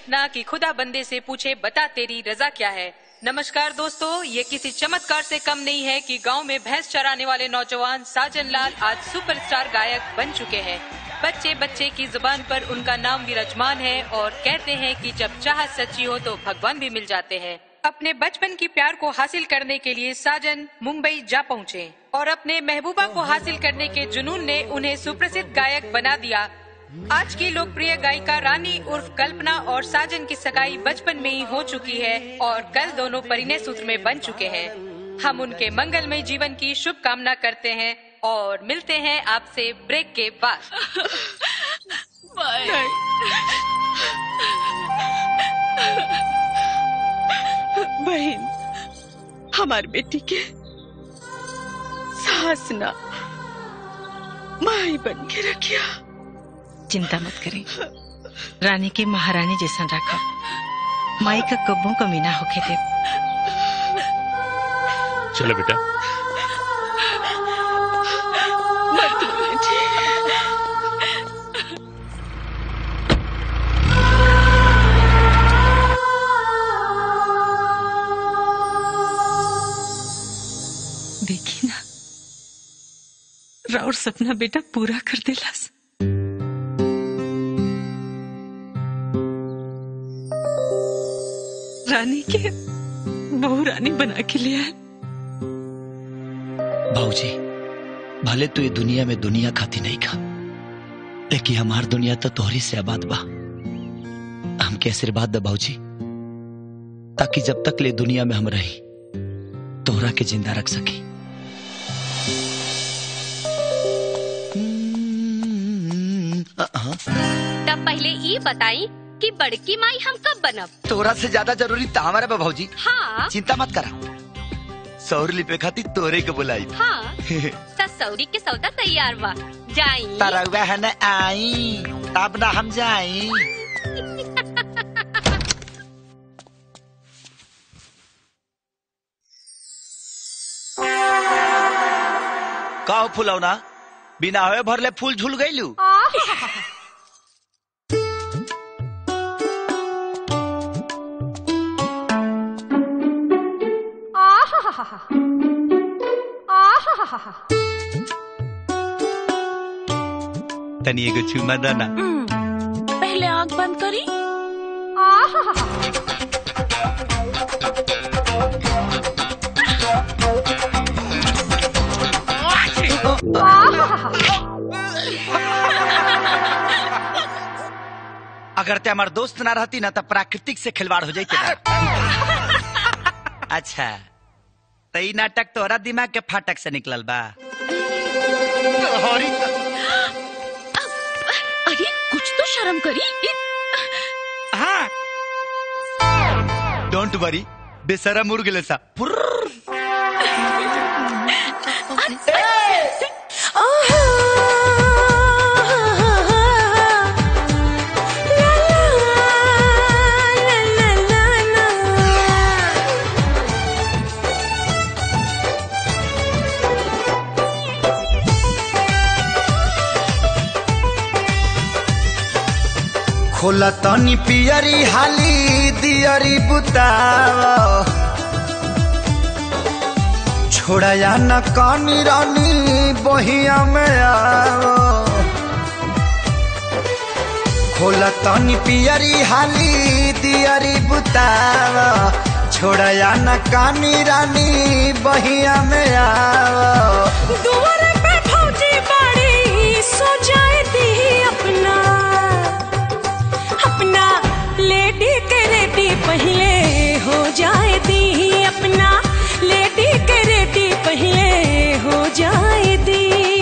ना कि खुदा बंदे से पूछे बता तेरी रजा क्या है नमस्कार दोस्तों ये किसी चमत्कार से कम नहीं है कि गांव में भैंस चराने वाले नौजवान साजन लाल आज सुपरस्टार गायक बन चुके हैं बच्चे बच्चे की जुबान पर उनका नाम विराजमान है और कहते हैं कि जब चाहत सच्ची हो तो भगवान भी मिल जाते हैं अपने बचपन की प्यार को हासिल करने के लिए साजन मुंबई जा पहुँचे और अपने महबूबा को हासिल करने के जुनून ने उन्हें सुप्रसिद्ध गायक बना दिया आज की लोकप्रिय गायिका रानी उर्फ कल्पना और साजन की सगाई बचपन में ही हो चुकी है और कल दोनों परिणय सूत्र में बन चुके हैं हम उनके मंगलमय जीवन की शुभकामना करते हैं और मिलते हैं आपसे ब्रेक के बाद बहन हमार बेटी के सास ना माई बन के रखिया चिंता मत करें रानी के महारानी जैसा रखा माई का कब्बों कमी ना होके दे चलो बेटा मत बेटी देखी ना राउर सपना बेटा पूरा कर दिलास रानी के बहू रानी बना के लिया है भाऊजी भले तू ये दुनिया में दुनिया खाती नहीं खा लेकिन हमार दुनिया तो तोहरी से आबाद बा हमके आशीर्वाद दे भाऊजी ताकि जब तक ले दुनिया में हम रही तोहरा के जिंदा रख सकी तब पहले ई बताई कि बड़की माई हम कब बनब तोरा से ज्यादा जरूरी तो हमारा बा भाऊजी हाँ चिंता मत करा सौर लिपे खाती तोरे के बुलाई हाँ ससौरी के सौदा तैयार बा जाई तरौआ है न आई तब ना हम जाई का फुलौना बिना हवे भरले फूल झुल गईलू तनी एगो चुमा दाना पहले आंख बंद करी अगर ते हमार दोस्त ना रहती ना तो प्राकृतिक से खिलवाड़ हो जाती अच्छा तो ई नाटक तोरा दिमाग के फाटक से निकलल बा अरे कुछ तो शर्म करी हाँ डोंट वरी बेसरा मुर्ग ले सा खोला तनी पियरी हाली दियरी बुतावा छोड़ाया न कानी रानी बहिया में आओ खोला तनी पियरी हाली दियरी बुतावा छोड़ाया न कानी रानी बहिया में आओ दुआर पे फौजी बाड़ी सो जाए दी अपना अपना लेडी के रेडी पहले हो जाए दी अपना लेडी के रेडी पहले हो जाए दी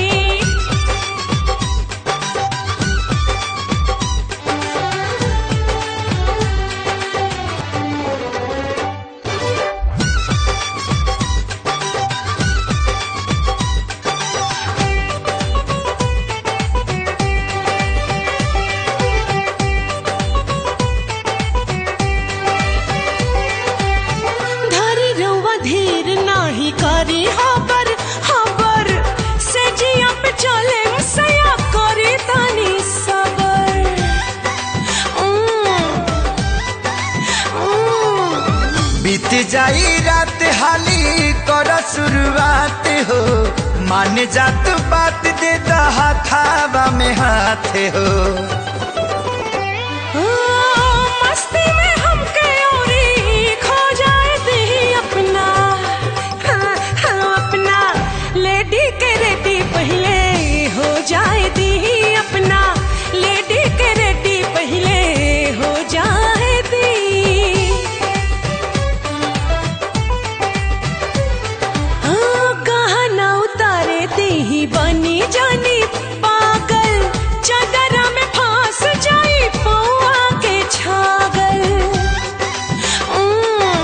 धरी रउआ धीर नाही करी हबर हबर से जिया पे चले सया करी तानी सबर उम, जाई रात हाली कर शुरुआत हो मान जात बात दे हाथावा में हाथ हो ओ, मस्ती में हमके औरी खो जाए दी अपना हाँ, हाँ, अपना लेडी के रेडी पहले हो जाए दी अपना लेडी के रेडी पहले हो जाए दी हाँ, कहाँ ना उतारे दी ही बनी जानी पागल चादरा में फांस जाई पौआ के छागल उम्म,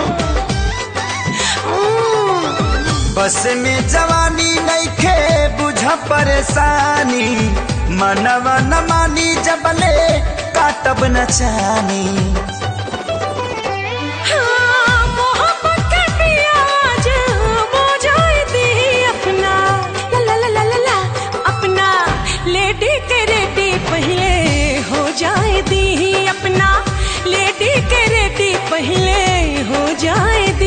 उम्म। बस में जवानी नइखे बुझ परेशानी मनवा न मानी जबले काटब न चानी हाँ, मोहब्बत के प्याज बुझाई दी अपना ला ला ला ला ला ला अपना लेडी के रेडी पहले हो जाए दी अपना लेडी के रेडी पहले हो जाए दी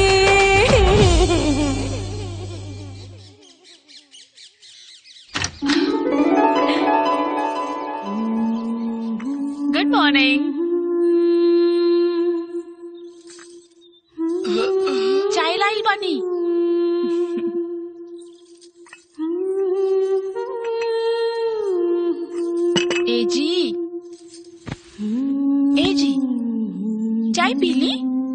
गुड मॉर्निंग चाय लाई बानी ए जी ए जी चाय पी ली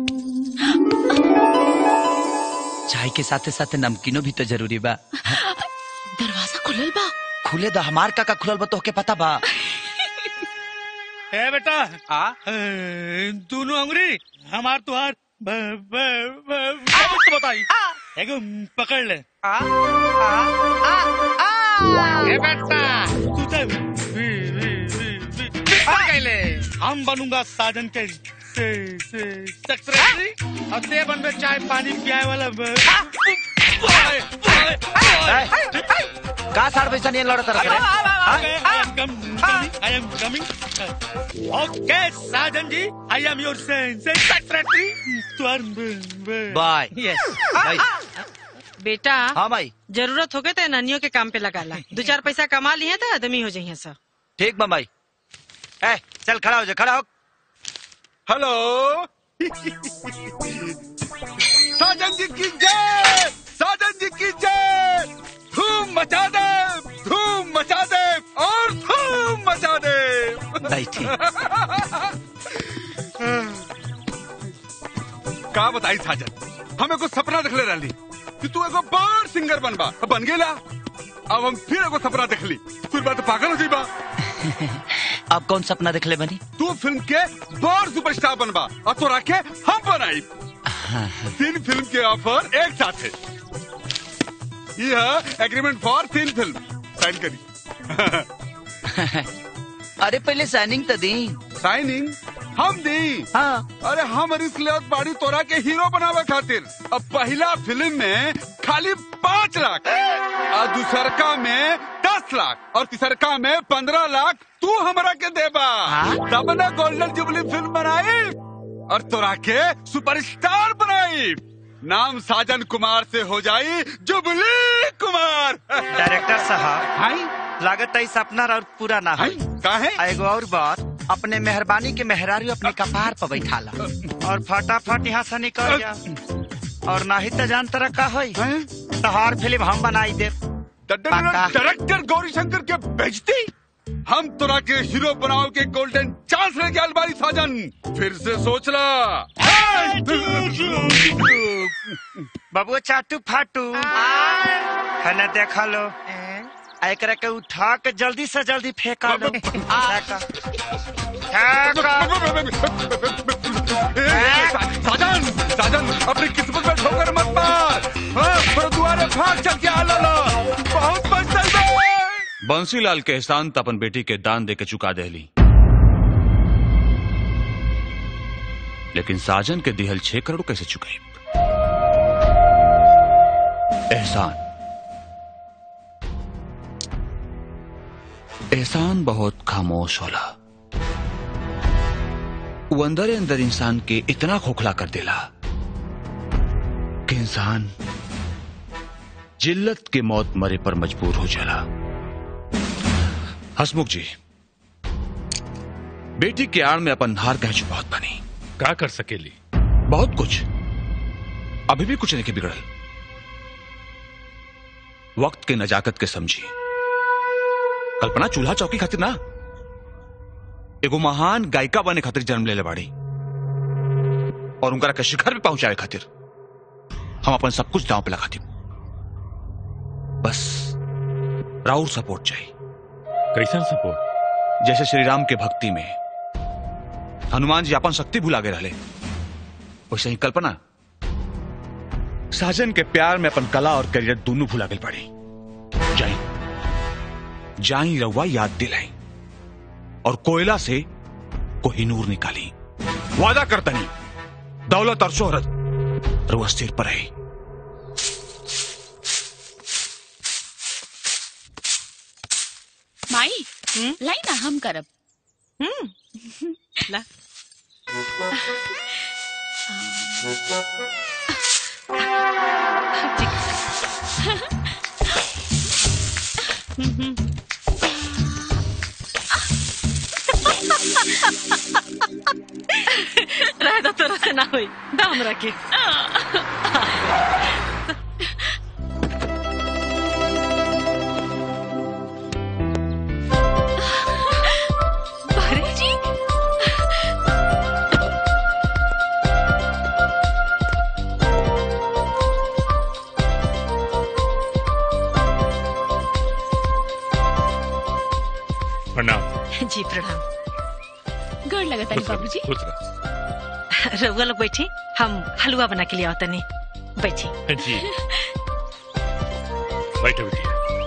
चाय के साथे साथे नमकीनो भी तो जरूरी बा दरवाजा खुलल बा खुले द हमार का का खुलल बा तोहके पता बा ए बेटा आ दोनों अंगुरी हमार तुहार ब- ब- ब- सबक तो बताई एगो पकड़ ले आ आ आ ए बेटा तू तो वी- वी- वी- वी- बिस्तर कैले हम बनूंगा साजन के से से सेक्रेटरी और ते बनबे चाय पानी पियाए वाला ब- ओए, ओए, ओए। का साड़ पैसा नहीं लड़त रख रे Okay, I am com- coming. I am coming. Okay, Sergeant जी, I am your sen- sen- secretary. तुहार ब- ब- बाय यस भाई बेटा हाँ भाई जरूरत होगे तो नानियों के काम पे लगा ला दो चार पैसा कमा लिए तो आदमी हो जाइए सब ठीक बा भाई ए चल खड़ा हो जा खड़ा हो हेलो साजन जी की जय साजन जी की जय धूम मचा दे धूम मचा दे और धूम मचा दे बैठी का बताई साजन हम एगो सपना देखले रहली कि तू एगो बड़ सिंगर बनबा बन गेला अब हम फिर एगो सपना देखली फिर बात पागल हो जाइबा अब कौन सपना देखले बनी तू फिल्म के बड़ सुपरस्टार बनबा और तोरा के हम बनाई तीन फिल्म के ऑफर एक साथ है यह एग्रीमेंट फॉर तीन फिल्म साइन करी अरे पहले साइनिंग तो दी साइनिंग हम दी हाँ अरे हम रिस्क लेवत बाड़ी तोरा के हीरो बनावे खातिर अब पहला फिल्म में खाली पाँच लाख और दूसरका में दस लाख और तीसरका में पंद्रह लाख तू हमरा के देबा हाँ? तब ना गोल्डन जुबली फिल्म बनाई और तोरा के सुपरस्टार बनाई नाम साजन कुमार से हो जाई जुबली कुमार डायरेक्टर साहब हाय लागत है सपना और पूरा ना हाय हो का है एगो और बात अपने मेहरबानी के मेहरारू अपने कपार पर बैठाला और फटाफट यहाँ से निकल जा और ना ही तो जान तरह का होई हैं? तोहार फिल्म हम बनाई दे पक्का। डायरेक्टर गौरी शंकर के बेचती हम तोरा के हीरो बनाओ के गोल्डन चांस लेके अलबारी साजन फिर से सोच ला बबुआ चाटू फाटू है ना देखा लो आ एकरा के उठा के जल्दी से जल्दी फेंका लो फेंका। फेंका। ए, सा- साजन साजन अपनी किस्मत में ठोकर मत मार हाँ, पर दुआरे भाग चल के आला ला बहुत मस्त चल बे। बंसीलाल के एहसान त अपन बेटी के दान दे के चुका देली लेकिन साजन के दिहल छह करोड़ कैसे चुकाई एहसान एहसान बहुत खामोश होला वो अंदर अंदर इंसान के इतना खोखला कर देला एक इंसान जिल्लत के मौत मरे पर मजबूर हो जाला हसमुख जी बेटी के आड़ में अपन हार कह बहुत बनी का कर सकेली बहुत कुछ अभी भी कुछ नहीं के बिगड़ल वक्त के नजाकत के समझी कल्पना चूल्हा चौकी खातिर ना एगो महान गायिका बने खातिर जन्म ले बाड़ी और उनका के शिखर भी पहुंचाए खातिर हम अपन सब कुछ दांव पे लगा दी बस राउर सपोर्ट चाहिए कैसन सपोर्ट जैसे श्री राम के भक्ति में हनुमान जी अपन शक्ति भुला गए रहले वैसे ही कल्पना साजन के प्यार में अपन कला और करियर दोनों भुला गए पड़ी जाई जाई रउआ याद दिलाई और कोयला से कोहिनूर निकाली वादा करता नहीं दौलत और शोहरत रउआ सिर पर है माई लाई ना हम करब ला राधा तोरा से ना होई दाम रखे अरे जी प्रणाम जी प्रणाम गड़ लगता है खुश रह, बाबूजी खुश रह। रउआ लोग बैठी हम हलवा बना के लिए आओ तनी बैठी जी बैठो बिटिया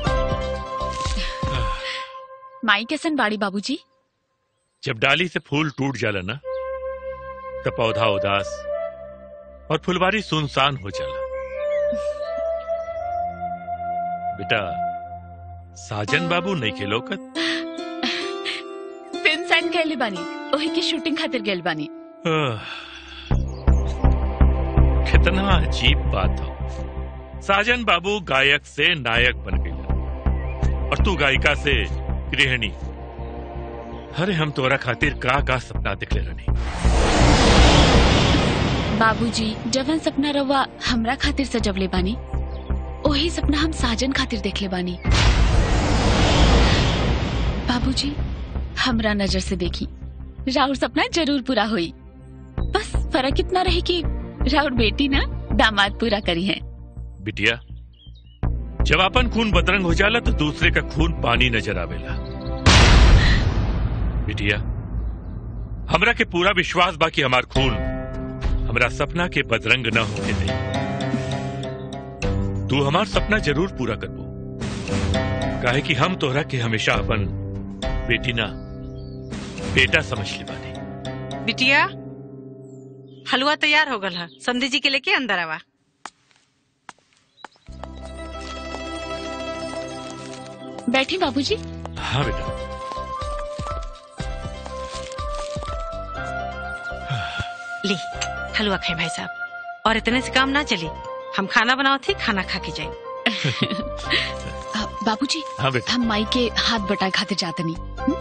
माई कैसन बाड़ी बाबूजी जब डाली से फूल टूट जाला ना तो पौधा उदास और फुलवारी सुनसान हो जाला बेटा साजन बाबू नहीं के लोकत फिल्म साइन कैले बानी ओही की शूटिंग खातिर गेल बानी आह, कितना अजीब बात हो साजन बाबू गायक से नायक बन गई और तू गायिका से गृहिणी अरे हम तोरा खातिर का का सपना दिखले रहनी बाबूजी जवन सपना रवा हमरा खातिर सजवले बानी ओही सपना हम साजन खातिर देखले बानी बाबूजी हमरा नजर से देखी राउर सपना जरूर पूरा हुई बस फर्क इतना रही कि राउर बेटी ना दामाद पूरा करी है बिटिया जब अपन खून बदरंग हो जाला तो दूसरे का खून पानी नजर आवेला बिटिया हमरा के पूरा विश्वास बा कि हमार खून हमरा सपना के बदरंग न होके दे तू हमार सपना जरूर पूरा करबो काहे कि हम तोहरा के हमेशा अपन बेटी ना बेटा समझ ले बानी बिटिया हलवा तैयार हो गल है समधी जी के लेके अंदर आवा बैठी बाबूजी हाँ बेटा ली हलवा खाए भाई साहब और इतने से काम ना चली हम खाना बनाओ थे खाना खा के जाए आ, बाबूजी हाँ बेटा हम माई के हाथ बटाए खातिर जातनी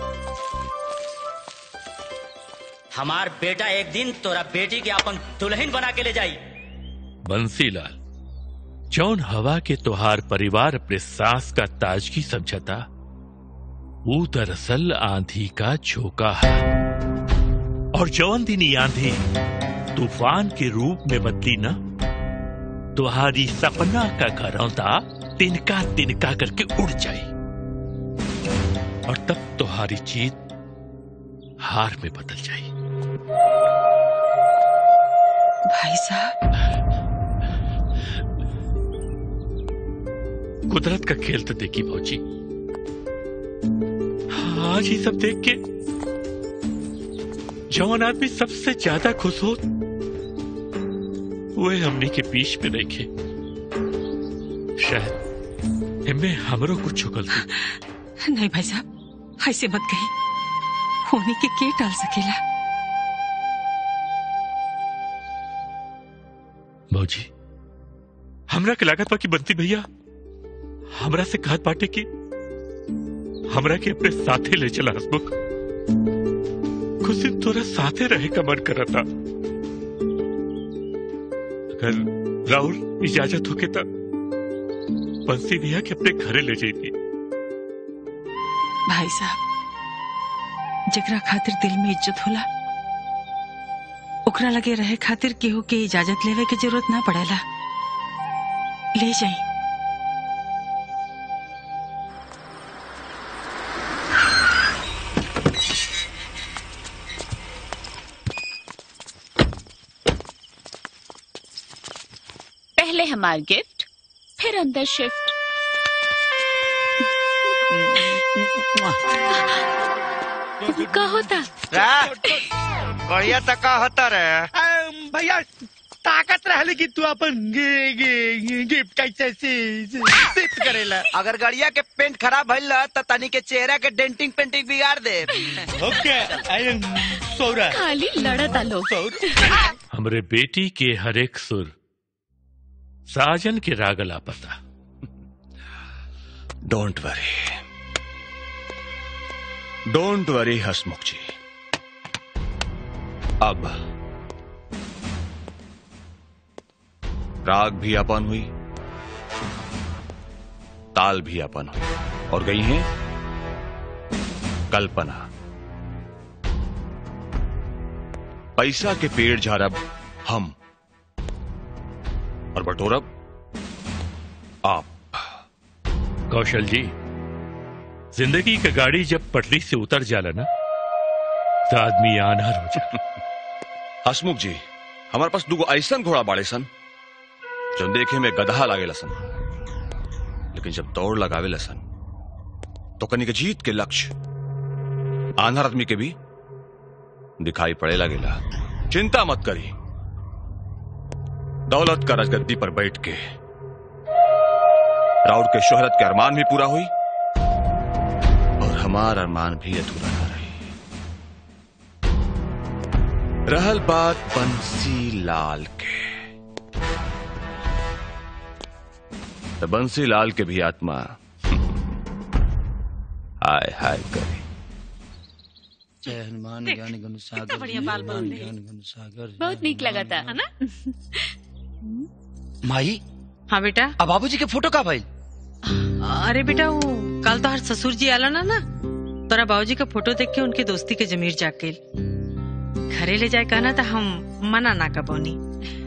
हमार बेटा एक दिन तोरा बेटी के अपन दुल्हन बना के ले जाई बंसीलाल जौन हवा के तोहार परिवार अपने सास का ताजगी समझता वो दरअसल आंधी का झोंका है और जौन दिन ये आंधी तूफान के रूप में बदली ना तुम्हारी सपना का घरौंदा तिनका तिनका करके उड़ जाए और तब तुम्हारी जीत हार में बदल जाए भाई साहब कुदरत का खेल तो देखी भौजी आज ही सब देख के जौन आदमी सबसे ज्यादा खुश हो वे हमने के बीच में नहीं खे शायद इनमें हमरो कुछ गलती नहीं भाई साहब ऐसे मत कही होने के के टाल सकेला भौजी हमरा के लागत बा कि बंती भैया हमरा से कहत बाटे कि हमरा के अपने साथे ले चला हसमुख कुछ दिन तोरा साथे रहे का मन करता अगर राहुल इजाजत होके तो बंसी भैया के अपने घरे ले जाती भाई साहब जकरा खातिर दिल में इज्जत होला ओकरा लगे रहे खातिर केहू के इजाजत लेवे के जरूरत ना पड़ेला ले जाई पहले हमार गिफ्ट फिर अंदर शिफ्ट का होता बढ़िया तो का होता रे भैया ताकत रहले कि तू अपन गे, गे, गिफ्ट कैसे से- से- शिफ्ट करेला अगर गड़िया के पेंट खराब भइल त तनी के चेहरा के डेंटिंग पेंटिंग बिगाड़ दे ओके आई एम सौरा खाली लड़ता लोग हमरे बेटी के हर एक सुर साजन के रागला पता don't worry don't worry Hasmukh ji अब राग भी अपन हुई ताल भी अपन हुई और गई है कल्पना पैसा के पेड़ झाड़ब हम और बटोरब आप कौशल जी जिंदगी का गाड़ी जब पटरी से उतर जाला ना तो आदमी आनार हो जाला हसमुख जी हमारे पास दुगो ऐसन घोड़ा बाड़े सन जो देखे में गधा लागे लसन लेकिन जब दौड़ लगावे लसन तो कनी के जीत के लक्ष्य आंधर आदमी के भी दिखाई पड़े लगेला चिंता मत करी दौलत का राजगद्दी पर बैठ के राउर के शोहरत के अरमान भी पूरा हुई और हमारा अरमान भी अधूरा न रही रहल बात बंसी लाल के तो बंसी लाल के भी आत्मा हाय हाय करे जय हनुमान देख, ज्ञान गुण सागर कितना बढ़िया बाल हनुमान बाल रहे। ज्ञान गुण सागर बहुत नीक लगा था है ना माई हाँ बेटा अब बाबूजी के फोटो का भइल अरे बेटा वो कल तो हर ससुर जी आला ना ना तोरा बाबूजी का फोटो देख के उनके दोस्ती के जमीर जाग गई घरे ले जाए कहना तो हम मना ना कबौनी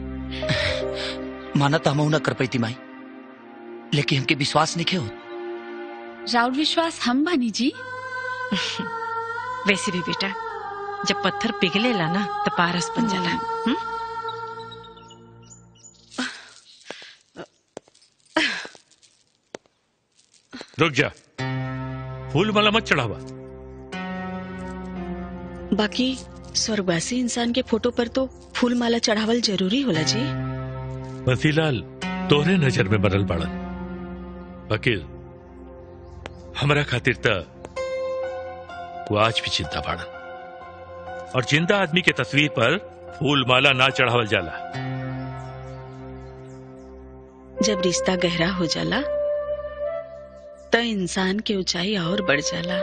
माना तो हम न कर पैती माई लेकिन हमके विश्वास नहीं हो राउर विश्वास हम बानी जी वैसे भी बेटा जब पत्थर पिघलेला ना तो पारस बन जाला हम्म? रुक जा फूल माला मत चढ़ावा बाकी स्वर्गवासी इंसान के फोटो पर तो फूल माला चढ़ावल जरूरी होला जी बंसीलाल तोहरे नजर में बरल बाड़न वकील हमरा खातिर त वो आज भी चिंता बाड़न और जिंदा आदमी के तस्वीर पर फूल माला ना चढ़ावल जाला जब रिश्ता गहरा हो जाला त इंसान के ऊंचाई और बढ़ जाला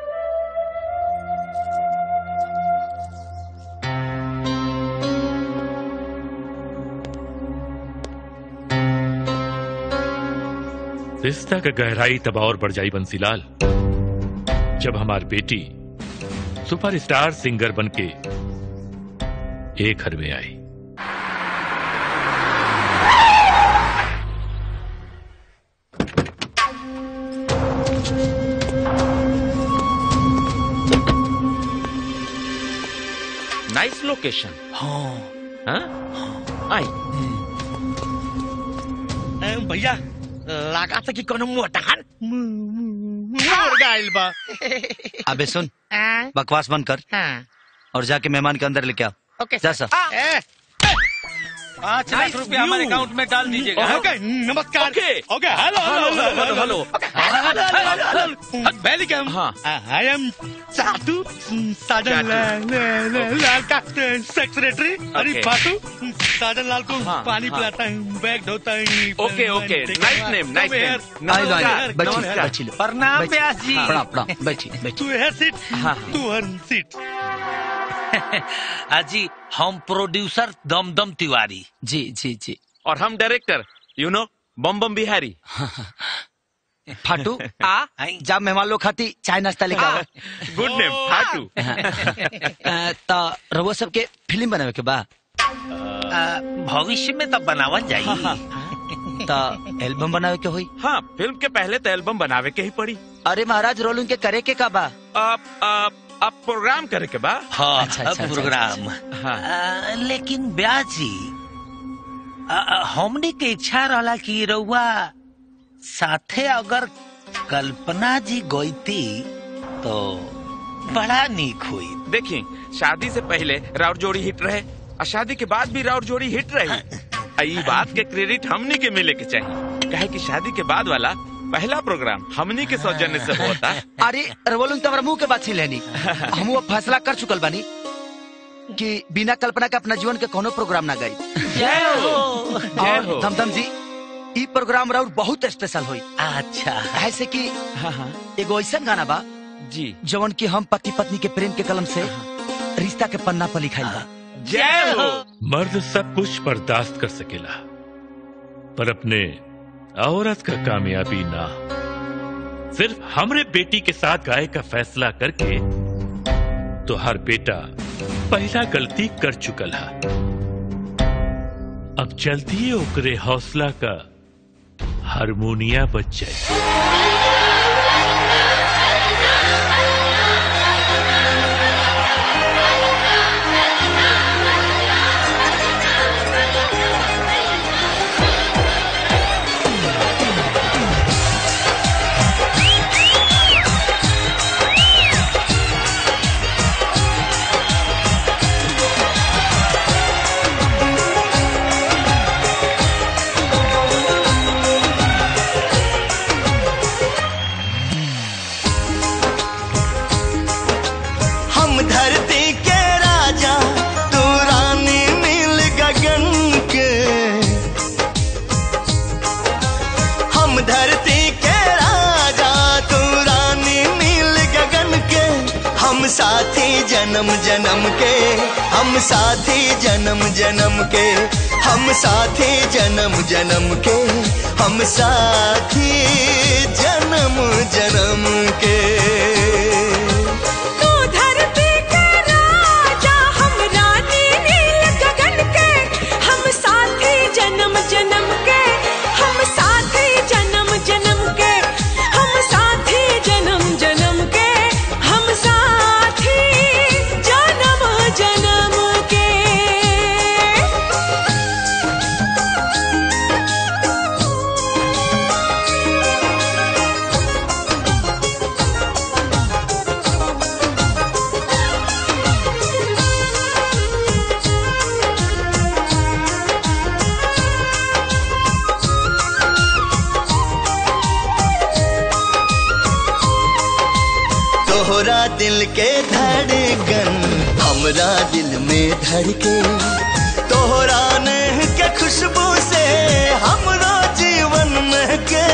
रिश्ता का गहराई तब और बढ़ जाई बंसीलाल जब हमार बेटी सुपरस्टार सिंगर बन के एक घर में आई नाइस लोकेशन हाँ हाँ आई ए, भैया लगा था कि कोनो मोटार मुड़ गइल बा अबे सुन हाँ, बकवास बंद कर हाँ, और जाके मेहमान के अंदर लेके आ ओके जा सर। सर ए, पाँच लाख रुपया हमारे अकाउंट में डाल दीजिएगा ओके नमस्कार okay hello hello, hello, hello. Welcome I am Sadhu Sajan लाल लाल- लाल का सेक्रेटरी अरे Okay. बाटू साजन लाल को हाँ, पानी हाँ। पिलाता हूँ बैग धोता हूँ okay okay nice name nice name आई लो, आई लो, बैठिए, बैठिए लो। प्रणाम बैठिए। व्यास जी हाँ, प्रणाम प्रणाम बैठिए बैठिए तू है सीट तू हर सीट अजी हम प्रोड्यूसर दमदम तिवारी जी जी जी और हम director you know Bam Bam Bihari फाटू आ जा मेहमान लोग खाती चाय नाश्ता लेके आओ गुड नेम फाटू अ, त रउआ सबके फिल्म बनावे के बा भविष्य में तब बनावल जाई त एल्बम बनावे के होई हाँ फिल्म के पहले तो एल्बम बनावे के ही पड़ी अरे महाराज रोल उनके करे के का बा अब अब अब प्रोग्राम करे के बा हाँ अच्छा, अच्छा, प्रोग्राम हाँ आ, लेकिन ब्याह जी आ, आ, हमने के इच्छा रहला कि रउआ साथे अगर कल्पना जी गईती तो बड़ा निक हुई देखिए शादी से पहले राउर जोड़ी हिट रहे और शादी के बाद भी राउर जोड़ी हिट रही आ, ई बात के क्रेडिट हमनी के मिले के चाहिए कहे कि शादी के बाद वाला पहला प्रोग्राम हमनी के सौजन्य से होता अरे रउआ लोग तो हमारा मुंह के बात छीन लेनी हम वो फैसला कर चुकल बानी कि बिना कल्पना के अपना जीवन के कोनो प्रोग्राम ना गई जय हो और धमधम जी ई प्रोग्राम राउर बहुत स्पेशल होई अच्छा ऐसे कि एगो ऐसा गाना बा जी जवन की हम पति पत्नी के प्रेम के कलम से रिश्ता के पन्ना पर लिखाई बा जय हो मर्द सब कुछ बर्दाश्त कर सकेला पर अपने औरत का कामयाबी ना सिर्फ हमरे बेटी के साथ गाय का फैसला करके तो हर बेटा पहला गलती कर चुकल है अब जल्दी ही ओकरे हौसला का हारमोनिया बच जाए हम धरती के राजा तू रानी नील गगन के हम धरती के राजा तू रानी नील गगन के हम साथी जन्म जन्म के हम साथी जन्म जन्म के हम साथी जन्म जन्म के हम साथी जन्म जन्म के तू धरती के राजा हम रानी नील गगन के हम साथी जन्म जन्म के हम साथी जन्म जन्म के हम साथी जन्म जन्म के हम साथी जन्म जन्म के तोहरा दिल के धड़कन हमरा दिल में धड़के तोहरा नेह के खुशबू से हमरो जीवन महके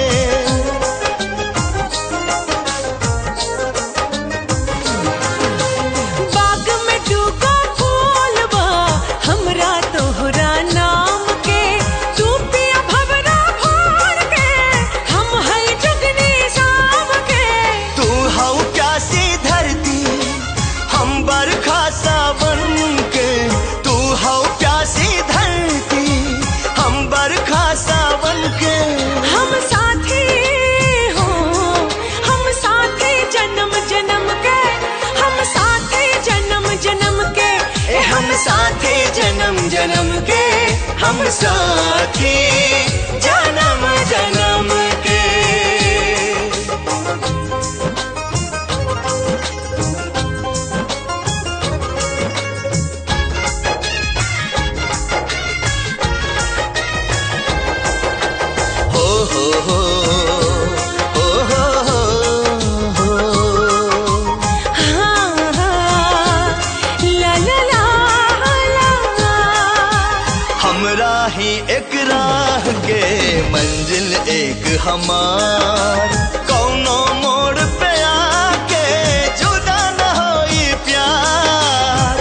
बाग में डूबा फूल बा हमरा तोहरा नाम के तू पिया भवरा भोर के हम है जुगनी शाम के तू हऊ प्यासी धरती हम बरखा सावन के तू हऊ प्यासी धरती हम बरखा सावन के हम साथी हो हम साथी जन्म जन्म के हम साथी जन्म जन्म के ए हम साथी जन्म जन्म के हम साथी जन्म जन्म के मंजिल एक हमार कौनो मोड़ पे आके जुदा न होई प्यार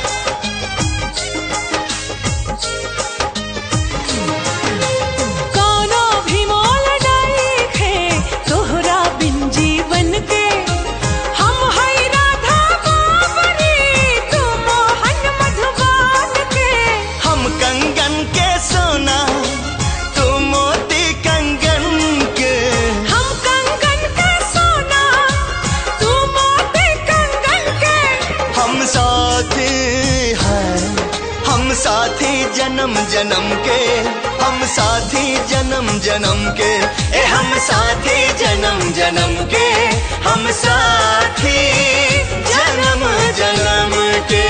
कोनो भी मोल डाइखे तोहरा बिन जीवन के हम है राधा बाबरी तू मोहन मधुबान के हम कंगन के सोना तू मोती कंगन के हम कंगन के सोना तू मोती कंगन के हम साथी हैं हम साथी जन्म जन्म के हम साथी जन्म जन्म के ए हम साथी जन्म जन्म के हम साथी जन्म जन्म के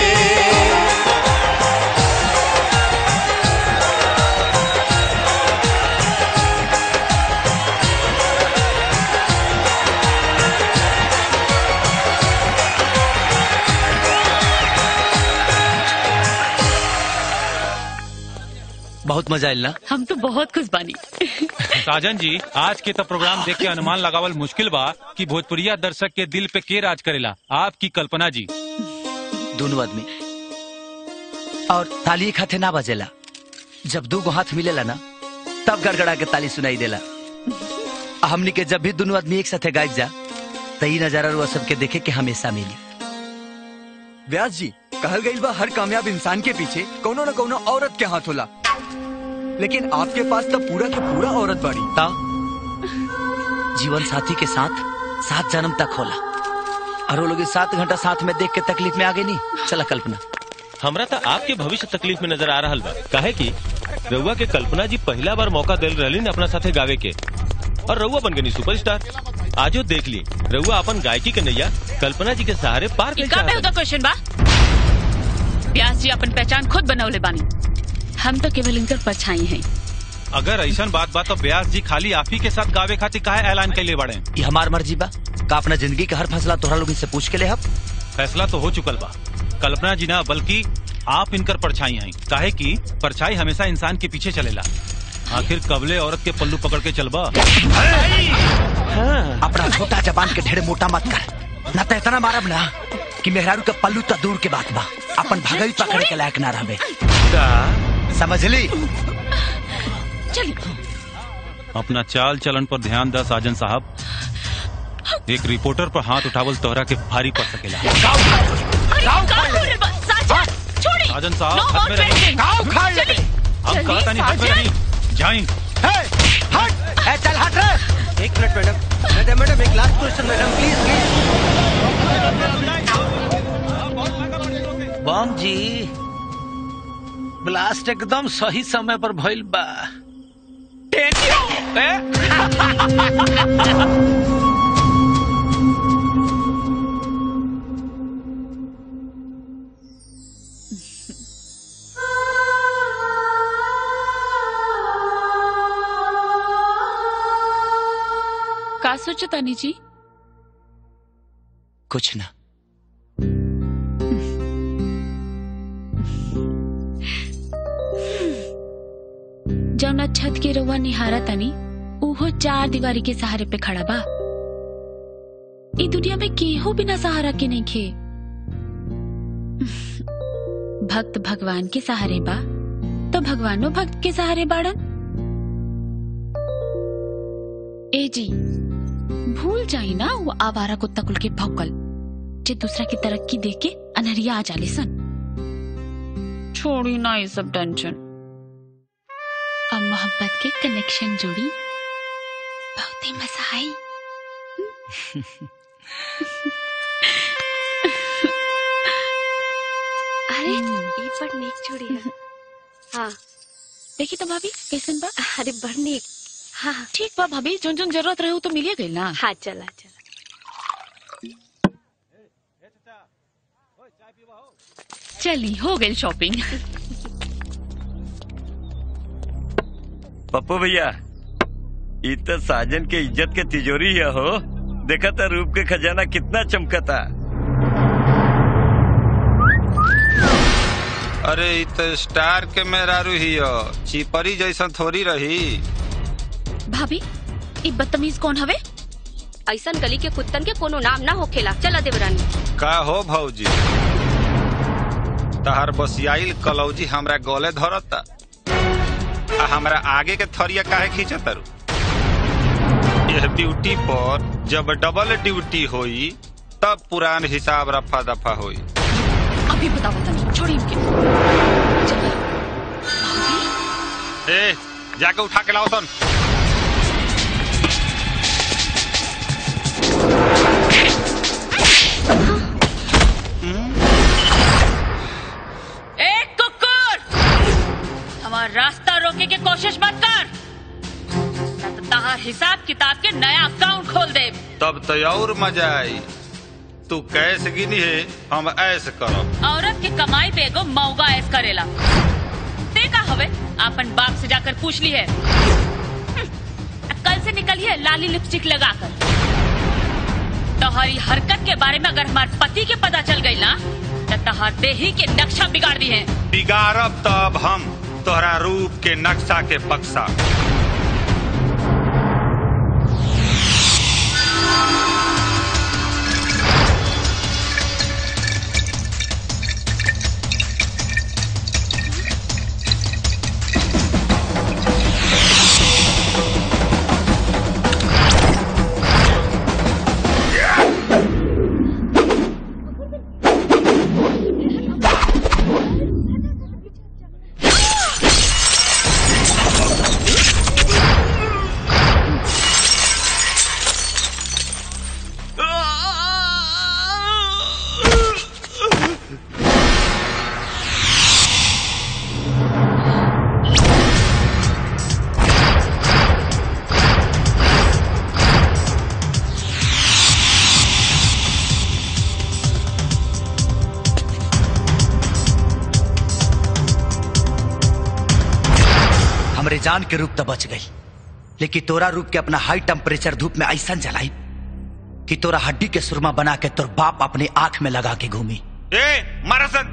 बहुत मजा आयल ना हम तो बहुत खुश बानी साजन जी आज के तो प्रोग्राम देख के अनुमान लगावल मुश्किल बा कि भोजपुरिया दर्शक के दिल पे के राज करेला आपकी कल्पना जी दोनों आदमी और ताली खाते ना बजेला जब दू गो हाथ मिलेला ना तब गड़गड़ा के ताली सुनाई देला आ हमनी के जब भी दोनों आदमी एक साथे गायब जा तो ई नजारा रुआ सबके देखे के हमेशा मिली व्यास जी कहल गई बा हर कामयाब इंसान के पीछे कोनो न कोनो औरत के हाथ होला लेकिन आपके पास तो पूरा के पूरा औरत बाड़ी ता जीवन साथी के साथ सात जन्म तक होला और वो लोग इस सात घंटा साथ में देख के तकलीफ में आगे नहीं चला कल्पना हमरा तो आपके भविष्य तकलीफ में नजर आ रहा बा काहे कि रउआ के कल्पना जी पहला बार मौका दिल रही अपना साथे गावे के और रउआ बन गई सुपरस्टार आजो देख ली रउआ अपन गायकी के नैया कल्पना जी के सहारे पार कर का बेहुदा क्वेश्चन बा व्यास जी अपन पहचान खुद बनौले बानी हम तो केवल इनकर परछाई हैं अगर ऐसा बात बा तो ब्यास जी खाली आप ही के साथ गावे खातिर काहे ऐलान कैले बड़े ये हमार मर्जी बा का अपना जिंदगी का हर फैसला तोहरा लोग से पूछ के ले हब फैसला तो हो चुकल बा कल्पना जी ना बल्कि आप इनकर परछाई हैं काहे कि परछाई हमेशा इंसान के पीछे चलेला आखिर कबले औरत के पल्लू पकड़ के चलबा अपना छोटा जबान के ढेर मोटा मत कर ना तो इतना मारब ना कि मेहरारू के पल्लू तो दूर के बात बा अपन भगई पकड़े के लायक ना रहबे समझ ली चली अपना चाल चलन पर ध्यान दा साजन साहब एक रिपोर्टर पर हाथ उठावल तोहरा के भारी पड़ सकेला अरे का हो रे बस साजन छोड़ी साजन साहब No हाथ में more रही drinking. गाँव खा चली, हम चली, कहता नहीं हाथ में साजन। रही जाइन हट चल हट रे एक मिनट मैडम मैडम मैडम एक last question madam please bomb जी ब्लास्ट एकदम सही समय पर भइल बा का सोचो तानी जी कुछ ना जौना छत के रउआ निहारा तनी उहो चार दीवारी के सहारे पे खड़ा बा ई दुनिया में केहू बिना सहारा के नहीं खे भक्त भगवान के सहारे बा तो भगवानो भक्त के सहारे बाड़न ए जी भूल जाई ना वो आवारा कुत्ता कुल के भौकल जे दूसरा की तरक्की देख के अनहरिया आ जाले सन छोड़ी ना ये सब टेंशन अब मोहब्बत के कनेक्शन जोड़ी बहुत ही मजा आई अरे ई पर नीक चूड़ी है हाँ देखी तो भाभी कैसन बा अरे बड़ नीक हाँ हाँ ठीक बा भाभी जोन जोन जरूरत रहे तो मिलिए गई ना हाँ चला चला चली हो गई शॉपिंग पप्पू भैया ई तो साजन के इज्जत के तिजोरी है हो देखा था रूप के खजाना कितना चमकता अरे इ तो स्टार के मेहरारू ही हो चिपरी जैसा थोड़ी रही भाभी ई बदतमीज कौन हवे ऐसा गली के कुत्तन के कोनो नाम ना होखेला चला देवरानी का हो भौजी तहार बसियाइल कलौजी हमरा गले धरता आ हमरा आगे के थरिया काहे खींचतारू यह ड्यूटी पर जब डबल ड्यूटी होई तब पुरान हिसाब रफा दफा होई अभी बताओ तनी छोड़ी इनके ए जाके उठा के लाओ सन ए कुकुर हमारा रास्ता रोके के कोशिश मत कर ना तो तहार हिसाब किताब के नया अकाउंट खोल दे तब तो और मजा आई तू कैसे गिनी है हम ऐसे करब औरत के कमाई पे एगो मौगा ऐस करेला ते का हवे अपन बाप से जाकर पूछ ली है हम्म, कल से निकलिए लाली लिपस्टिक लगाकर तोहरी हरकत के बारे में अगर हमारे पति के पता चल गई ना तो तहार देही के नक्शा बिगाड़ दी है बिगाड़ब तब हम तोहरा रूप के नक्शा के बक्सा हमरे जान के रूप तो बच गई लेकिन तोरा रूप के अपना हाई टेम्परेचर धूप में ऐसा जलाई कि तोरा हड्डी के सुरमा बना के तोर बाप अपने आंख में लगा के घूमी ए मारा सन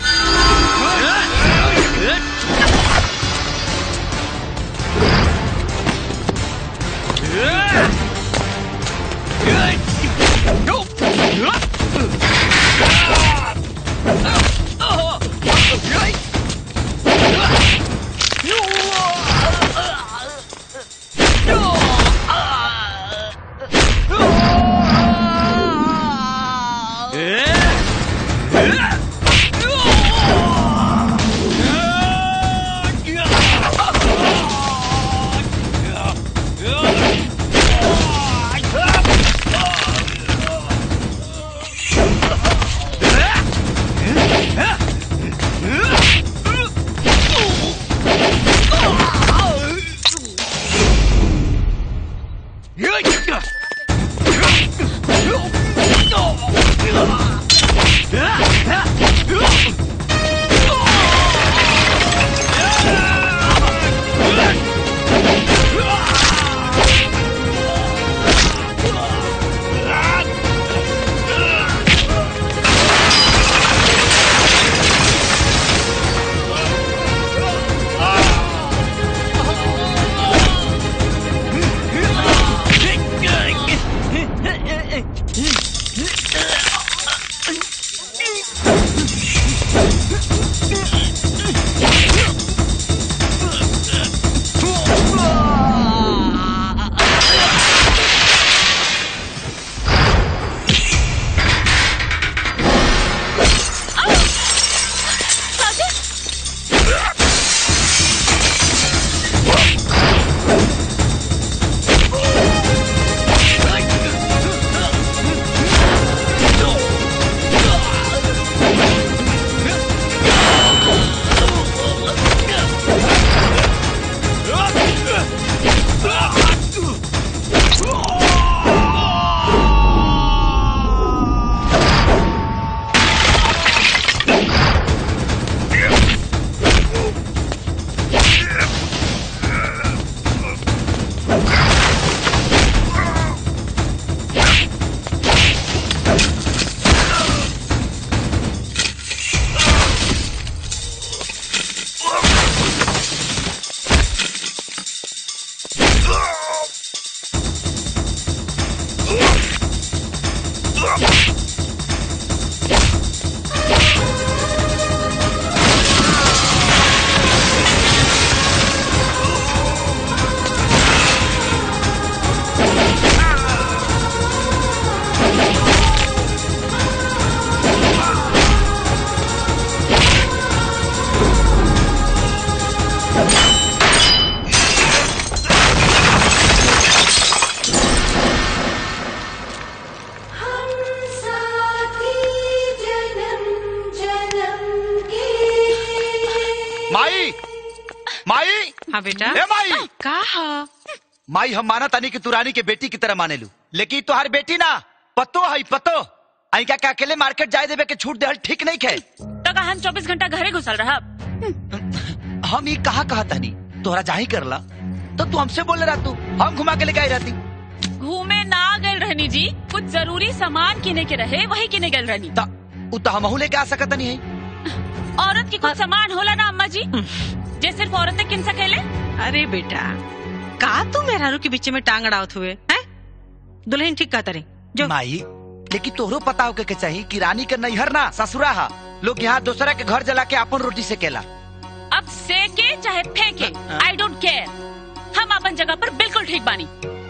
हाँ बेटा ए माई का हा माई हम माना तानी कि तू रानी के बेटी की तरह माने लू लेकिन तुम्हारी बेटी ना पतो है पतो आई क्या अकेले मार्केट जाए देवे के छूट देहल ठीक नहीं खे तो का हम चौबीस घंटा घरे घुसल रहा हम ये कहा कहा तानी तोहरा जाही करला तो तू हमसे बोले रहा तू हम घुमा के लेके आई रहती घूमे ना गल रहनी जी कुछ जरूरी सामान किने के रहे वही किने गल रहनी उ तो हमहू लेके आ सकत नहीं है औरत की कुछ सामान होला ना अम्मा जी जे सिर्फ औरतें किन सकेले अरे बेटा का तू मेहरारू के बीच में टांग अड़ावत हुए हैं दुल्हन ठीक कहता रही जो माई लेकिन तोहरो पता होके के चाहिए कि रानी के नैहर ना ससुरा हा लोग यहाँ दूसरा के घर जला के अपन रोटी से केला अब सेके चाहे फेंके आई डोंट केयर हम अपन जगह पर बिल्कुल ठीक बानी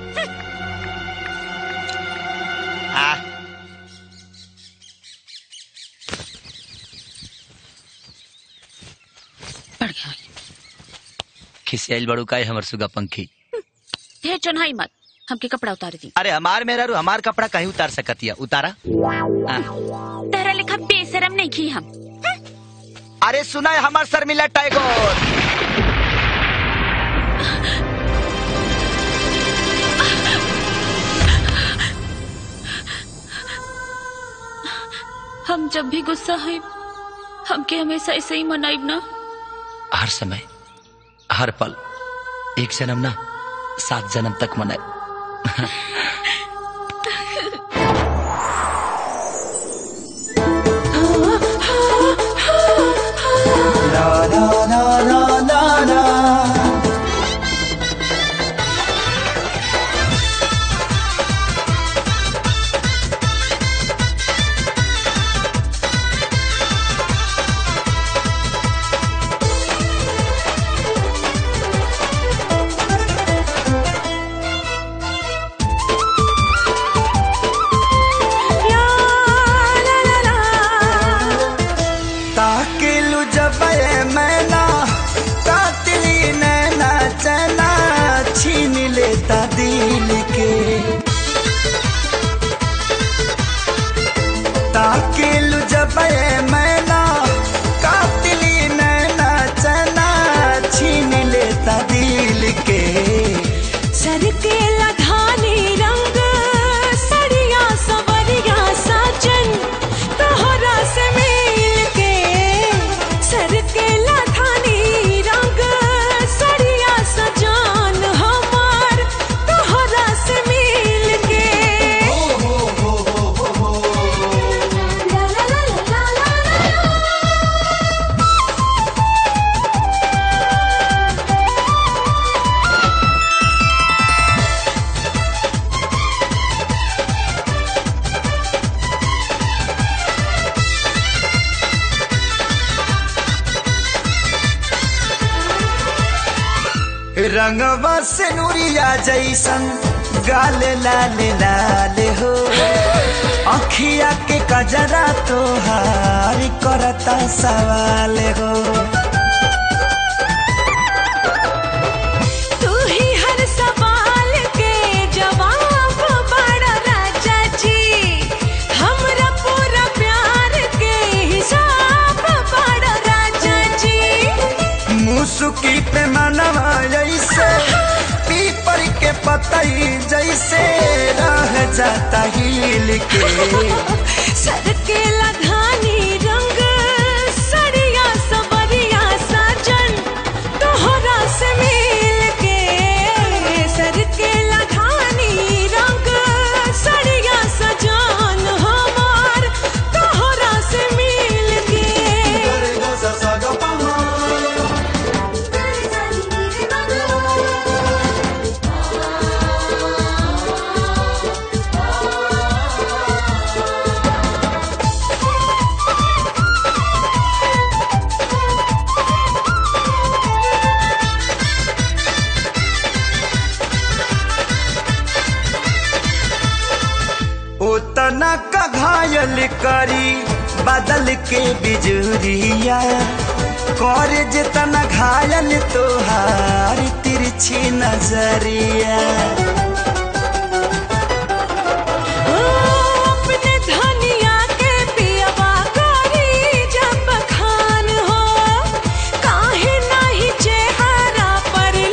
आ खिसियाल बड़ू का है हमर सुगा पंखी ढेर चुनाई मत हमके कपड़ा उतारे दी अरे हमार मेहरा हमार कपड़ा कहीं उतार सकती है उतारा आ, तेरा लिखा बेशरम नहीं की हम अरे सुना है हमार शर्मिला टैगोर हम जब भी गुस्सा है हमके हमेशा ऐसे ही मनाइब ना हर समय हर पल एक जन्म ना सात जन्म तक मनाए ताकिलु जब ये मैना कातिली नैना चना छीन लेता दिल के ताकिलु जब ये मैना कातिली नैना चना छीन लेता दिल के सर के लधानी रंग सड़िया सवरिया साजन तोहरा से मिल के सर के लधानी रंग सड़िया सजान हमार तोहरा से मिल के ला ला ला ला ला ला ला। रंगवा से नूरिया जैसन गाल लाल लाल हो अखिया के कजरा तोहार करता सवाल हो तू ही हर सवाल के जवाब बड़ा राजा जी हमरा पूरा प्यार के हिसाब बड़ा राजा जी मुसुकी पे मनवा जैसे पीपर के पतई जैसे रह जाता हिल के सर के लधानी रंग सड़िया सवरिया साजन तोहरा से मिल के सर के लधानी रंग सड़िया सजान हमार तोहरा से मिल के उतना का घायल करी बदल के बिजुरिया कर जितना घायल तोहार तिरछी नजरिया अपने धनिया के पियवा करी जब खान हो काहे नाही चेहरा पर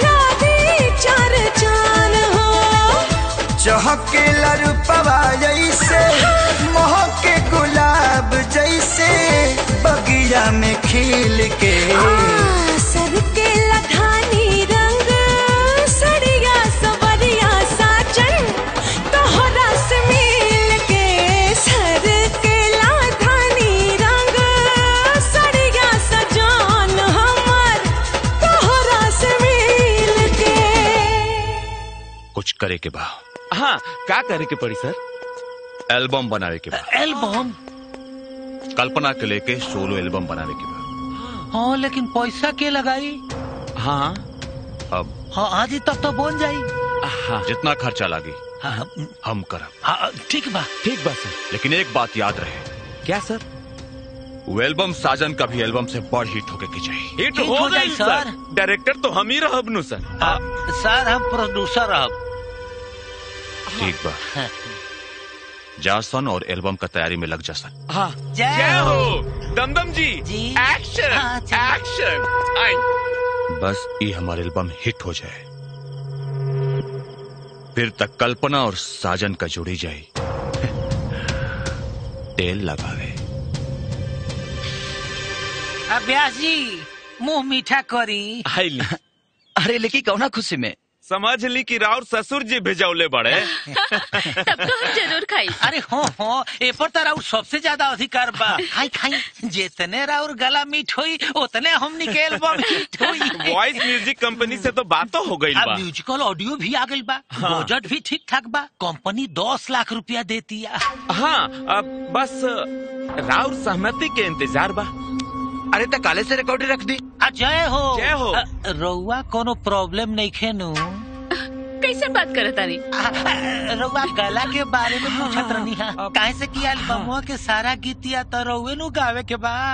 चहके लरुपवा जैसे महके गुलाब जैसे बगिया में खिल के सर के लधानी रंग सड़िया सवरिया साजन तोहरा से मिल के सर के लधानी रंग सड़िया सजान हमर तोहरा से मिल के कुछ करे के बा हाँ का करे के पड़ी सर एल्बम बनावे के बा एल्बम कल्पना के लेके सोलो एल्बम बनावे के बा हाँ लेकिन पैसा के लगाई हाँ अब हाँ आज ही तक तो बन जाई हाँ जितना खर्चा लागे हाँ, हम करब हाँ, ठीक बा ठीक बा सर लेकिन एक बात याद रहे क्या सर वो एल्बम साजन का भी एल्बम से बड़ हिट होके के चाहिए हिट हिट हो हो गई जाई, सर सर। डायरेक्टर तो हम ही रहब नु सर हाँ, सर हम प्रोड्यूसर अब ठीक बा जासन और एल्बम का तैयारी में लग जा सन हाँ जय जय हो। हो दमदम जी एक्शन एक्शन आई बस ये हमारा एल्बम हिट हो जाए फिर तक कल्पना और साजन का जुड़ी जाए तेल लगावे अभ्यास जी मुंह मीठा करी आइली अरे लेकिन कौना खुशी में समझ ली कि राउर ससुर जी भेजौले बड़े तब तो हम जरूर खाई अरे हो हो ए पर तो राउर सबसे ज्यादा अधिकार बा खाई खाई जितने राउर गला मीठ होई उतने हम निकेल बम हिट होई वॉइस म्यूजिक कंपनी से तो बातों हो गई अब बा म्यूजिकल ऑडियो भी आ गई बा हाँ। बजट भी ठीक ठाक बा कंपनी दस लाख रुपया देती है हाँ अब बस राउर सहमति के इंतजार बा अरे तो काले से रिकॉर्डिंग रख दी आ, जय हो जय हो। अ, रउआ कोनो प्रॉब्लम नहीं खेनु कैसे बात करत तारी रउआ गला के बारे में पूछत रहनी हा काहे से कि एल्बमवा के सारा गीतिया तो रउए नु गावे के बा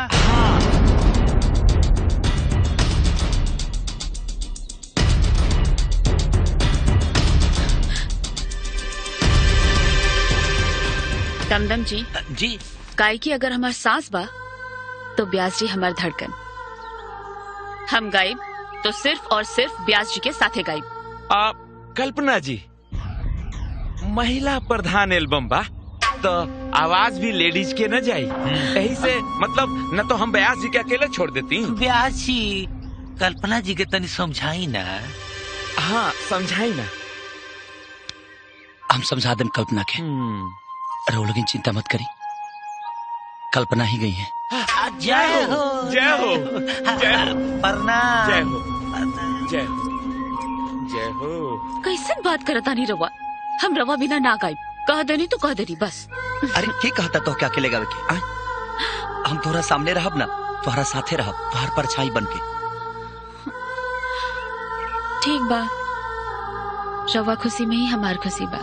दमदम जी जी गायकी अगर हमार सांस बा तो ब्यास जी हमार धड़कन हम गायब तो सिर्फ और सिर्फ ब्यास जी के साथे गायब आप कल्पना जी महिला प्रधान एल्बम बा तो आवाज भी लेडीज के न जाई यही से मतलब न तो हम बयास जी के अकेले छोड़ देती ब्यास जी कल्पना जी के तनी समझाई ना हाँ समझाई ना हम समझा दें कल्पना के रहो लेकिन चिंता मत करी कल्पना ही गई है आ, जय हो जय हो जय हो प्रणाम जय हो जय हो जय हो कैसन बात करत तानी रवा हम रवा बिना ना गायब कह देनी तो कह देनी बस अरे के कहता तो क्या अकेले गावे के आय? हम तोहरा सामने रहब ना तोहरा साथे रहब तोहर परछाई बन के ठीक बा रवा खुशी में ही हमार खुशी बा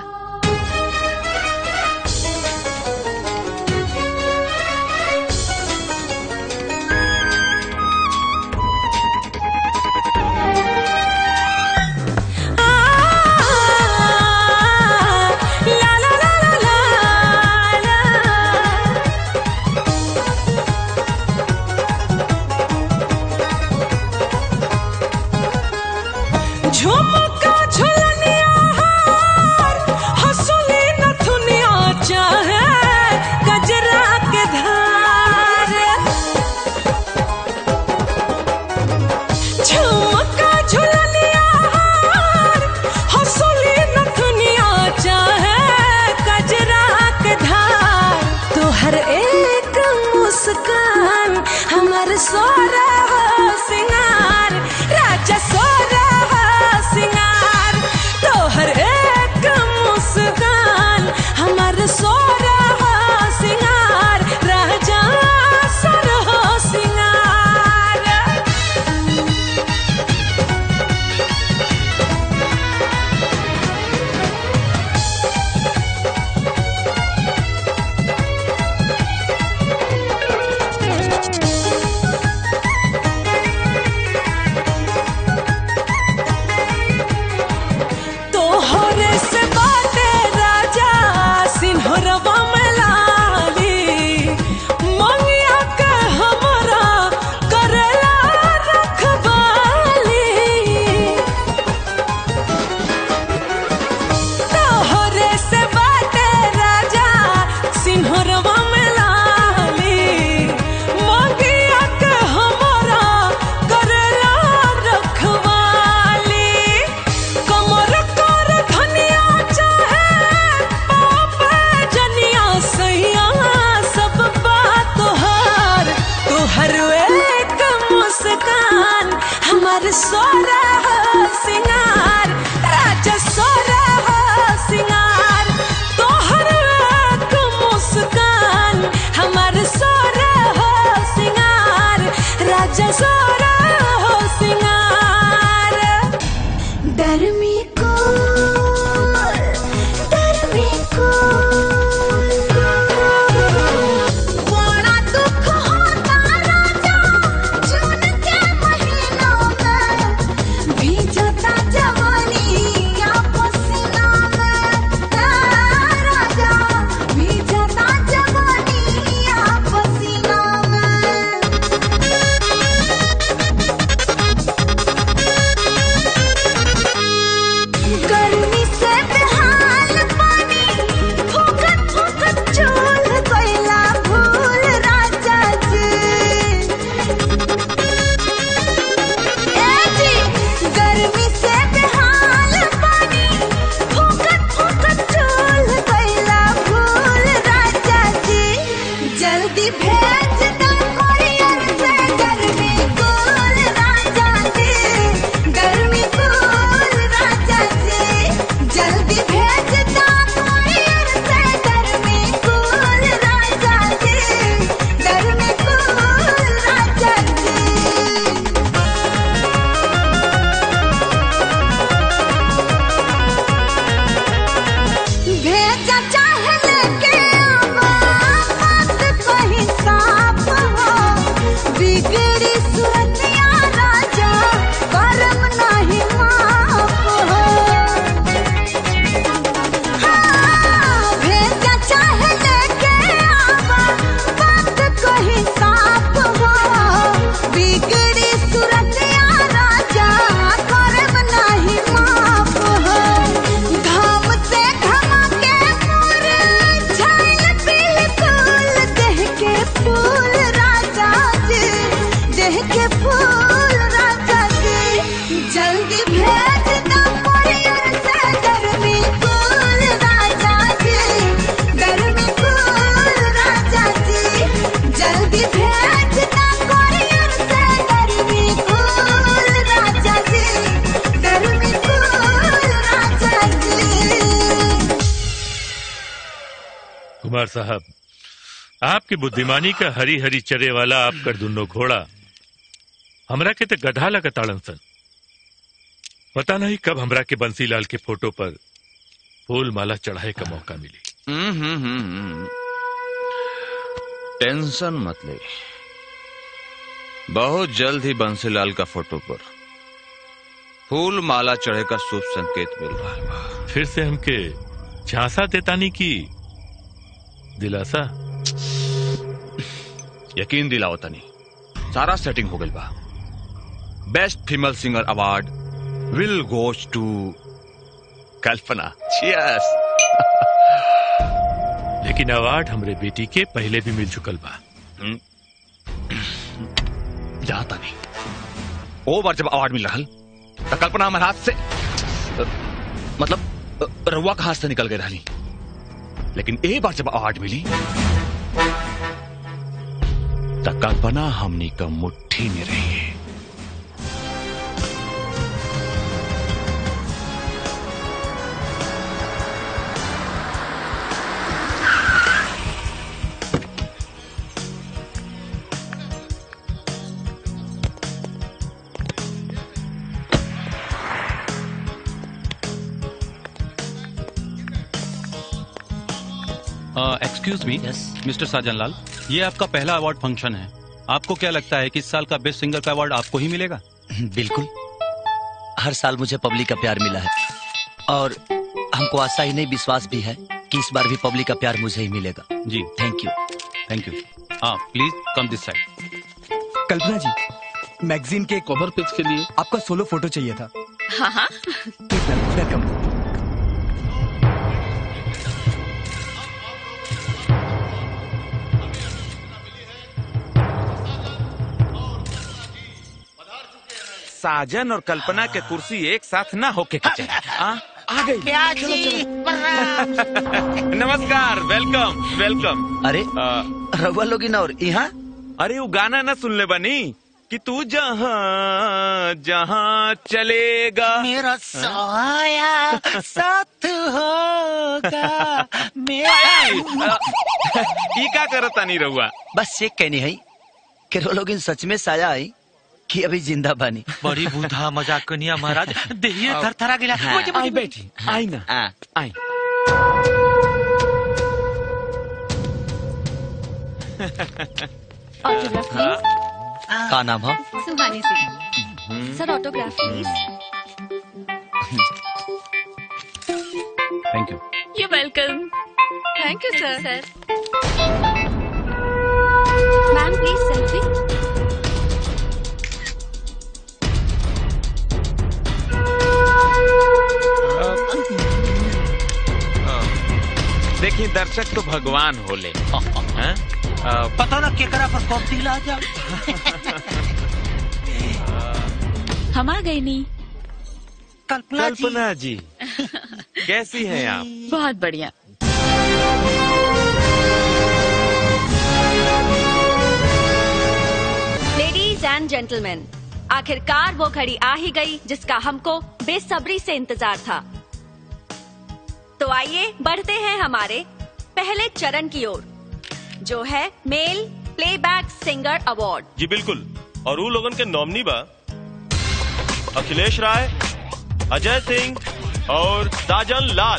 झुमका झुलनिया हार कुमार साहब आपकी बुद्धिमानी का हरी हरी चरे वाला आपकर दुनो घोड़ा हमरा के तो गधा लगताड़न सन पता नहीं कब हमरा के बंसीलाल के फोटो पर फूल माला चढ़ाए का मौका मिली हम्म, हम्म, हम्म, हम्म। टेंशन मत ले बहुत जल्द ही बंसीलाल का फोटो पर फूल माला चढ़े का शुभ संकेत मिल रहा है फिर से हमके झांसा देतानी की दिलासा यकीन दिलाओ तनी सारा सेटिंग हो गई बा best female singer award will goes to Kalpana Cheers. लेकिन अवार्ड हमरे बेटी के पहले भी मिल चुकल बा जाता नहीं ओ बार जब अवार्ड मिल रहा तो कल्पना हमारे हाथ से अ, मतलब अ, रउआ का हाथ से निकल गई रही लेकिन एक बार जब अवार्ड मिली तो कल्पना हमनी का मुट्ठी में रही है एक्सक्यूज मी मिस्टर साजन लाल ये आपका पहला अवार्ड फंक्शन है आपको क्या लगता है कि इस साल का बेस्ट सिंगर का अवार्ड आपको ही मिलेगा बिल्कुल हर साल मुझे पब्लिक का प्यार मिला है और हमको आशा ही नहीं विश्वास भी है कि इस बार भी पब्लिक का प्यार मुझे ही मिलेगा जी थैंक यू थैंक यू हाँ please come this side Kalpana ji magazine के कवर पेज के लिए आपका सोलो फोटो चाहिए था हाँ हाँ वेलकम साजन और कल्पना के कुर्सी एक साथ ना होके के चाहिए आ, आ गई नमस्कार वेलकम वेलकम अरे रउआ लोग इन और यहाँ अरे वो गाना ना सुन ले बनी कि तू जहाँ जहाँ चलेगा मेरा सहाया साथ होगा मेरा ई का करता नहीं रहुआ बस ये कहनी है कि रो लोग इन सच में साया आई कि अभी जिंदा बानी बड़ी बूढ़ा मजाक कनिया महाराज देहिए थरथरा गिला हाँ। आई बैठी आई ना आई ऑटोग्राफ प्लीज का नाम है Suhani Singh sir autograph please thank you you welcome thank you sir sir ma'am please selfie देखिए दर्शक तो भगवान होले हैं? आ, पता ना केकरा पर कब दिल आ जा हम आ गए नी कल्पना जी कल्पना जी कैसी हैं आप बहुत बढ़िया लेडीज एंड जेंटलमैन आखिरकार वो घड़ी आ ही गई जिसका हमको बेसब्री से इंतजार था तो आइए बढ़ते हैं हमारे पहले चरण की ओर जो है मेल प्लेबैक सिंगर अवार्ड जी बिल्कुल और वो लोगन के नॉमिनी बा अखिलेश राय अजय सिंह और साजन लाल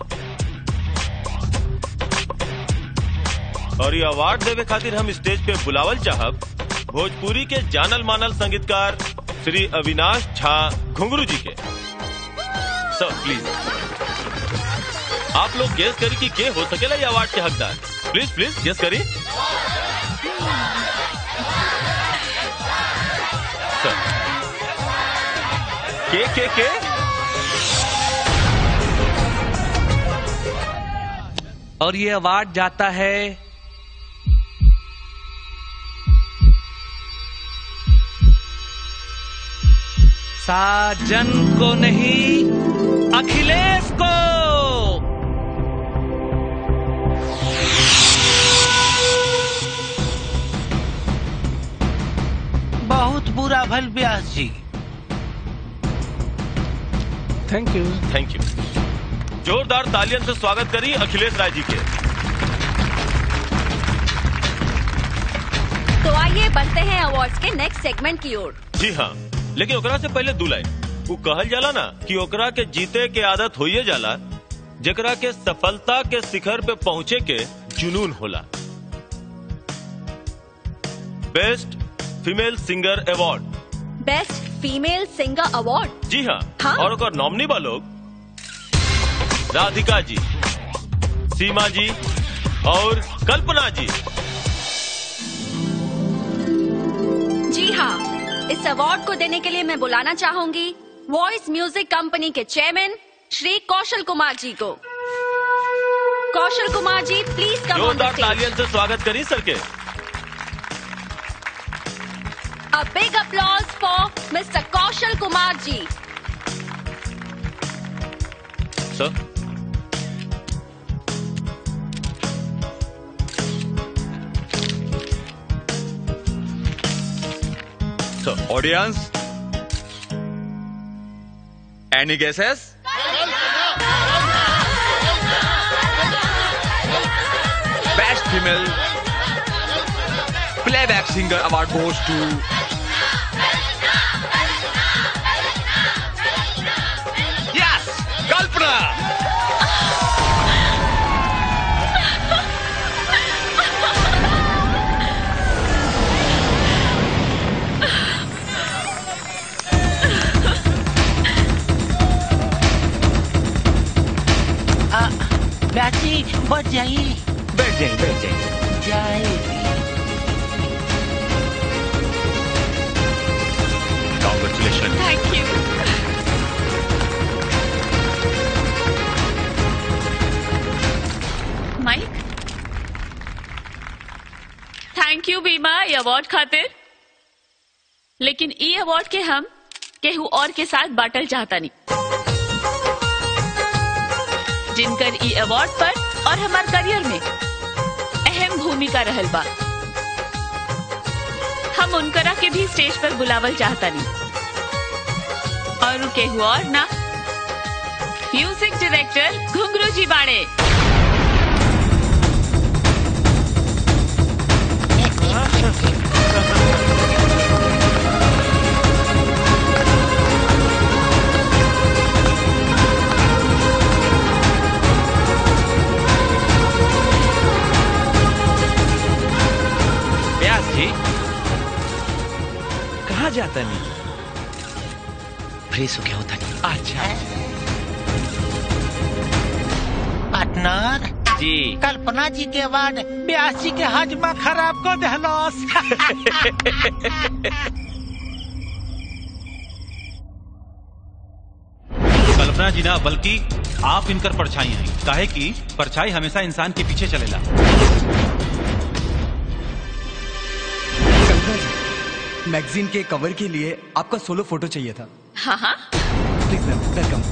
और ये अवार्ड देवे खातिर हम स्टेज पे बुलावल चाहब भोजपुरी के जानल मानल संगीतकार श्री अविनाश झा घुंगरू जी के सर प्लीज आप लोग गेस करी कि के हो सकेला ये अवार्ड के हकदार प्लीज प्लीज गेस करी सर के के के और ये अवार्ड जाता है साजन को नहीं अखिलेश को बहुत बुरा भल ब्यास जी थैंक यू थैंक यू जोरदार तालियन से स्वागत करिए अखिलेश राय जी के तो आइए बढ़ते हैं अवार्ड्स के नेक्स्ट सेगमेंट की ओर जी हाँ लेकिन ओकरा से पहले दू लाइन वो कहल जाला ना कि ओकरा के जीते के आदत होइए जाला जेकरा के सफलता के शिखर पे पहुँचे के जुनून होला best female singer award best female singer award जी हाँ, हाँ? और ओकर नॉमिनी बा लोग राधिका जी सीमा जी और कल्पना जी जी हाँ इस अवार्ड को देने के लिए मैं बुलाना चाहूंगी वॉइस म्यूजिक कंपनी के चेयरमैन श्री कौशल कुमार जी को कौशल कुमार जी प्लीज कम ऑन द जोरदार स्टेज तालियन से स्वागत करी सर के A big applause for Mr. Kaushal Kumar ji. Sir So, audience, any guesses? Best female playback singer award goes to yes, Kalpana. आ, बाची बढ़ जाइए बैठ जाइए बैठ जाइए जाइए Congratulations. Thank you mike thank you बीमा ये अवार्ड खातिर लेकिन ई अवार्ड के हम केहू और के साथ बाटल चाहता नहीं जिनकर ई अवार्ड पर और हमार करियर में अहम भूमिका रहल बा हम उनकरा के भी स्टेज पर बुलावल चाहता नहीं और उ केहू और ना म्यूजिक डायरेक्टर घुंगरू जी बाड़े व्यास जी कहाँ जाता नहीं फ्रेश हो गया होता नहीं अच्छा पार्टनर जी कल्पना जी के बाद ब्यास जी के हजमा खराब कर दहलस कल्पना जी ना बल्कि आप इनकर परछाई हैं काहे कि परछाई हमेशा इंसान के पीछे चलेला कल्पना जी मैगजीन के कवर के लिए आपका सोलो फोटो चाहिए था हाँ हाँ please ma'am welcome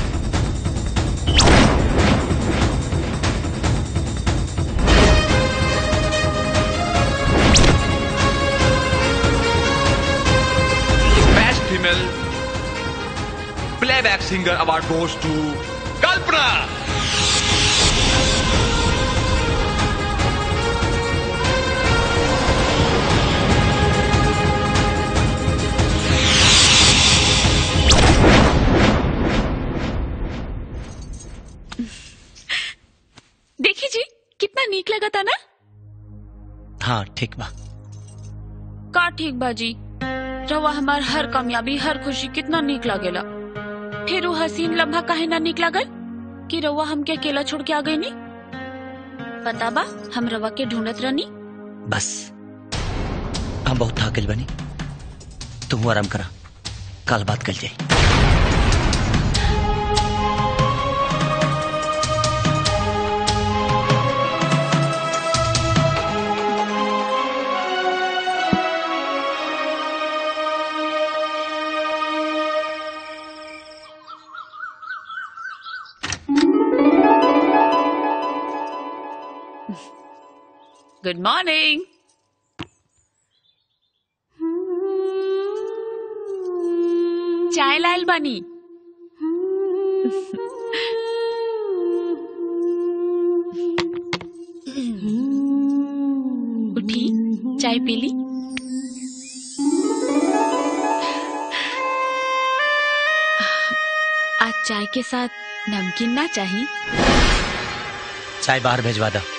Best female playback singer award goes to Kalpana. देखी जी कितना नीक लगा था ना हाँ ठीक बा का ठीक बाजी रवा हमार हर कामयाबी हर खुशी कितना नीक लागेला फिर वो हसीन लम्हा काहे ना नीक लागल कि रवा हमके अकेला छोड़ के आ गई नी पता बा हम रवा के ढूंढत रहनी बस हम बहुत थक गइल बनी तुम आराम करा कल बात कर जाई गुड मॉर्निंग चाय लाल बानी उठी चाय पी ली चाय के साथ नमकीन ना चाहिए चाय बाहर भेजवा दो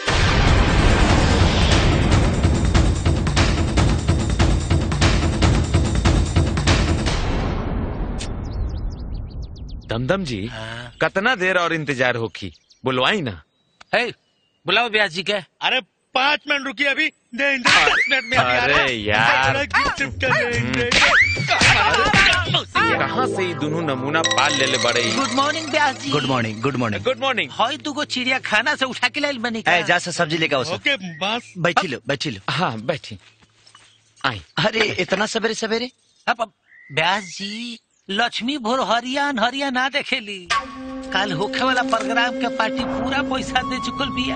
दमदम जी कितना देर और इंतजार होखी बुलवाई ना है बुलाओ ब्यास जी के अरे पाँच मिनट रुकिए अभी दे दे, पाँच मिनट में अभी आ रहा है। अरे यार। जरा गिफ्ट शिफ्ट कर देंगे। कहाँ से ये दोनों नमूना पाल ले ले बड़े good morning Byas ji good morning good morning good morning हई तू को चिड़िया खाना से उठा के लाइल बनी ए जा से सब्जी लेके आओ सर ओके बस बैठी लो बैठी लो हाँ बैठी आई अरे इतना सवेरे सवेरे अब अब ब्यास जी लक्ष्मी भोर हरिया हरिया ना देखेली कल होखे वाला प्रोग्राम के पार्टी पूरा पैसा दे चुकल बिया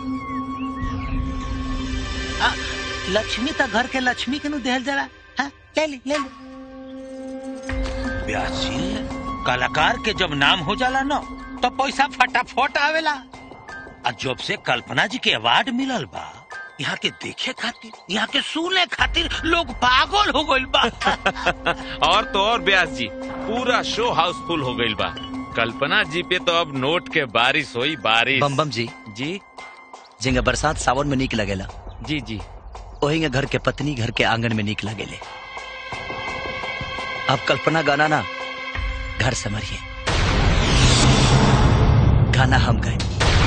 आ, लक्ष्मी तो घर के लक्ष्मी के नु देहल जरा हाँ, ले ली ले ली ब्यास जी कलाकार के जब नाम हो जाला ना तो पैसा फटाफट आवेला और जब से कल्पना जी के अवार्ड मिलल बा यहाँ के देखे खातिर यहाँ के सुने खातिर लोग पागल हो गइल बा और तो और ब्यास जी पूरा शो हाउसफुल हो गइल बा कल्पना जी पे तो अब नोट के बारिश हुई बारिश बम बम जी जी जिंगा बरसात सावन में नीक लगेला जी जी वही घर के पत्नी घर के आंगन में नीक लगेले अब कल्पना गाना ना घर समरिए गाना हम गए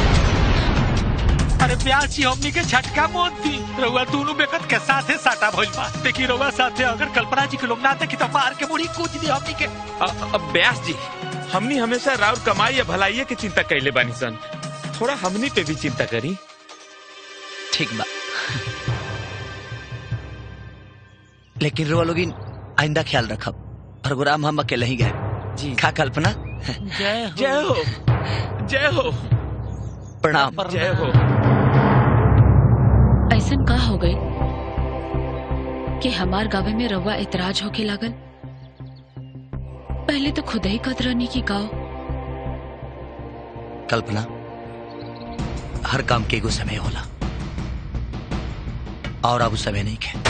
अरे प्यास जी हमनी के झटका मौत दी रउआ दोनों बेकत के साथे साटा भइल बा देखी रउआ साथे अगर कल्पना जी के लोग ना देखी तो मार के मुड़ी कूच दी हमनी के अ- अब ब्यास जी हमनी हमेशा राउर कमाई या भलाई की चिंता कैले बानी सन थोड़ा हमनी पे भी चिंता करी ठीक बा लेकिन रोआ लोगिन आइंदा ख्याल रखब प्रोग्राम हम अकेले ही गए जी खा कल्पना जय हो जय हो जय हो प्रणाम जय हो ऐसन का हो गई कि हमार गावे में रवा इतराज होके लागल पहले तो खुद ही कतरनी की गाओ कल्पना हर काम के एगो समय होला और अब उ समय नहीं है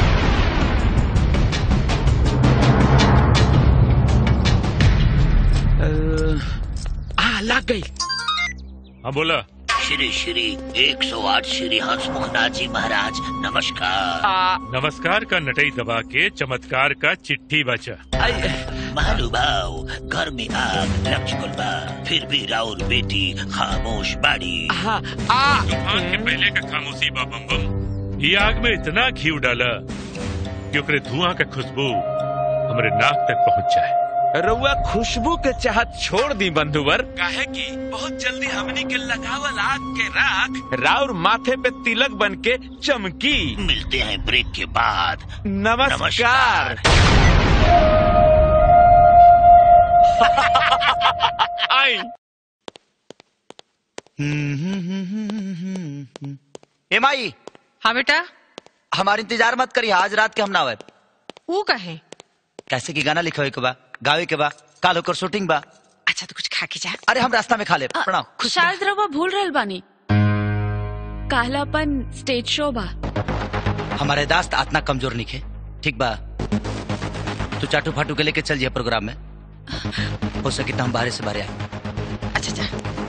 आ लग गई हाँ बोला श्री श्री 108 श्री हंसमुखनाथ जी महाराज नमस्कार नमस्कार का नटई दबा के चमत्कार का चिट्ठी बचा महानुभाव घर में आग लग चुकल बा फिर भी राउर बेटी खामोश बाड़ी हाँ आ तूफान के पहले का खामोशी बा बम बम ये आग में इतना घी डाला कि ओकरे धुआं का खुशबू हमरे नाक तक पहुंच जाए रउआ खुशबू के चाहत छोड़ दी बंधुवर काहे कि बहुत जल्दी हमनी के लगावल आग के राख राउर माथे पे तिलक बन के चमकी मिलते हैं ब्रेक के बाद नमस्कार आई ए माई हाँ बेटा हमार इंतजार मत करी आज रात के हम ना आवे वो कहे कैसे की गाना लिखे के बा गावे के बा काल होकर शूटिंग बा अच्छा तो कुछ खा के जा अरे हम रास्ता में खा ले प्रणाम शायद रवा भूल रहल बानी काहलापन स्टेज शो बा हमारे दास्त आतना कमजोर निके ठीक बा तू चाटू फाटू के लेके चल जिया प्रोग्राम में हो सके तो हम बाहर से बाहर आए अच्छा जा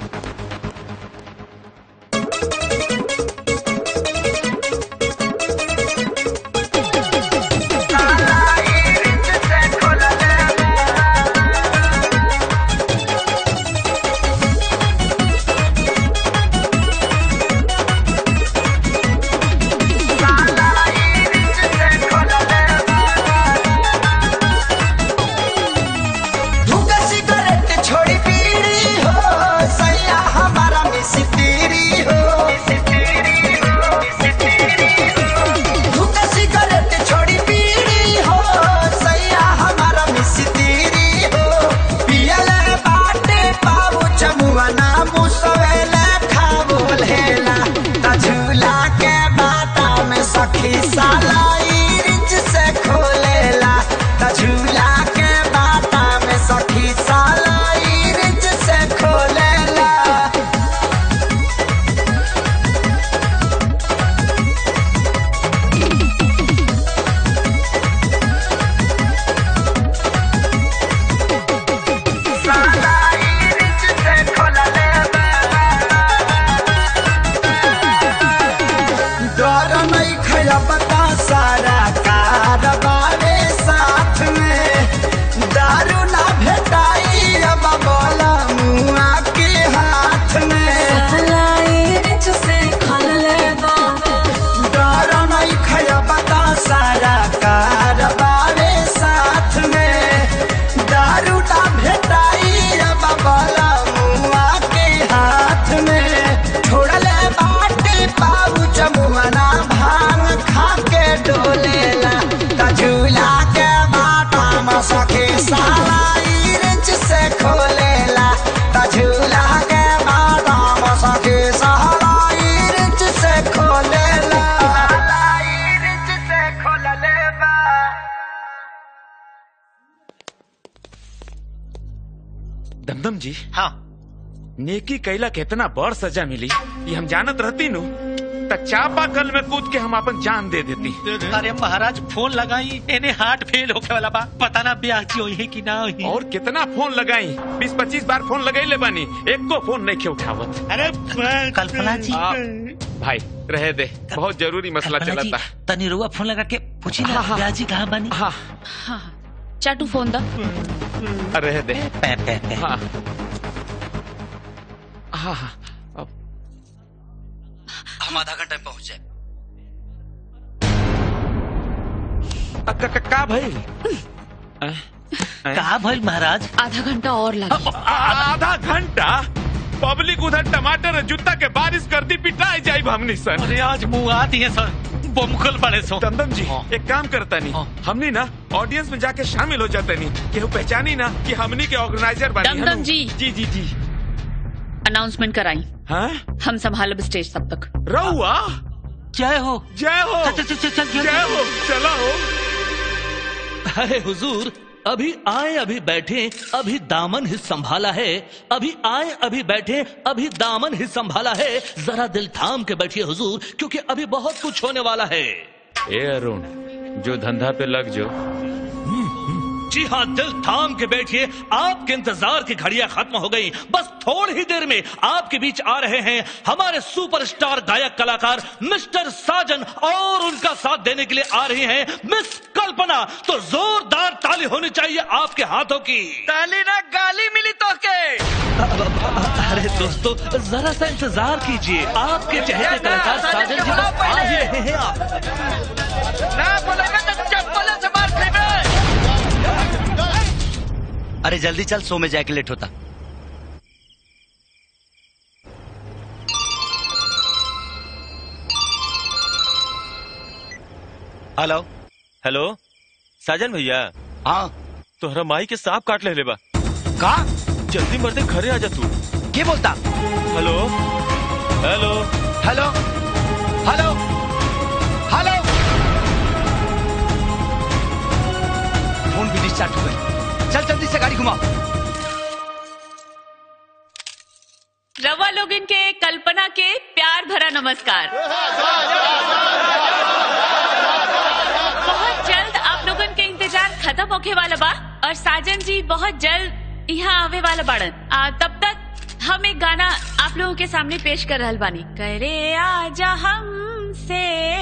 धुआं सिगरेट छोड़ी बीड़ी हो सैया हमारा मिस्त्री हो धुआं सिगरेट छोड़ी बीड़ी हो सैया हमारा मिस्त्री हो पियले बाटे पाऊ चमुआ ना मुसवेले खावो लेला ता झूला के बाटा में सखी साला ई रिंच से खोलेला ता झूला के बाटा में सखी साला ई रिंच से खोलेला साला ई चंदन जी हाँ नेकी कैला के इतना बड़ सजा मिली ये हम जानत रहती नु त चापा कल में कूद के हम अपन जान दे देती अरे महाराज फोन लगाई इन्हें हार्ट फेल होके वाला बा पता ना ब्याजी हुई है कि ना हुई और कितना फोन लगाई बीस पच्चीस बार फोन लगाई ले बानी एक को फोन नहीं खे उठावत अरे कल्पना जी आ, भाई रहे दे बहुत जरूरी मसला कल्पना जी, चलता तनी रुआ फोन लगा के पूछी ना हाँ, हाँ। ब्याजी कहाँ बनी हाँ हाँ चाटू फोन दा रहे दे पे, पे, पे। हाँ हाँ हाँ हम आधा घंटा में पहुंच जाए का, का, का भाई कहा भाई महाराज आधा घंटा और लगे आधा घंटा पब्लिक उधर टमाटर और जूता के बारिश कर दी पिटाई जाई हमनी सर अरे आज मुंह आती है सर बमुखल पड़े सो चंदन जी एक काम करता नहीं हमनी ना ऑडियंस में जाके शामिल हो जाते नहीं केहू पहचानी ना कि हमनी के ऑर्गेनाइजर बनी दमदम हनु। जी। जी जी जी अनाउंसमेंट कराई हाँ हम संभालब स्टेज तब तक रहुआ जय हो जय हो चल, चल, चल, चल, जय हो चला हो अरे हुजूर अभी आए अभी बैठे अभी दामन ही संभाला है अभी आए अभी बैठे अभी दामन ही संभाला है जरा दिल थाम के बैठिए हुजूर क्योंकि अभी बहुत कुछ होने वाला है ए अरुण जो धंधा पे लग जो जी हाँ दिल थाम के बैठिए आपके इंतजार की घड़ियां खत्म हो गई बस थोड़ी ही देर में आपके बीच आ रहे हैं हमारे सुपरस्टार गायक कलाकार मिस्टर साजन और उनका साथ देने के लिए आ रही हैं मिस कल्पना तो जोरदार ताली होनी चाहिए आपके हाथों की ताली ना गाली मिली तो के अरे दोस्तों जरा सा इंतजार कीजिए आपके चहेते कलाकार साजन जी बस आ ही रहे हैं आप ना बोलेगा तो चप्पल से मार खेबे अरे जल्दी चल सो में जाके लेट होता हेलो हेलो साजन भैया हाँ तोहरा माई के सांप काट ले ले बा का जल्दी मरते घरे आ जा तू के बोलता hello hello hello hello hello phone भी डिस्चार्ज हो गई चल जल्दी से गाड़ी घुमाओ रवा लोग इनके कल्पना के प्यार भरा नमस्कार बहुत जल्द आप लोगन के इंतजार खत्म होके वाला बा और साजन जी बहुत जल्द यहाँ आवे वाला बाड़न आ, तब तक हम एक गाना आप लोगों के सामने पेश कर रहल बानी करे आजा हमसे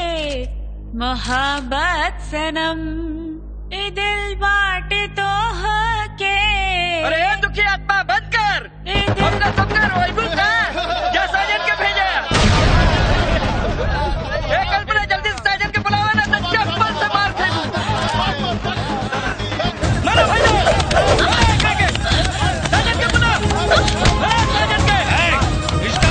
मोहब्बत सनम ए दिल बाटे तो के अरे ए दुखी आत्मा बंद कर अपना सब कर वही का या साजन के भेजे ए कल्पना जल्दी से साजन के बुलावा ना तो चप्पल से मार खेलूं मारो भाई साजन के बुलाओ साजन के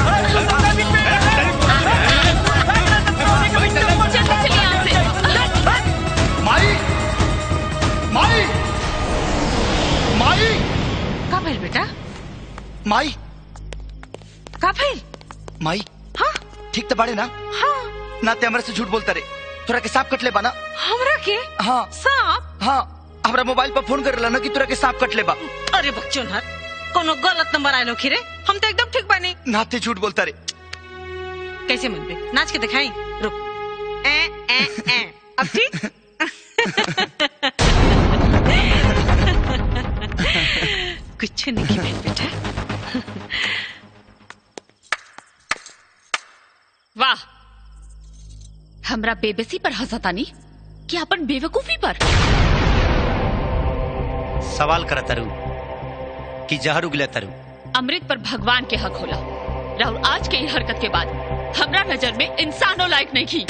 माई माई माई का भइल बेटा माई का भइल माई हाँ ठीक तो बाड़े ना हाँ ना ते हमरा से झूठ बोलता रे तोरा के सांप कट ले बाना हमरा के हाँ सांप हाँ हमरा मोबाइल पर फोन कर ना कि तोरा के सांप कट ले बा अरे बच्चों हर कोनो गलत नंबर आयलो खीरे हम तो एकदम ठीक बानी नाते झूठ बोलता रे कैसे मन पे नाच के दिखाई रुक ए ए ए अब ठीक कुछ नहीं भइल बेटा वाह हमरा बेबसी पर हंसतानी कि अपन बेवकूफी पर सवाल करा तरु कि जहर उगले तरु अमृत पर भगवान के हक होला राहुल आज के ई हरकत के बाद हमरा नजर में इंसानों लायक नहीं की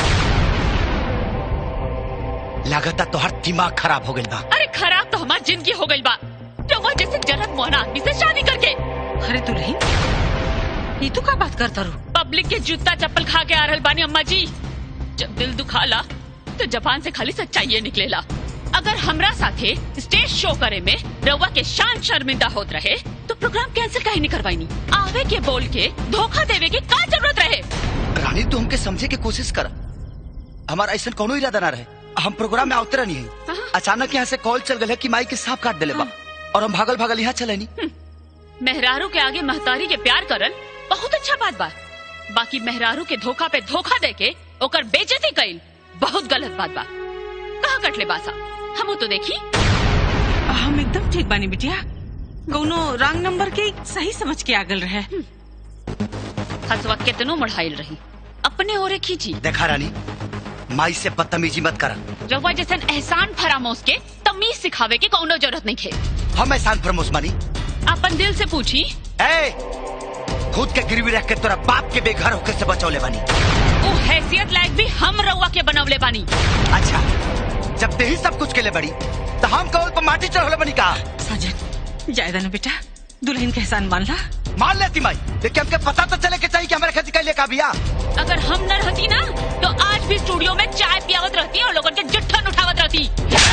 लागता तोहर दिमाग खराब हो गइल बा अरे खराब तो हमार जिंदगी हो गई बा रउआ जैसे जन्नत मोहना आदमी से शादी करके अरे दुल्हन ये तू का बात करता रू पब्लिक के जूता चप्पल खा के आ रहल बानी अम्मा जी जब दिल दुखाला तो जबान से खाली सच्चाई निकलेला अगर हमरा साथे स्टेज शो करे में रउआ के शान शर्मिंदा होत रहे तो प्रोग्राम कैंसिल काहे नहीं करवाईनी आवे के बोल के धोखा देवे के का जरूरत रहे रानी तू हमके समझे के कोशिश कर हमारा ऐसा कोनो इरादा ना रहे हम प्रोग्राम में आवते रहनी है अचानक यहाँ से कॉल चल गए कि माई के सांप काट दिले बा और हम भागल भागल यहाँ चले नी मेहरारू के आगे महतारी के प्यार करल बहुत अच्छा बात बा बाकी मेहरारू के धोखा पे धोखा दे के ओकर बेइज्जती कइल बहुत गलत बात बा कहाँ कटले बासा हम तो देखी हम एकदम ठीक बानी बिटिया कौनो रंग नंबर के सही समझ के आगल रहे हसवा कितनो मढ़ाइल रही अपने ओरे खींची देखा रानी माई से बदतमीजी मत कर रउआ जैसन एहसान फरामोश के तमीज सिखावे के कौनो जरूरत नहीं खे हम एहसान फरमोश मानी अपन दिल से पूछी ए खुद के गिरवी रख के तोरा बाप के बेघर होकर से बचौले बानी वो हैसियत लायक भी हम रउआ के बनवले बानी अच्छा जब ते ही सब कुछ के लिए बड़ी तो हम कौल पर माटी चढ़ोले बनी का साजन जायदा ना बेटा दुल्हन के एहसान मान ला मान लेती माई लेकिन हमके पता तो चले के चाहिए कि हमारे खेती कैले का बिया अगर हम न रहती ना तो आज भी स्टूडियो में चाय पियावत रहती और लोगों के जुट्ठन उठावत रहती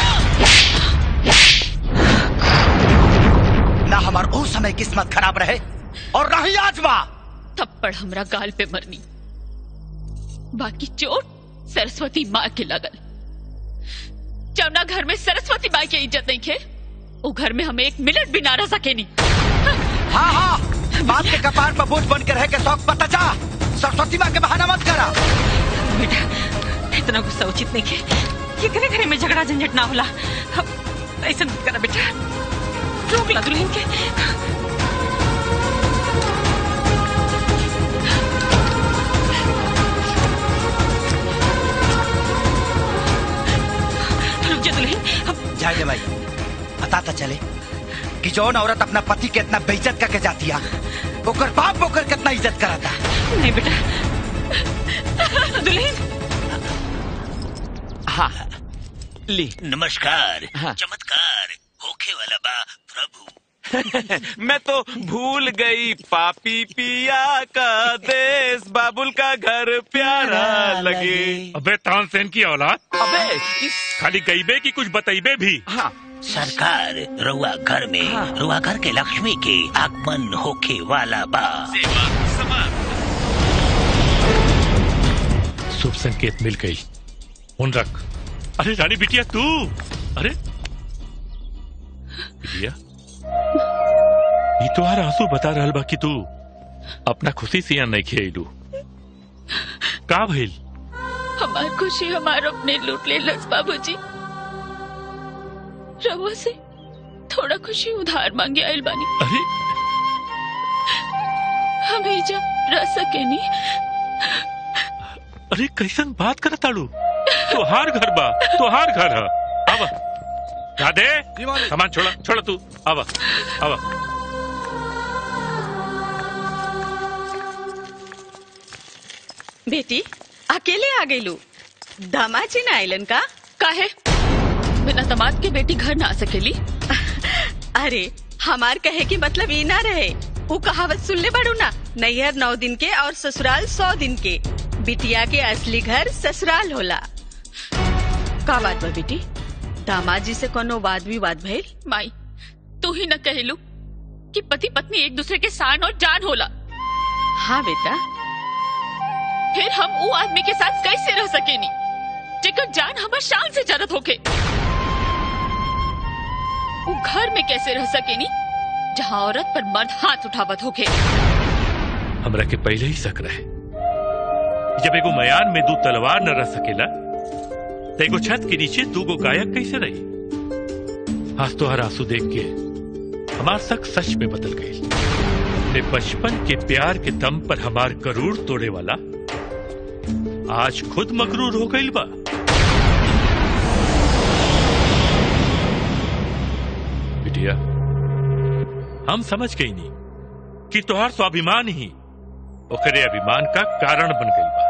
ना हमार उस समय किस्मत खराब रहे और ना ही आज बा थप्पड़ हमरा गाल पे मरनी बाकी चोट सरस्वती माँ के लगल जमुना घर में सरस्वती माँ की इज्जत नहीं खे वो घर में हमें एक मिनट भी ना रह सके नहीं हाँ हाँ बाप के कपार पर बोझ बन के रह के शौक पता जा सरस्वती माँ के बहाना मत करा बेटा इतना गुस्सा उचित नहीं के ये घरे घरे में झगड़ा झंझट ना होला अब ऐसा मत करा बेटा रोक ला दुल्हन के रुक जा दुल्हन अब जाए दे भाई पता तो चले कि जौन औरत अपना पति के इतना बेइज्जत करके जाती है ओकर बाप ओकर कितना इज्जत कराता नहीं बेटा दुल्हन हाँ ली नमस्कार चमत्कार होखे वाला बा प्रभु मैं तो भूल गई पापी पिया का देश बाबुल का घर प्यारा लगे अबे तानसेन की औलाद अबे खाली गईबे की कुछ बतईबे भी हाँ सरकार रुआ घर में रुआ घर के लक्ष्मी के आगमन होखे वाला बा शुभ संकेत मिल गई उन रख अरे रानी बिटिया तू अरे बिटिया ये तोहार आंसू बता रहल बा कि तू अपना खुशी से यहाँ नहीं खेलू का भइल हमार खुशी हमार अपने लूट ले लस बाबूजी रवा से थोड़ा खुशी उधार मांगे आयल बानी अरे हम ही जब रह सके नी अरे कैसन बात कर ताड़ू तोहार घर बा तोहार घर है आवा राधे सामान छोड़ा छोड़ा तू आवा आवा बेटी अकेले आ गई लू दामाजी ना आइलन का काहे बिना दामाद के बेटी घर ना आ सकेली अरे हमार कहे की मतलब ये ना रहे वो कहावत सुन ले बड़ू ना नैहर नौ दिन के और ससुराल सौ दिन के बिटिया के असली घर ससुराल होला का बात बा बेटी दामाद जी से कोनो वाद विवाद भइल माई तू ही न कहलू कि पति पत्नी एक दूसरे के सान और जान होला हाँ बेटा फिर हम वो आदमी के साथ कैसे रह सकेनी जेकर जान हमार शान से जरूरत होके वो घर में कैसे रह सकेनी जहाँ औरत पर मर्द हाथ उठावत होके हमरा के पहले ही शक रहे जब एगो मयान में दो तलवार न रह सकेला तो एगो छत के नीचे दू गो गायक कैसे रही आज तो हर आंसू देख के हमार शक सच में बदल गई ने बचपन के प्यार के दम पर हमार करूर तोड़े वाला आज खुद मकरूर हो गई बा बिटिया हम समझ गई नहीं कि तोहार स्वाभिमान ही ओकरे अभिमान का कारण बन गई बा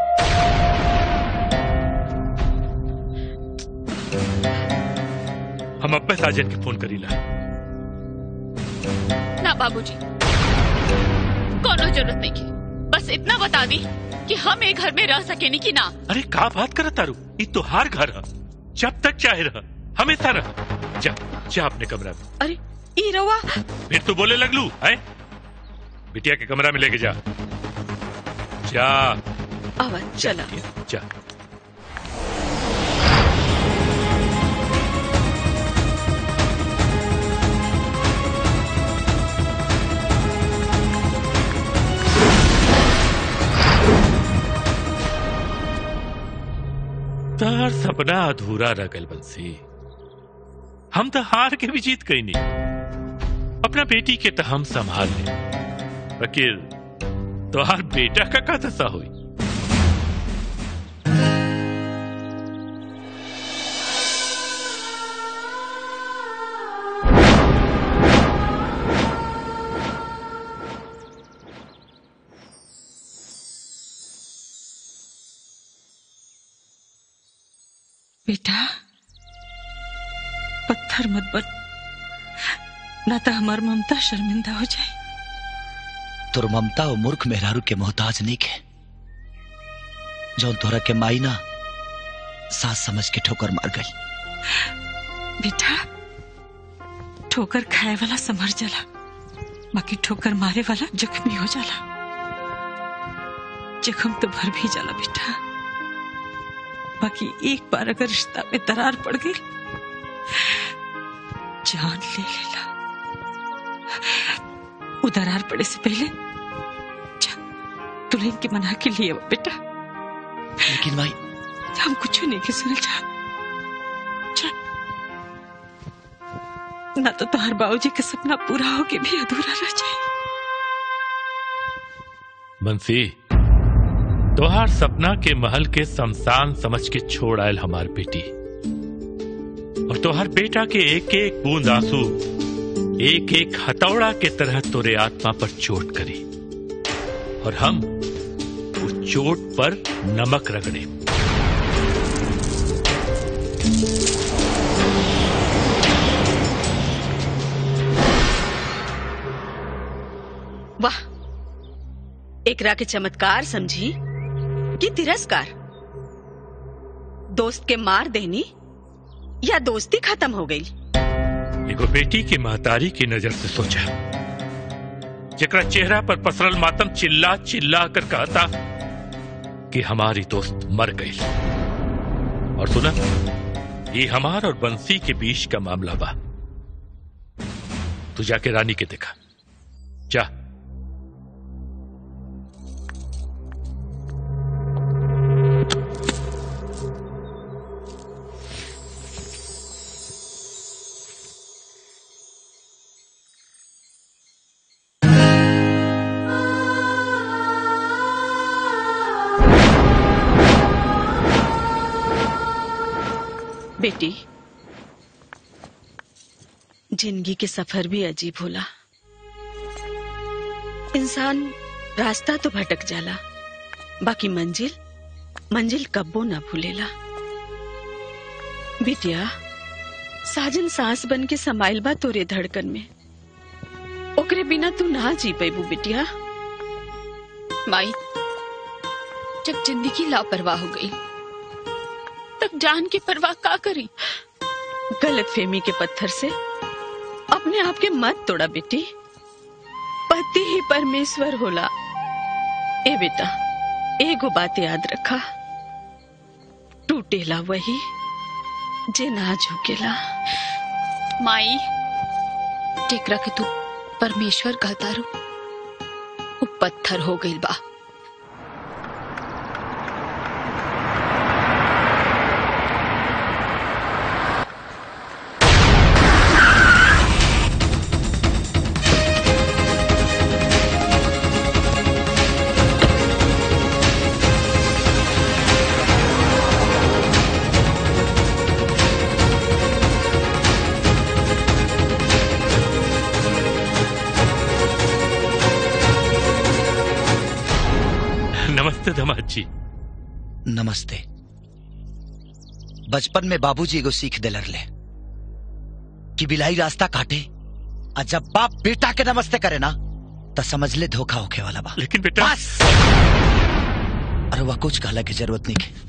हम अब्बे साजन के फोन करीला ना बाबूजी कोनो जरूरत नहीं की बस इतना बता दी कि हम एक घर में रह सकेनी कि ना अरे का बात करत तारू ये तोहार घर है जब तक चाहे रह हमेशा रह जा जा अपने कमरा में अरे ई रवा फिर तू बोले लगलू है बिटिया के कमरा में लेके जा जा आवा चला जा तार सपना अधूरा रह गल बंसी हम तो हार के भी जीत गई नहीं अपना बेटी के तो हम संभाल ले वकील तोहार बेटा का का दशा हुई बेटा पत्थर मत बन ना तो हमार ममता शर्मिंदा हो जाए तोर ममता और मूर्ख मेहरारू के मोहताज नहीं के जौन तोरा के माई ना सास समझ के ठोकर मार गई बेटा ठोकर खाए वाला संभर जाला बाकी ठोकर मारे वाला जख्मी हो जाला जख्म तो भर भी जाला बेटा बाकी एक बार अगर रिश्ता में दरार पड़ गई जान ले लेला वो दरार पड़े से पहले जा दुल्हन के मना के लिए आवा बेटा लेकिन भाई हम कुछ नहीं के सुनल जा जा। ना तो तुम्हारे बाबूजी का सपना पूरा होके भी अधूरा रह जाए बंसी तोहार सपना के महल के शमशान समझ के छोड़ आयल हमार बेटी और तोहार बेटा के एक एक बूंद आंसू एक एक हथौड़ा के तरह तोरे आत्मा पर चोट करी और हम उस चोट पर नमक रगड़े वाह एकरा के चमत्कार समझी कि तिरस्कार दोस्त के मार देनी या दोस्ती खत्म हो गई एगो बेटी के महतारी की नजर से सोचा जकरा चेहरा पर पसरल मातम चिल्ला चिल्ला कर कहता कि हमारी दोस्त मर गई और सुना ये हमार और बंसी के बीच का मामला बा तू जाके रानी के देखा जा बेटी जिंदगी के सफर भी अजीब होला इंसान रास्ता तो भटक जाला बाकी मंजिल मंजिल कब्बो ना भूलेला बिटिया साजन सांस बन के समाइल बा तोरे धड़कन में ओकरे बिना तू ना जी पेबू बिटिया माई जब जिंदगी लापरवाह हो गई तब जान की परवाह का करी गलत फहमी के पत्थर से अपने आप के मत तोड़ा बेटी पति ही परमेश्वर होला ए बेटा एगो बात याद रखा टूटेला वही जे ना झुकेला माई टेकरा के तू परमेश्वर कहता रू वो पत्थर हो गई बा नमस्ते धमाद जी नमस्ते बचपन में बाबूजी एगो सीख दिलर ले कि बिलाई रास्ता काटे और जब बाप बेटा के नमस्ते करे ना तो समझ ले धोखा होके वाला बा लेकिन बेटा बस अरे वह कुछ कहला की जरूरत नहीं के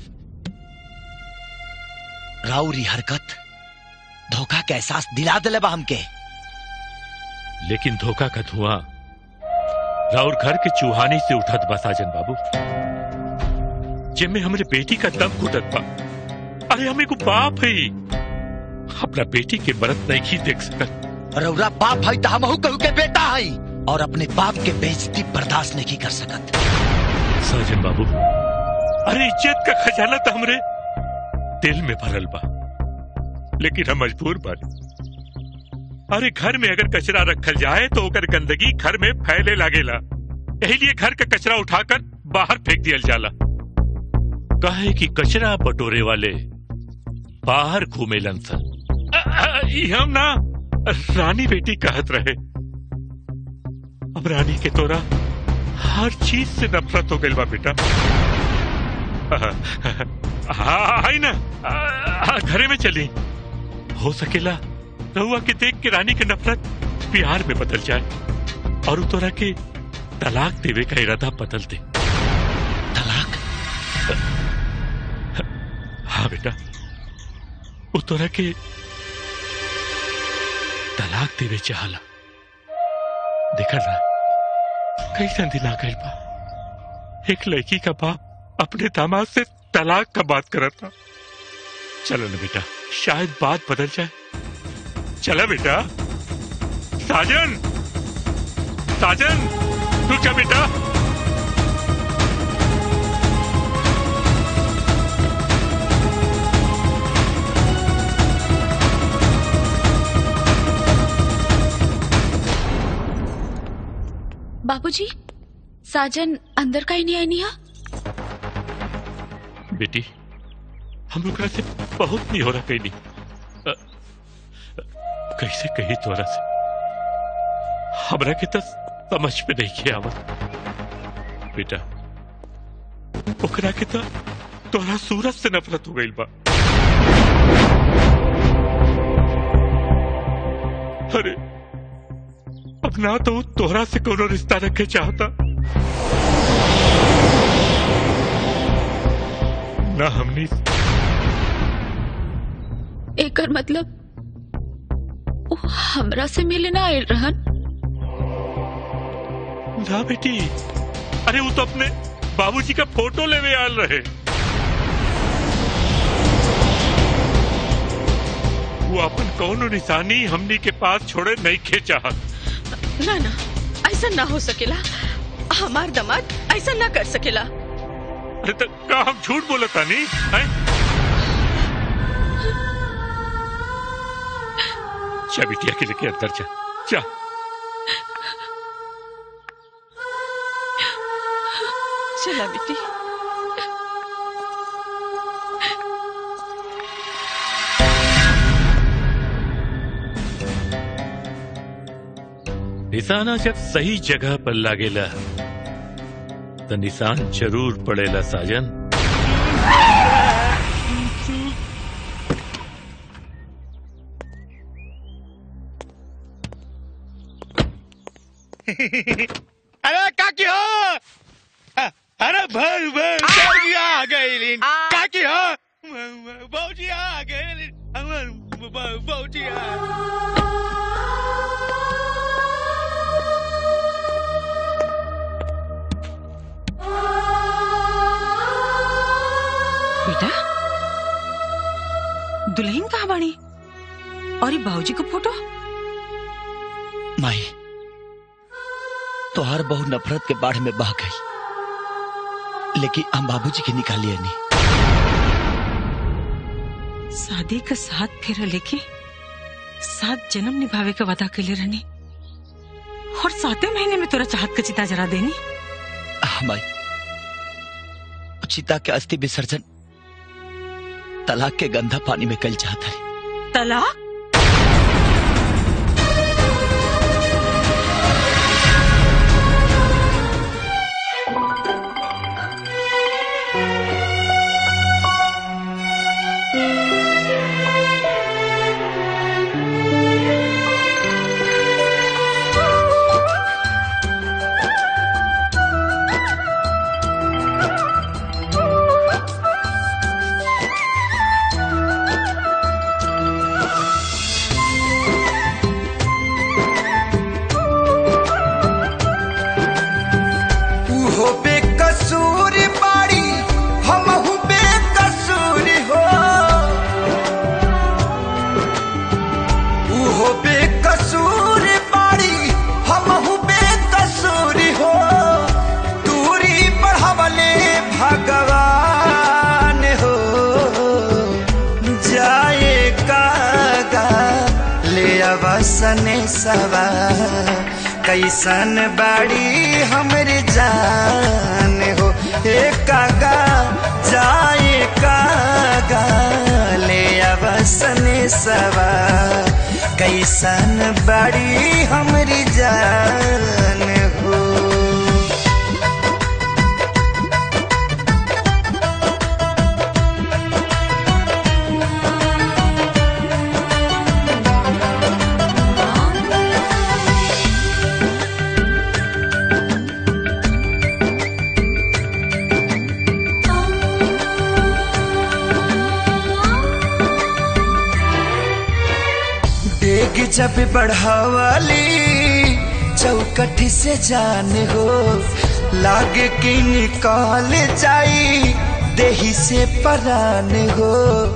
राउरी हरकत धोखा के एहसास दिला दिले बा हमके लेकिन धोखा का धुआं राउर घर के चूहानी से उठत बा साजन बाबू जिनमें हमरे बेटी का दम घुटत बा अरे हमें को बाप है अपना बेटी के मरत नहीं ही देख सकत रौरा बाप है तो हमहू कहू के बेटा है और अपने बाप के बेइज्जती बर्दाश्त नहीं कर सकत साजन बाबू अरे इज्जत का खजाना तो हमरे दिल में भरल बा लेकिन हम मजबूर बानी अरे घर में अगर कचरा रखल जाए तो ओकर गंदगी घर में फैले लागेला यही लिए घर का कचरा उठाकर बाहर फेंक दिया जाला कहे कि कचरा बटोरे वाले बाहर घूमे सन अ, अ, ई हम ना रानी बेटी कहत रहे अब रानी के तोरा हर चीज से नफरत हो गई बा बेटा हाँ आई ना आ, आ, घरे में चली हो सकेला रहुआ के देख के रानी के नफरत प्यार में बदल जाए और उ तोरा के तलाक देवे का इरादा बदल दे तलाक हाँ बेटा उ तोरा के तलाक देवे चाहला देखा ना कैसन दिन आ गई बा एक लड़की का बाप अपने दामाद से तलाक का बात कर था चलो ना बेटा शायद बात बदल जाए चला बेटा साजन साजन तू क्या बेटा बाबूजी साजन अंदर का ही नहीं आई निहा बेटी हम लोग से बहुत नहीं हो रहा कहीं नहीं अ, अ, कैसे कही तोरा से हमरा के तो समझ में नहीं किया आवत बेटा ओकरा के तो तोरा सूरज से नफरत हो गई बा अरे अब ना तो वो तोहरा से कोनो रिश्ता रखे चाहता ना हमनी एकर मतलब वो हमरा से मिले ना आयल रहन ना बेटी अरे वो तो अपने बाबूजी का फोटो लेवे आल रहे वो अपन कौनो निशानी हमनी के पास छोड़े नहीं खे चाहत ना ना ऐसा ना हो सकेला हमार दमाद ऐसा ना कर सकेला अरे तो का हम झूठ बोलता नहीं है जा बिटिया के लेके अंदर जा जा चला बेटी निशाना जब सही जगह पर लागेला तो निशान जरूर पड़ेला साजन अरे काकी हो अ- अरे भाई भाई भौजी आ गई काकी हो भौजी आ गई भौजी आ बेटा दुल्हन कहाँ बनी और ये बाबूजी का फोटो माई तोहार बहु नफरत के बाढ़ में बह गई लेकिन हम बाबूजी के निकालिए नहीं शादी का साथ फेरा लेके सात जन्म निभावे का वादा के लिए रहनी और सातवें महीने में तोरा चाहत का चिता जरा देनी हाँ माई चिता के अस्थि विसर्जन तलाक के गंदा पानी में कल चाहता है तलाक उहो बेकसूर बाड़ी हमहू बेकसूर हो उहो बेकसूर बाड़ी हमहू बेकसूर हो दूरी बढ़वले भगवान हो सवा कैसन बाड़ी हमरी जान हो ए कागा जाए कागा ले अवसन सवा कैसन बाड़ी हमरी जान हो डेग जब बढ़ावाली चौकठ से जान हो लागे कि निकाल जाई देही से परान हो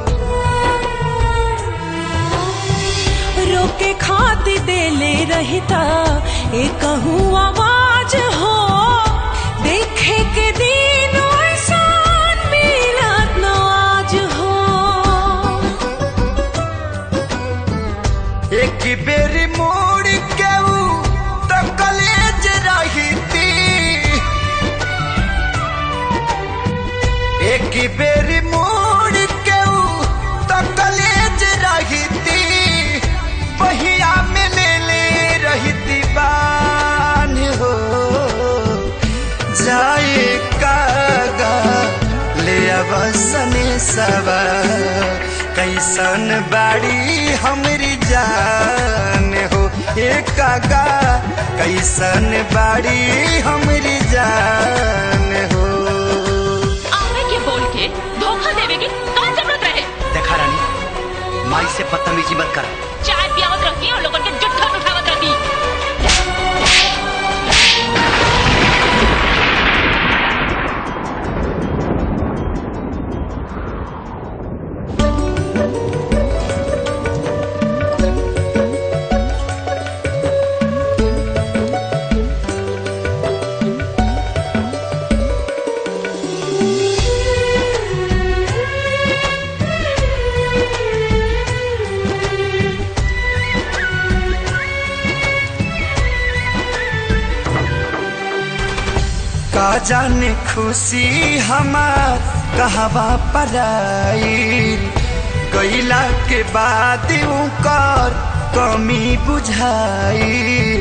रोके खाती देले रहता एक आवाज हो देखे के दिन ऐसान मिलत न आज हो एक बेर मोड़ के ऊ तो कलेज रहीती एक बेर मोड़ के ऊ तो कलेज रहीती पहिया में ले ले रहीती बान हो जाए कागा ले अवसने सवा कैसन बाड़ी हमरी जान हो ए कागा कैसन बाड़ी हमरी जान हो आवे के बोल के धोखा देवे की कौन जरूरत रहे देखा रानी माई से बदतमीजी मत कर चाय पियावत रहती और लोगन के जुट्ठन उठावत रहती का जाने खुशी हमार कहवा पराई गईला के बाद कर कमी बुझाई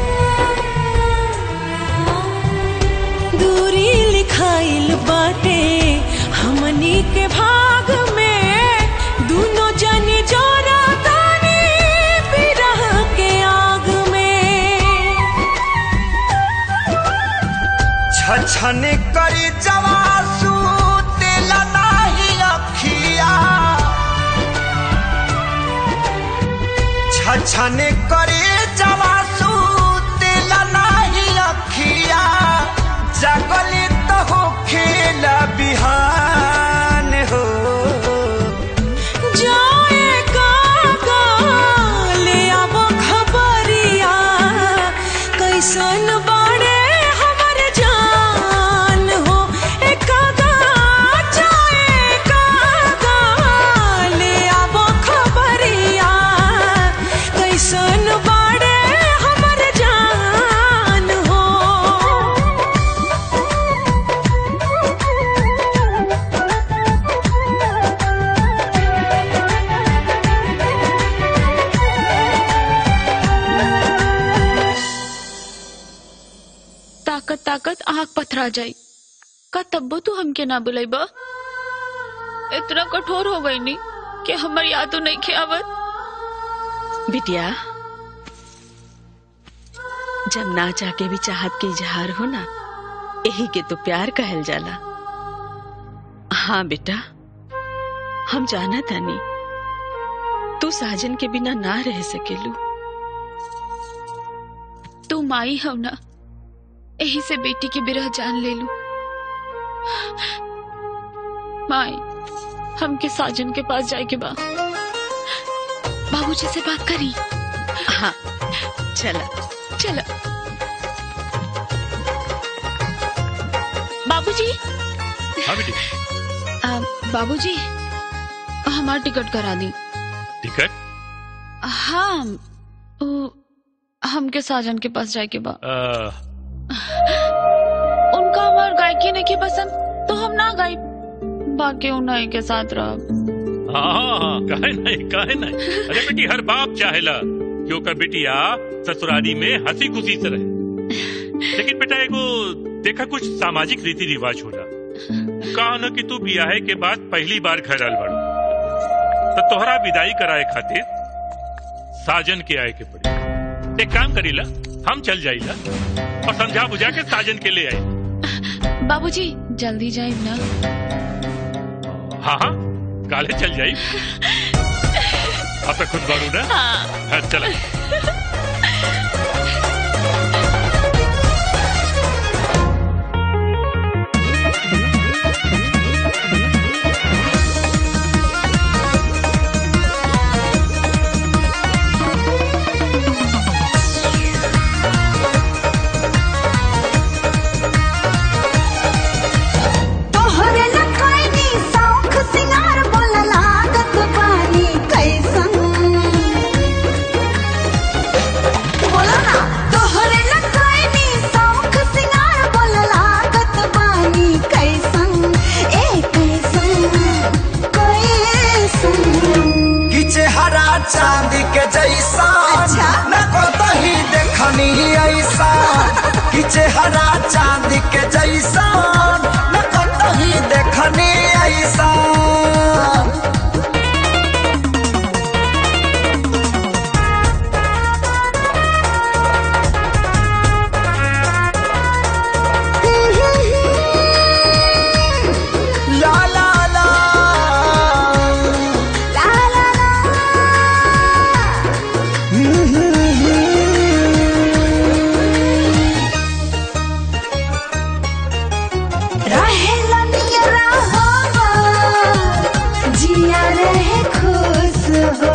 दूरी लिखाइल बाटे हमनी के भाग में दोनों जनी जोरा तानी बिरह के आग में छछन करी जवासू तेल नाही अखिया छछन करी जवासू तेल नाही अखिया जगली तो हो खेल बिहान हो जाए काका ले आव खबरिया कैसन बाड़े हमर जान हो ए काका जाए काका ले आव खबरिया कैसन बाड़े हमर जान हो ताकत ताकत आँख पथरा जाई का तब्बो तू हमके ना बुलाई बा इतना कठोर हो गई नी कि हमर यादो नहीं खियावत बिटिया जब ना जाके भी चाहत के इजहार हो ना यही के तो प्यार कहल जाला हाँ बेटा हम जाना तानी तू साजन के बिना ना रह सकेलू तू माई हो ना यही से बेटी की बिरह जान ले लू माई हमके साजन के पास जाए के बा बाबूजी से बात करी हाँ चला चलो बाबूजी हाँ बेटी आ, बाबूजी हमार टिकट करा दी टिकट हाँ वो हमके साजन के पास जाए के बा आ, उनका हमार गायकी नहीं के पसंद तो हम ना गाई बाकी उन्हीं के साथ रह हाँ हाँ काहे नहीं काहे नहीं अरे बेटी हर बाप चाहेला कि ओकर बेटिया ससुराली में हंसी खुशी से रहे लेकिन बेटा एगो देखा कुछ सामाजिक रीति रिवाज होला कहा न कि तू बियाहे के बाद पहली बार घर आल बाड़ू तो तोहरा विदाई कराए खातिर साजन के आए के पड़ी एक काम करीला हम चल जाइला और समझा बुझा के साजन के ले आए बाबूजी जल्दी जाए ना हाँ हाँ काले चल जाई आप तो खुद बारू ना हाँ चला तोहरे लखाइनी शौख सिंगार बोल लागत बानी कैसन बोला ना तोहरे लखाइनी शौख सिंगार बोल लागत बानी कैसन ए कैसन कैसन कि चेहरा चांदी के जैसा अच्छा। न कतही देखनी ऐसा कि चेहरा चांदी के जैसा न कतही देखनी ऐसा ला ला ला ला ला रहे लनियरा हवा जिया रहे खुश हो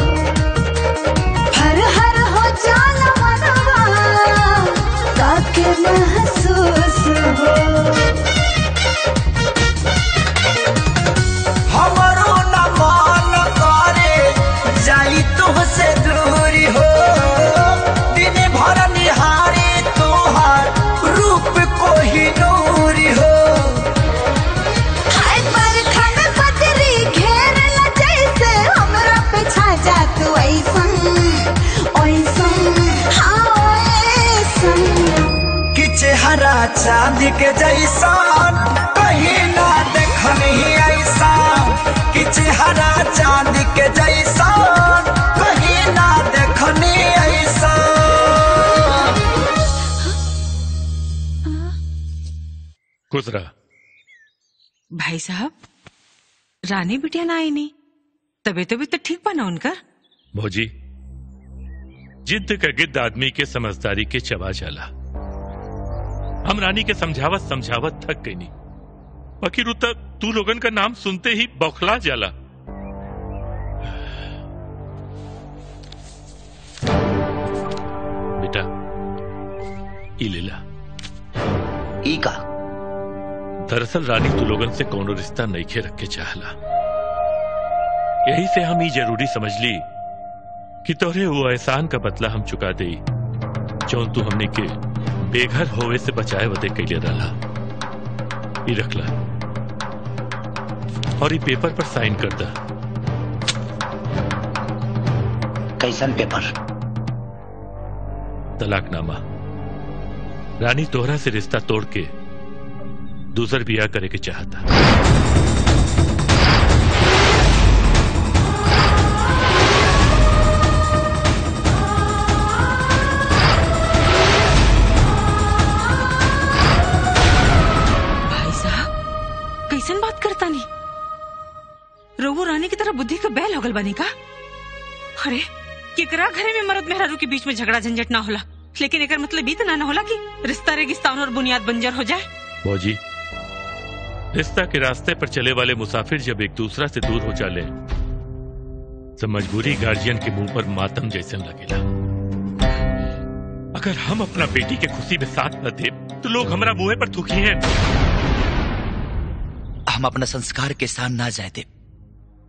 हर हर हो जाल मनवा काके महसूस हो हमरो न मान करे जाई तुहसे दूरी हो दिन भर निहारे तोहार रूप को ही नूरी हो हाय बरखा में बदरी घेरला जैसे हमरा पे छा जा तू ऐसन ऐसन हाँ ऐसन कि चेहरा चांद के जैसा कहीं ना देखनी ऐसा कि चेहरा चांद के जैसा कहीं ना देखनी ऐसा खुश रहा भाई साहब रानी बिटिया ना आई नहीं तबीयत तबीयत तो ठीक बना उनकर भौजी जिद्द का गिद्ध आदमी के समझदारी के चबा जाला हम रानी के समझावत समझावत थक गई नहीं बाकी रुता तू लोगन का नाम सुनते ही बौखला जाला बेटा ई लीला ई का दरअसल रानी तू लोगन से कोनो रिश्ता नईखे रख के चाहला यही से हम ही जरूरी समझ ली कि तोहरे वो एहसान का बदला हम चुका दे जौन तू हमने के बेघर होवे से बचाए वदे कैले रहा ई रखला और ई पेपर पर साइन कर दा कैसन पेपर तलाकनामा रानी तोहरा से रिश्ता तोड़ के दूसर बियाह करे के चाहता भाई साहब कैसन बात करता नहीं रघु रानी की तरह बुद्धि का बैल होगल बनी का अरे केकरा घरे में मर्द मेहरारू के बीच में झगड़ा झंझट ना होला लेकिन एकर मतलब ई त ना ना होला कि रिश्ता रेगिस्तान और बुनियाद बंजर हो जाए मौजी रिश्ता के रास्ते पर चले वाले मुसाफिर जब एक दूसरा से दूर हो जाले तो मजबूरी गार्जियन के मुंह पर मातम जैसे लगेला अगर हम अपना बेटी के खुशी में साथ न दे तो लोग हमारा मुंह पर थूकी हैं हम अपना संस्कार के साथ ना जाए दे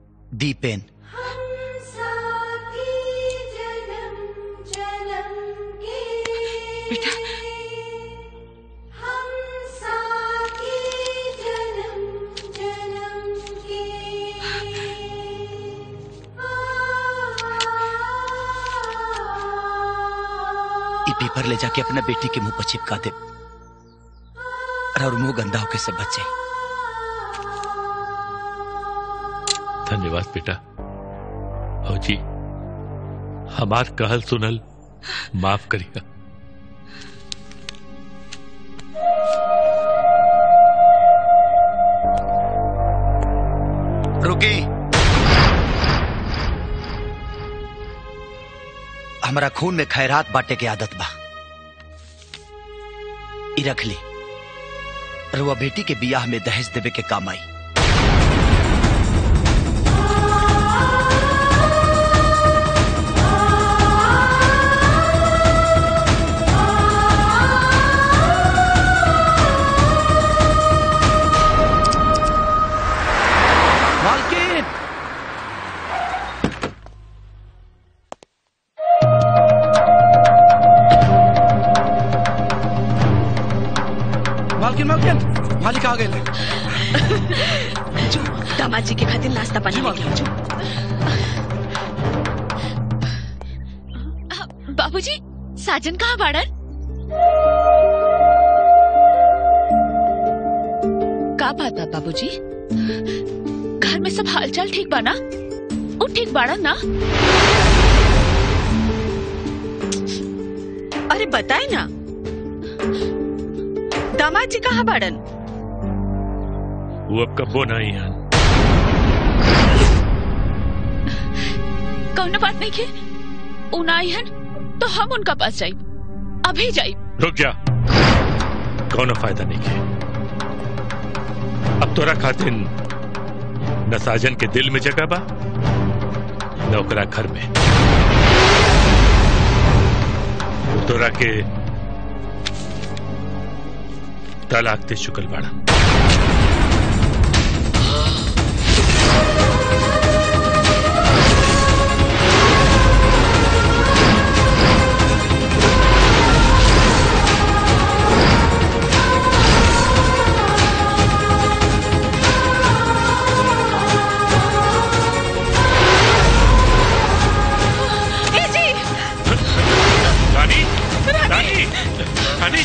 दीपेन पेपर ले जाके अपना बेटी के मुंह पर चिपका दे और मुंह गंदा होके से बच जाए धन्यवाद बेटा फौजी हमार कहल सुनल माफ करिएगा रुकी हमरा खून में खैरात बांटे के आदत बा ई रख ली रुआ बेटी के बियाह में दहेज देवे के काम आई मालकिन मालकिन मालकिन मालिक आ गए जो दामाद जी के खातिर नाश्ता पानी लेके आओ, जो बाबूजी साजन कहाँ बाड़न का बात बा बाबूजी घर में सब हालचाल ठीक बा ना उ ठीक बाड़न ना अरे बताए ना दामाद जी कहाँ बाड़न वो अब कब्बो नहीं है कौनो बात नहीं के उ ना आई हन तो हम उनका पास जाई अभी जाई रुक जा कौनो फायदा नहीं के अब तोरा खातिर न साजन के दिल में जगह बा न ओकरा घर में वो तोरा के तलाक दे चुकल बाड़ा ए जी रानी रानी रानी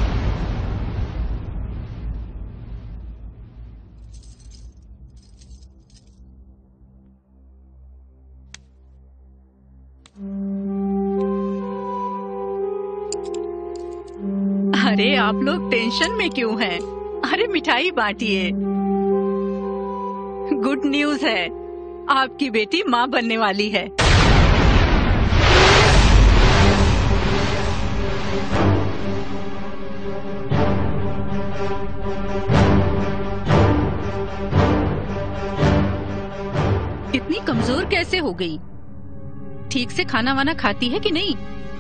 अरे आप लोग टेंशन में क्यों हैं? अरे मिठाई बांटिए गुड न्यूज है आपकी बेटी माँ बनने वाली है इतनी कमजोर कैसे हो गई ठीक से खाना वाना खाती है कि नहीं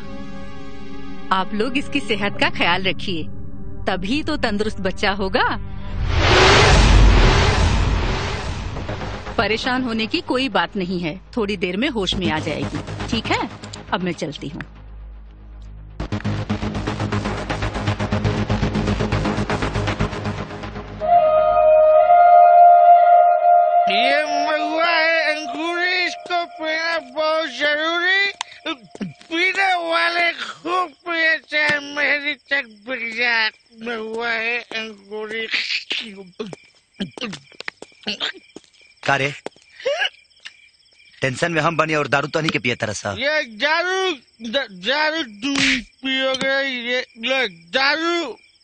आप लोग इसकी सेहत का ख्याल रखिए तभी तो तंदुरुस्त बच्चा होगा परेशान होने की कोई बात नहीं है थोड़ी देर में होश में आ जाएगी ठीक है अब मैं चलती हूँ ये महुआ है अंगूरी इसको पीना बहुत जरूरी पीने वाले खूब पिए चाहे मेरी तक बिक जाए महुआ है अंगूरी का रे टेंशन में हम बने और दारू तो नहीं के पिए तरह सा ये दारू द- दारू तुम पियोगे ये लो दारू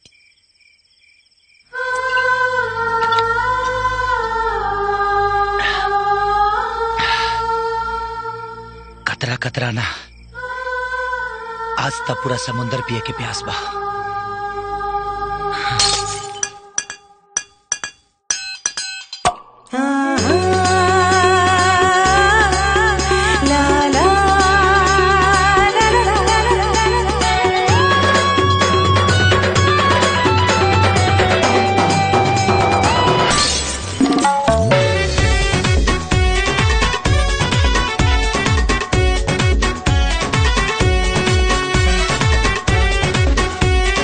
कतरा कतरा ना आज तक पूरा समुंदर पिए के प्यास बा ला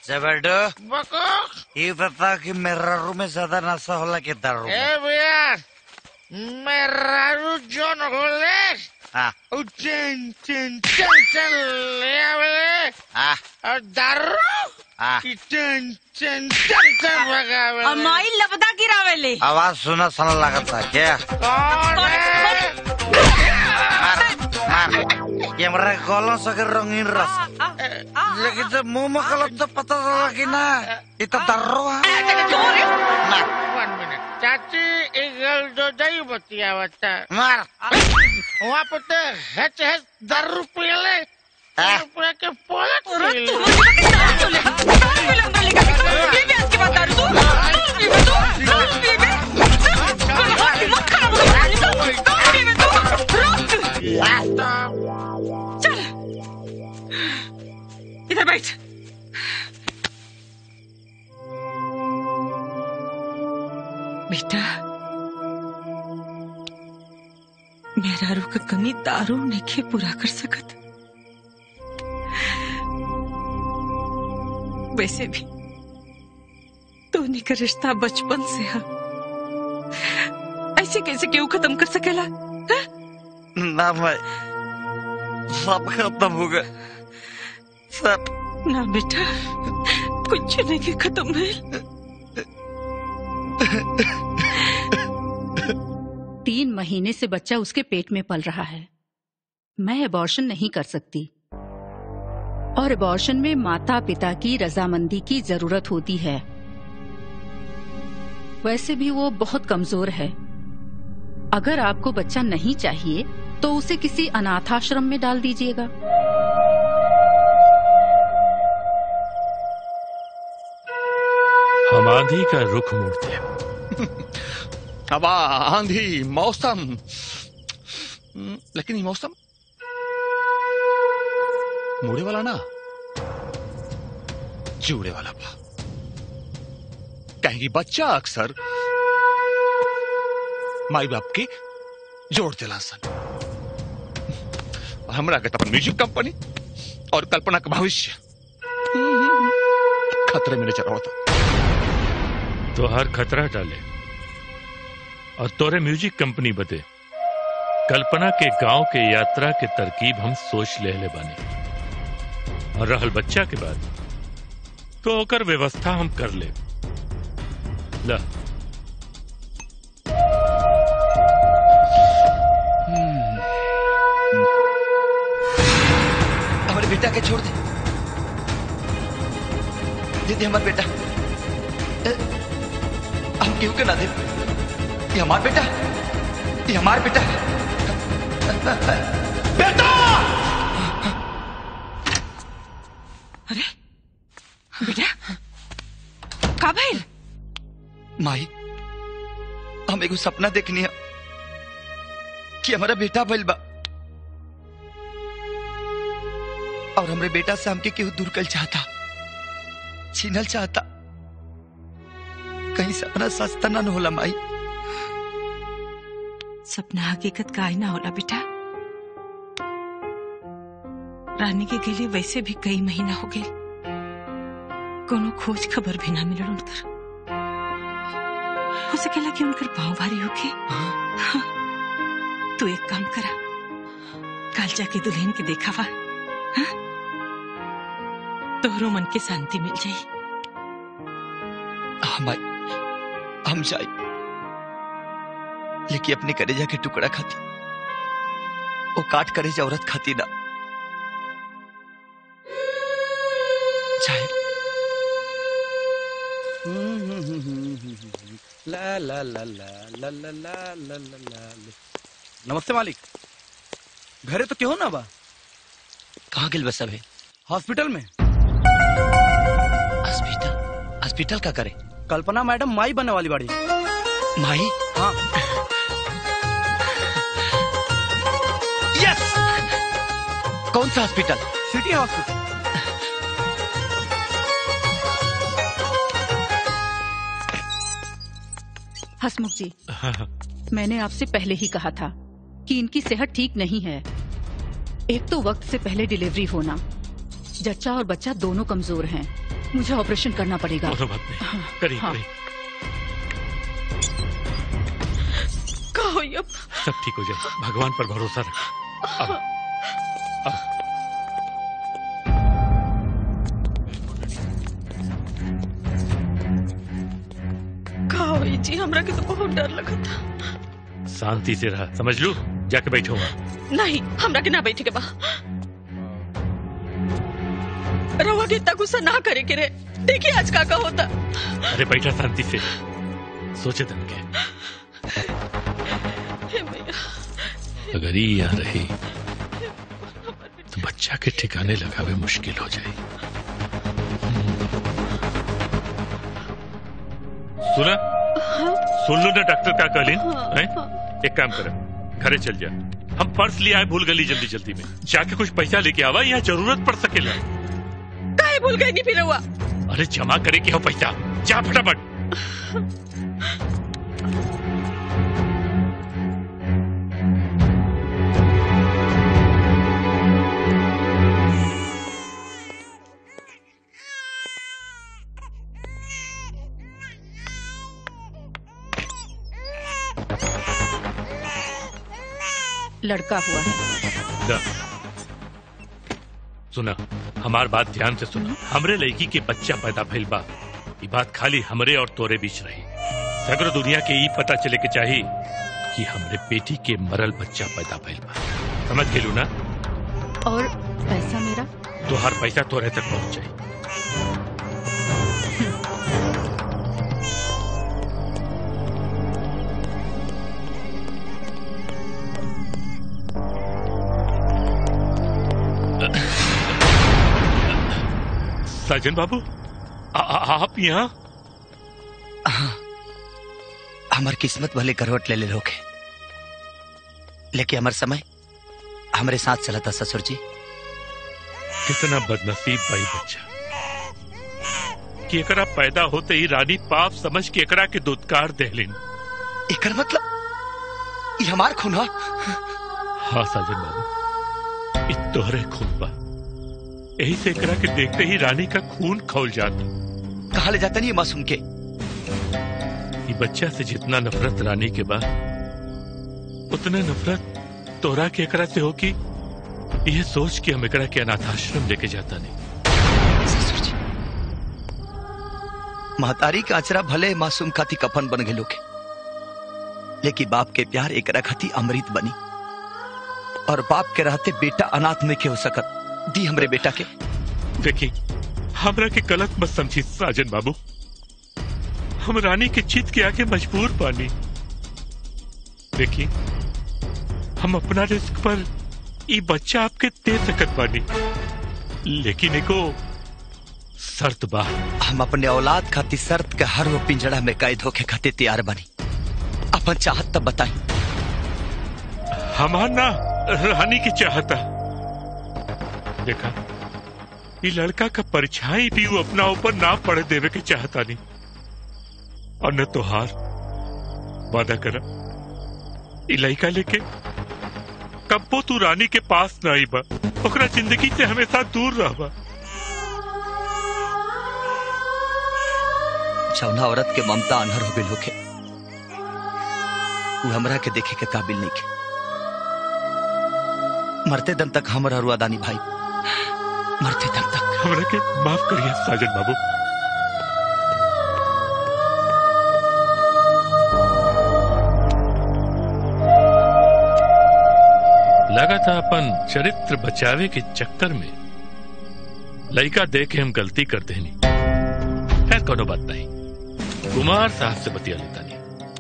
जबरडो बको ये बता कि मेरा रूम में ज्यादा नशा होला कि दारू में? ए भैया मेरा रू जोन होले हाँ उ चेन चेन चेन चेन ले आवे हाँ और दारू हाँ की चेन चेन चेन चेन भगावे अमाई लपदा गिरावेले आवाज सुना सन लगता क्या कौन है कैमरा कॉलों से के रंगीन रस लेकिन जब मुंह में कलम तो पता चला कि ना ये तो दर्रो है वन मिनट चाची इगल जो दही बतिया बता मार वहाँ पर तो हेच हेच दारू पियले पूरा के पोलत चल इधर बैठ बेटा मेहरारू का कमी दारू नेके पूरा कर सकत वैसे भी धोनी का रिश्ता बचपन से है ऐसे कैसे क्यों खत्म कर सकेला ना भाई सब खत्म हो गए सब ना बेटा कुछ नहीं के खत्म है तीन महीने से बच्चा उसके पेट में पल रहा है मैं अबॉर्शन नहीं कर सकती और अबॉर्शन में माता पिता की रजामंदी की जरूरत होती है वैसे भी वो बहुत कमजोर है अगर आपको बच्चा नहीं चाहिए तो उसे किसी अनाथाश्रम में डाल दीजिएगा हम आंधी का रुख मोड़ते हवा आंधी मौसम हम्म, लेकिन ये मौसम मुड़े वाला ना जुड़े वाला बा कहेंगी बच्चा अक्सर माई बाप के जोड़ दिला सन और हमरा के तो अपन म्यूजिक कंपनी और कल्पना का भविष्य खतरे में नजर होता तो हर खतरा डाले और तोरे म्यूजिक कंपनी बदे कल्पना के गांव के यात्रा के तरकीब हम सोच ले ले बानी और रहल बच्चा के बाद तो ओकर व्यवस्था हम कर ले ला हमारे बेटा के छोड़ दे दीदी हमारे बेटा ए, हम क्यों के ना दे ये हमारा बेटा ये हमारा बेटा बेटा अरे बेटा का भइल माई हम एगो सपना देखनी है कि हमारा बेटा भइल बा और हमरे बेटा से हमके केहू दूर कर चाहता छीनल चाहता कहीं सपना सस्ता ना होला माई सपना हकीकत का आईना होला बेटा रानी के गेले वैसे भी कई महीना हो गए कोनो खोज खबर भी ना मिलल उनकर हो सकेला कि उनकर पाँव भारी होके हाँ। तू एक काम करा कल जाके दुल्हन के देखावा हाँ? तोहरो मन के शांति मिल जाई हाँ माई हम जाए लेकिन अपने करेजा के टुकड़ा खाती वो काट करेजा औरत खाती ना जाए ला ला ला ला ला ला ला ला ला ला नमस्ते मालिक घरे तो क्यों ना बा कहाँ गिल बस अबे हॉस्पिटल में हॉस्पिटल हॉस्पिटल का करे कल्पना मैडम माई बनने वाली बाड़ी माई हाँ यस कौन सा हॉस्पिटल सिटी हॉस्पिटल हसमुख जी मैंने आपसे पहले ही कहा था कि इनकी सेहत ठीक नहीं है एक तो वक्त से पहले डिलीवरी होना जच्चा और बच्चा दोनों कमजोर हैं मुझे ऑपरेशन करना पड़ेगा कोनो बात नहीं करी हाँ। करी का होई अब सब ठीक हो जाए भगवान पर भरोसा रख अब अब का होई जी हमरा के तो बहुत डर लगा था शांति से रहा समझ लू जाके बैठो वहाँ। नहीं हमरा के ना बैठे के बा रवा के इतना गुस्सा ना करे के रे देखिए आज का का होता अरे बैठा शांति से सोचे तन के हे मैया अगर ये यहाँ रही तो बच्चा के ठिकाने लगावे मुश्किल हो जाए सुना सुन लो ना डॉक्टर का कहलीन हैं? एक काम कर घरे चल जा हम पर्स लिया है भूल गली जल्दी जल्दी में जाके कुछ पैसा लेके आवा यहाँ जरूरत पड़ सकेला काहे भूल गई नहीं फिर रवा अरे जमा करे के हो पैसा जा फटाफट लड़का हुआ है दा। सुना हमार बात ध्यान से सुना हमरे लड़की के बच्चा पैदा भइल बा ये बात खाली हमरे और तोरे बीच रही सगरो दुनिया के ई पता चले के चाही कि हमरे बेटी के मरल बच्चा पैदा भइल बा समझ गेलू ना और पैसा मेरा तो हर पैसा तोरे तक पहुंच जाए साजन बाबू आ, आ, आप यहाँ हमार किस्मत भले करवट ले ले लोगे लेकिन हमार समय हमारे साथ चला था ससुर जी कितना बदनसीब भाई बच्चा कि एकरा पैदा होते ही रानी पाप समझ के एकरा के दुत्कार देहलिन एकर मतलब ये हमार खून है हाँ साजन बाबू इ तोहरे खून बा यही से एकरा के देखते ही रानी का खून खौल जाता कहा ले जाता नहीं ये मासूम के ये बच्चा से जितना नफरत रानी के बाद उतना नफरत तोरा के एकरा से होगी यह सोच के हम एकरा के अनाथाश्रम लेके जाता नहीं महतारी का अचरा भले मासूम खाती कफन बन गए लोगे लेकिन बाप के प्यार एकरा खाती अमृत बनी और बाप के रहते बेटा अनाथ में के हो सकत दी हमरे बेटा के देखी हमरा के गलत मत समझी साजन बाबू हम रानी के चित के आगे मजबूर पानी देखी हम अपना रिस्क पर ये बच्चा आपके दे सकत बानी लेकिन एको शर्त बा हम अपने औलाद खाती शर्त के हर वो पिंजड़ा में कैद होके खातिर तैयार बनी अपन चाहत तब बताई हमार ना रानी की चाहता देखा ये लड़का का परछाई भी वो अपना ऊपर ना पड़ देवे के चाहता नहीं और न तो हार वादा करा ये लड़का लेके कब्बो तू रानी के पास ना आई बा ओकरा जिंदगी से हमेशा दूर रहबा जौना औरत के ममता अनहर हो गई होके वो हमरा के देखे के काबिल नहीं के मरते दम तक हमरा रुआदानी भाई मरते दम तक हमरा के माफ करिए साजन बाबू लगा था अपन चरित्र बचावे के चक्कर में लड़का दे के हम गलती कर देनी खैर कोनो बात नहीं कुमार साहब से बतिया लेता नहीं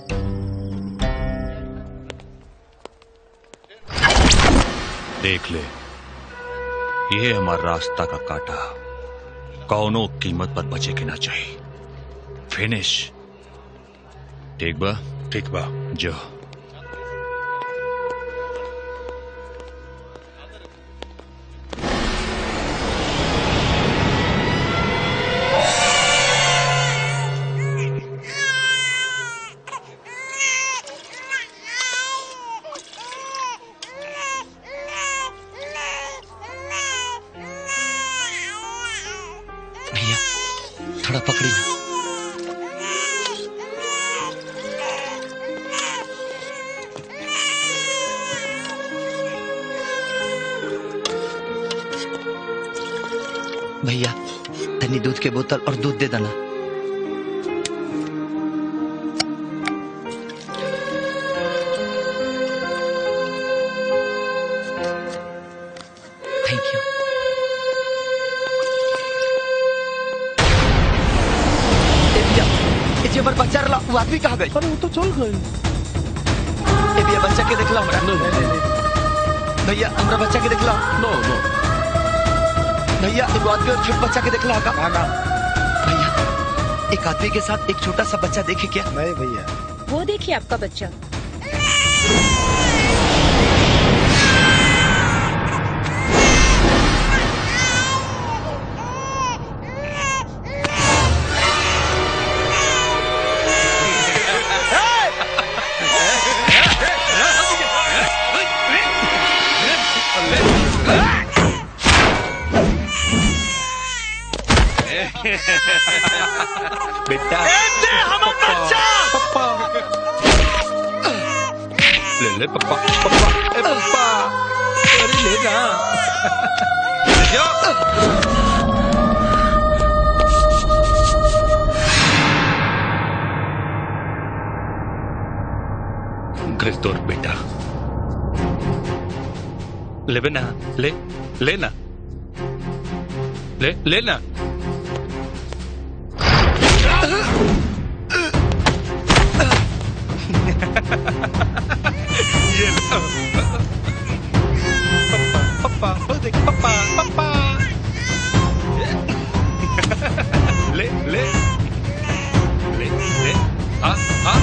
देख ले ये हमारा रास्ता का काटा कौनो कीमत पर बचे के ना चाहिए फिनिश ठीक बा ठीक बा जो भैया पकड़ी ना भैया तनी दूध के बोतल और दूध दे देना थैंक यू ए भैया ए जे हमर बच्चा रहला वो आदमी कहाँ गई अरे वो तो चल गई ए भैया बच्चा के देखला हमरा भैया हमरा बच्चा के देखला नो नो भैया एगो आदमी और छोट बच्चा के देखला का भैया एक आदमी के साथ एक छोटा सा बच्चा देखे क्या नहीं भैया वो देखिए आपका बच्चा बेटा ले ले पप्पा पप्पा ए पप्पा अरे ले ना ले जाओ घर तोर बेटा ले बे ना ले ले ना ले ले ना ये लो पप्पा ओ देख पप्पा पप्पा ले ले ले ले हाँ हाँ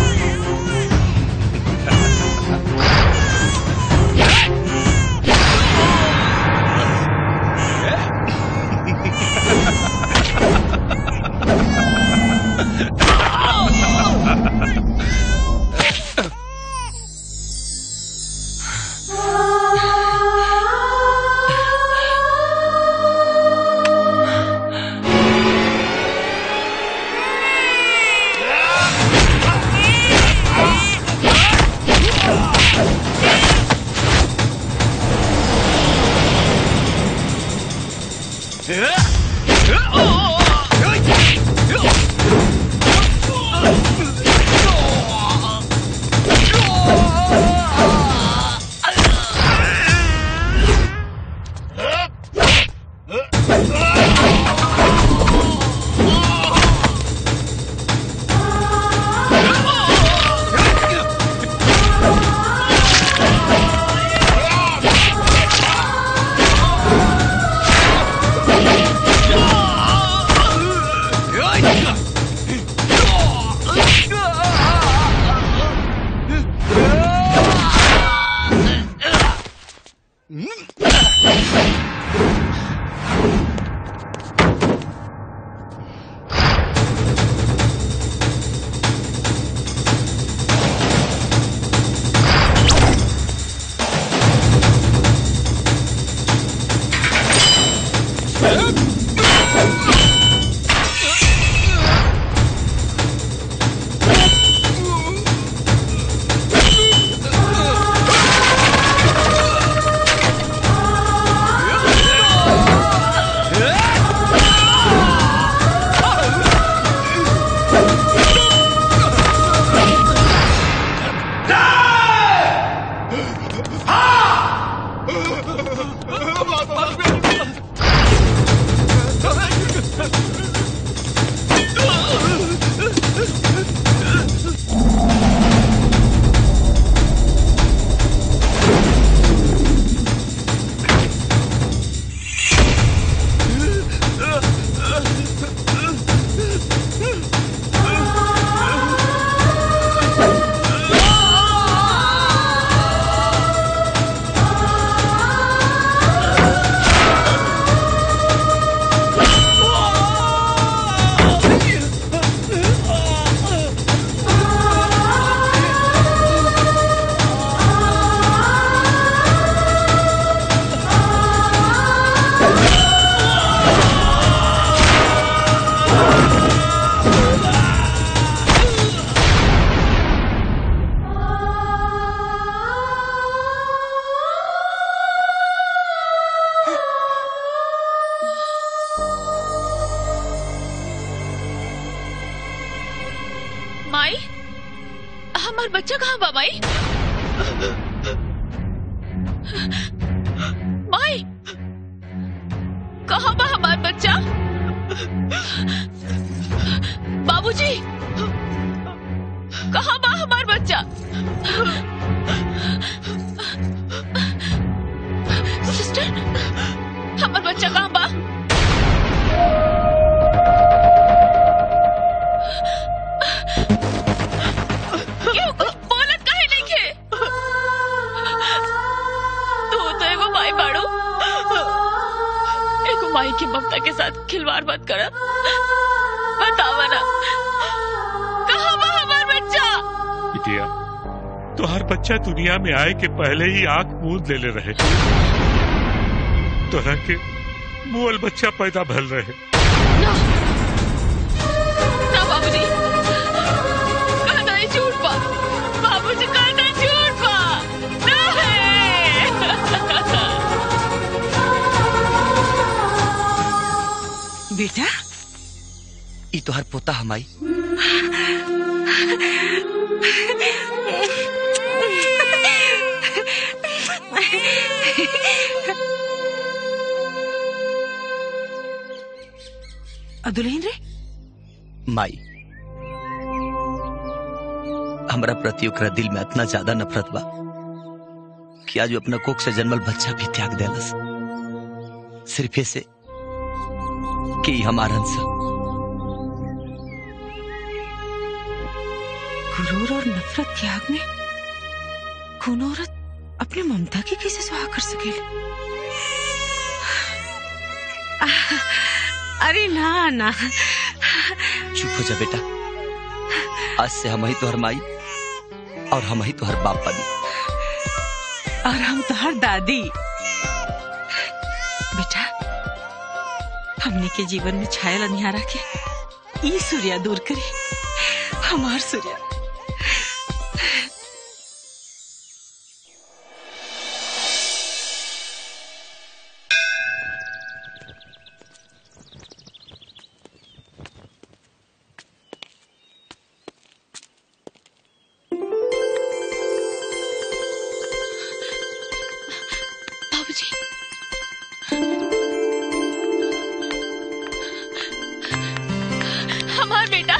हमार बच्चा कहाँ बा माई माई कहाँ बा हमार बच्चा बाबूजी कहाँ बा हमार बच्चा सिस्टर हमार बच्चा कहाँ बा क्यों कुछ बोलत काहे नहीं खे तू तो एगो माई बाड़ू एगो माई की ममता के साथ खिलवाड़ मत कर बतावा ना कहाँ बा हमार बच्चा बिटिया तुहार बच्चा दुनिया में आए के पहले ही आंख मूंद ले ले रहे तोरा के मुअल बच्चा पैदा भल रहे ना बाबूजी कहना ही झूठ बा बाबूजी कहना झूठ बा बेटा ई तोहर पोता हमाई दुल्हन रे माई हमरा प्रति ओकरा दिल में इतना ज्यादा नफरत बा कि आज वो अपना कोख से जन्मल बच्चा भी त्याग देलस सिर्फ ऐसे कि ई हमार हंस गुरूर और नफरत त्याग में कौन औरत अपनी ममता की कैसे सुहा कर सकेले अरे ना ना चुप हो जा बेटा आज से हम ही तोहर माई और हम ही तोहर बाप बनी और हम तुहार दादी बेटा हमने के जीवन में छायल अनिहारा के ई सूर्या दूर करे हमार सूर्या बाबूजी हमार बेटा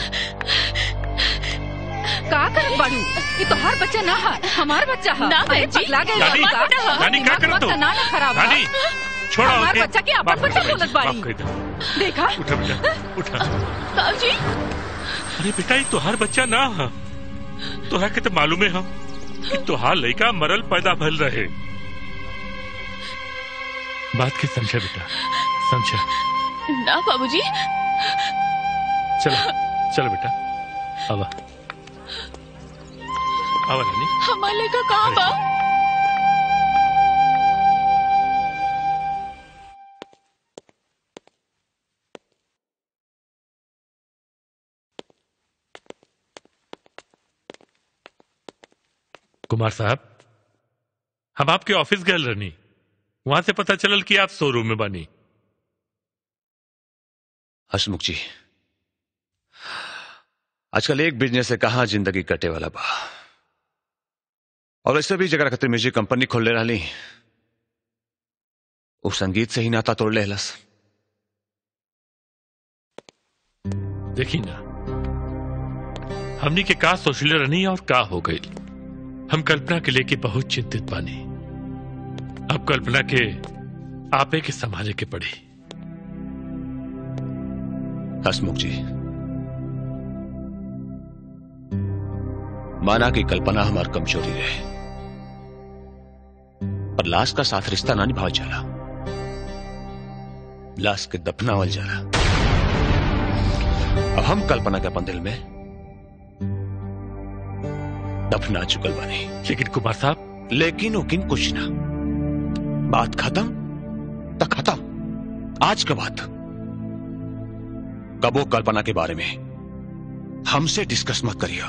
का करत बाड़ू ये तो हर बच्चा ना है हमार बच्चा है ना, अरे बहन जी। पगला गए रानी, बाबू का। रानी, क्या दिमाग करत मत हो? ना ना खराब बा। रानी, छोड़ो हमार ओके। बच्चा के अपन माफ कर बच्चा दे, बोलत माफ बाड़ी कर दे। देखा उठा बेटा उठा बाबूजी अरे बेटा ये तोहार बच्चा ना है तोहरा के तो मालूम है हम कि तोहार लड़का मरल पैदा भल रहे बात के समझा बेटा समझा ना बाबूजी चलो चलो बेटा आवा आवा रानी हमार लड़का कहाँ बा कुमार साहब हम आपके ऑफिस गए रहनी वहां से पता चलल कि आप शोरूम में बनी हसमुख जी आजकल एक बिजनेस से कहा जिंदगी कटे वाला बा और ऐसे भी जगह खातिर म्यूजिक कंपनी खोलने रही वो संगीत से ही नाता तोड़ ले हलस देखी ना हमनी के का सोचले रहनी और का हो गई हम कल्पना के लेके बहुत चिंतित बानी अब कल्पना के आपे के संभाले के पड़ी हसमुख जी माना कि कल्पना हमार कमजोरी रहे पर लाश का साथ रिश्ता ना निभाव जाला लाश के दफनावल जाला अब हम कल्पना के अपन दिल में दफना चुकल बानी लेकिन कुमार साहब लेकिन उकिन कुछ ना बात खत्म तो खत्म आज के बाद कबो कल्पना के बारे में हमसे डिस्कस मत करिए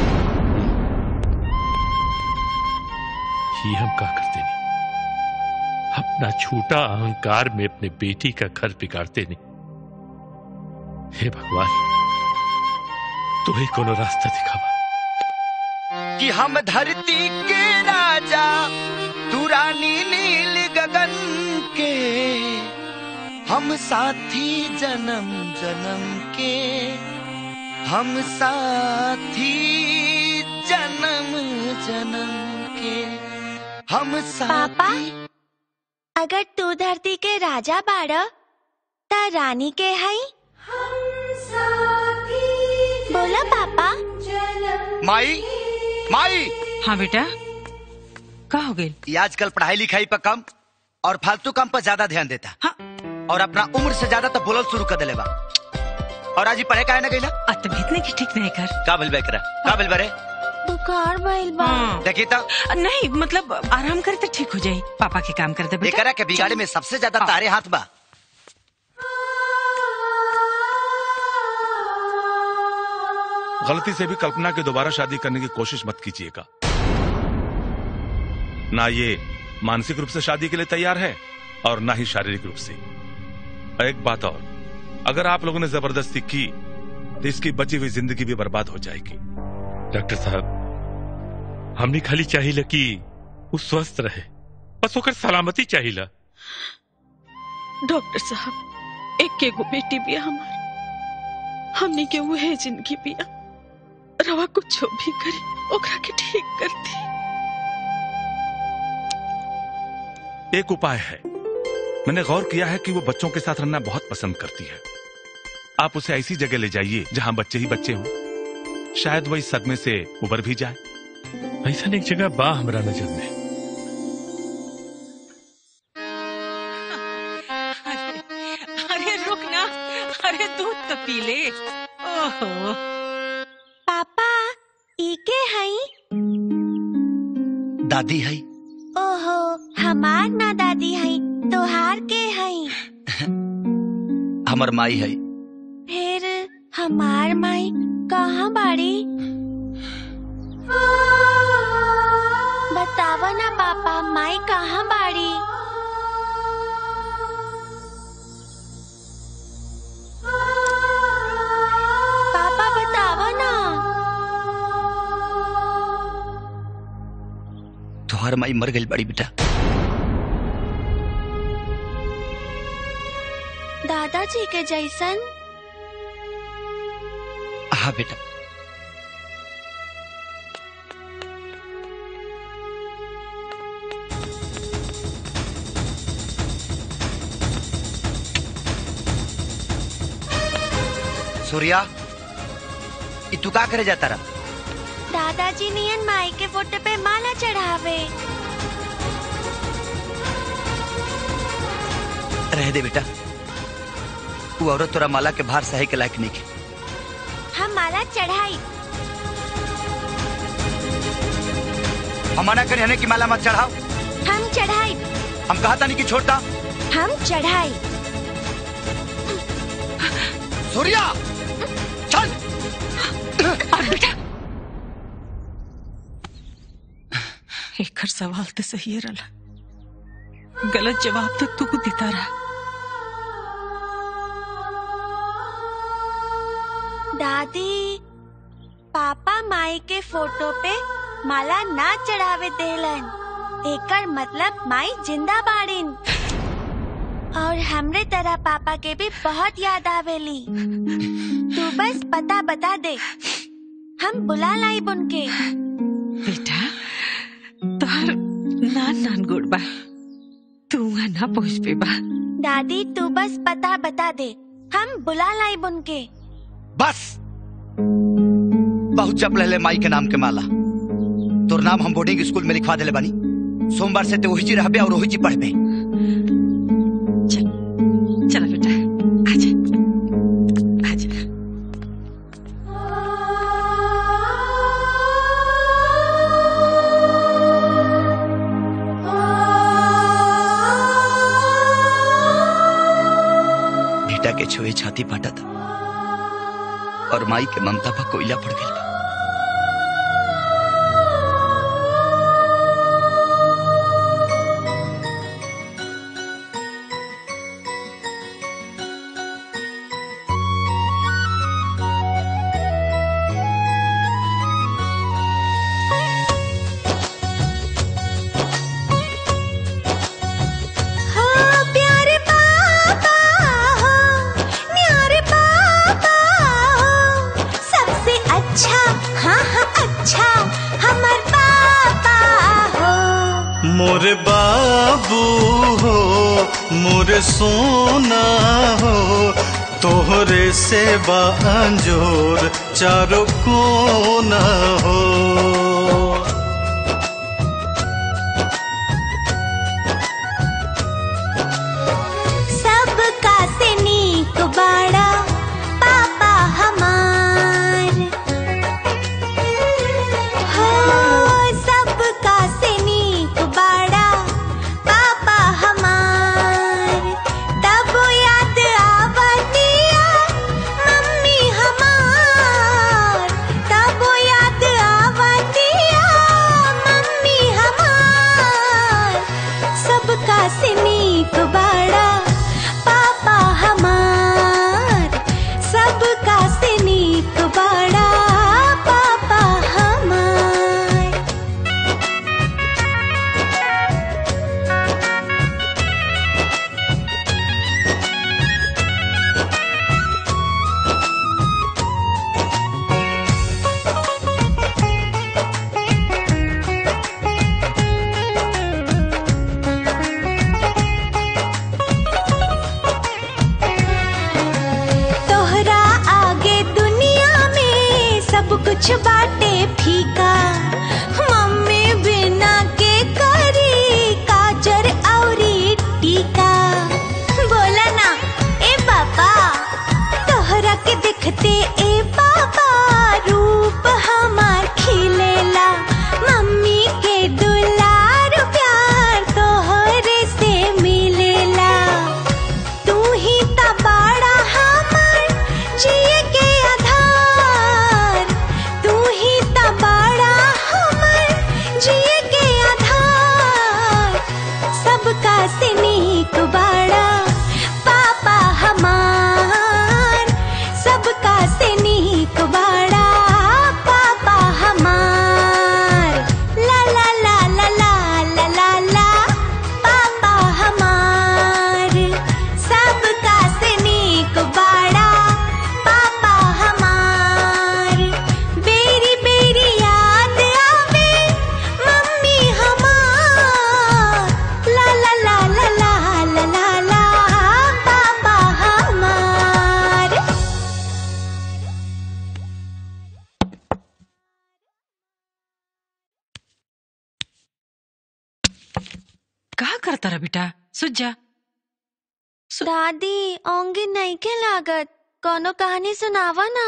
ही हम का करते नहीं अपना छोटा अहंकार में अपने बेटी का घर बिगाड़ते नहीं हे भगवान तुम्हें कोनो रास्ता दिखावा कि हम धरती के राजा तू रानी नील गगन के हम साथी जन्म जन्म के हम साथी जन्म जन्म के हम साथी अगर तू धरती के राजा बाड़ ता रानी के हई बोला पापा माई माई हाँ बेटा का हो गई ये आजकल पढ़ाई लिखाई पर कम और फालतू काम पर ज्यादा ध्यान देता हाँ। और अपना उम्र से ज्यादा तो बोलल शुरू कर दिले बा और आज ही पढ़े काहे ना गईला तबीयत नहीं ठीक नहीं कर का भइल बे करा का भइल बरे बुखार भइल बा देखी तो नहीं मतलब आराम करे तो ठीक हो जाए पापा के काम कर दे बेटा एकरा के बिगाड़े में सबसे ज्यादा तारे हाथ बा गलती से भी कल्पना की दोबारा शादी करने की कोशिश मत कीजिएगा ना ये मानसिक रूप से शादी के लिए तैयार है और ना ही शारीरिक रूप से और एक बात और अगर आप लोगों ने जबरदस्ती की तो इसकी बची हुई जिंदगी भी बर्बाद हो जाएगी डॉक्टर साहब हमने खाली चाहिए कि वो स्वस्थ रहे बस होकर सलामती चाहिए डॉक्टर साहब एक के गो बेटी बिया हमार हमनी के उहे जिंदगी बिया रवा कुछ भी करी ओकरा के ठीक कर दी एक उपाय है मैंने गौर किया है कि वो बच्चों के साथ रहना बहुत पसंद करती है आप उसे ऐसी जगह ले जाइए जहां बच्चे ही बच्चे हों शायद वो इस सदमे से उबर भी जाए ऐसा एक जगह बा हमरा नजर में अरे रुक ना अरे दूध तो पी ले ओहो पापा ई के हई दादी है ओहो हमार ना दादी हई तोहार के हई हमर माई है फिर हमार माई कहाँ बाड़ी बतावा ना पापा माई कहाँ बाड़ी पापा बतावा ना तोहर माई मर गई बड़ी बेटा दादाजी के जैसन हाँ बेटा सूर्या ई तू का करे जाता रहा दादाजी नियन माई के फोटो पे माला चढ़ावे रह दे बेटा वो औरत तोरा माला के भार सहे के लायक नहीं के हम माला चढ़ाई हम मना करे हने की माला मत चढ़ाओ हम चढ़ाई हम कहा था नहीं कि छोड़ता हम चढ़ाई सूर्या चल बेटा एक सवाल तो सही रहा गलत जवाब तो तू देता रहा दादी पापा माई के फोटो पे माला ना चढ़ावे देलन एकर मतलब माई जिंदा बाड़ीन और हमरे तरह पापा के भी बहुत याद आवेली तू बस पता बता दे हम बुला लाई बुनके बेटा तोहर नान नान गुड़ बा तू वहाँ ना पहुँच पे बा दादी तू बस पता बता दे हम बुला लाई बुनके बस बहुत जप ले माई के नाम के माला तोर नाम हम बोर्डिंग स्कूल में लिखवा दिले बानी सोमवार से ते वही जी रहबे और वही जी पढ़बे चला बेटा आजा आजा बेटा के छुए छाती फाटा था और माई के ममता पर कोयला पड़ गई बा। हमर पापा हो मोरे बाबू हो मोरे सोना हो तोहरे सेवा अंजोर चारों कोना हो सबका से नीक बाड़ा पापा हमार हो सबका से नीक बाड़ा पापा हमार तब याद आवतिया मम्मी हमार तब याद आवतिया मम्मी हमार सबका से नीक बाड़ा पापा हमार सबका से नीक बाड़ा पापा हमार तोहरा आगे दुनिया में सब कुछ बाटे फीका मम्मी बिना के करी काजर औरी टीका बोला ना ए पापा तोहरा के दिखते ए पापा रूप हमार खिलेला मम्मी के दुलार प्यार तोहरे से मिलेला तू ही ता बाड़ा हमार जिए के आधार तू ही ता बाड़ा हमार जिए के आधार सबका से नीक बाड़ा पापा हमार सबका से नीक बाड़ा पापा हमार ला ला ला ला ला ला ला ला पापा हमार सबका से नीक बाड़ा पापा हमार बेरी बेरी याद आवे मम्मी हमार ला ला ला ला ला ला ला ला पापा हमार का करता रहा बेटा सुझ जा दादी ओंगी नहीं के लागत कोनो कहानी सुनावा ना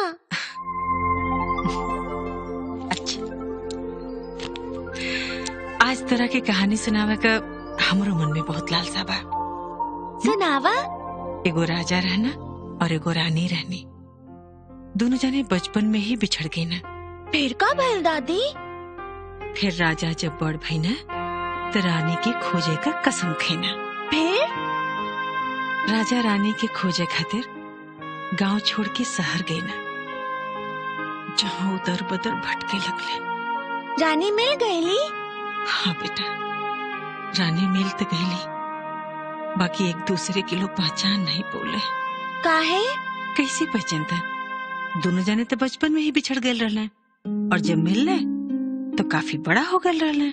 आज तरह के कहानी सुनावे का हमरो मन में बहुत लालसा बा सुनावा एगो राजा रहना और एगो रानी रहनी दोनों जने बचपन में ही बिछड़ गए ना फिर का भइल दादी फिर राजा जब बड़ भई ना तो रानी के खोजे का कसम खेना फिर राजा रानी के खोजे खातिर गांव छोड़ के शहर गए ना जहाँ उधर बदर भटके लगले रानी मिल गईली हाँ बेटा रानी मिल तो गईली बाकी एक दूसरे के लोग पहचान नहीं बोले काहे कैसे पहचानता दोनों जाने तो बचपन में ही बिछड़ गए रहले और जब मिलने तो काफी बड़ा हो गए रहले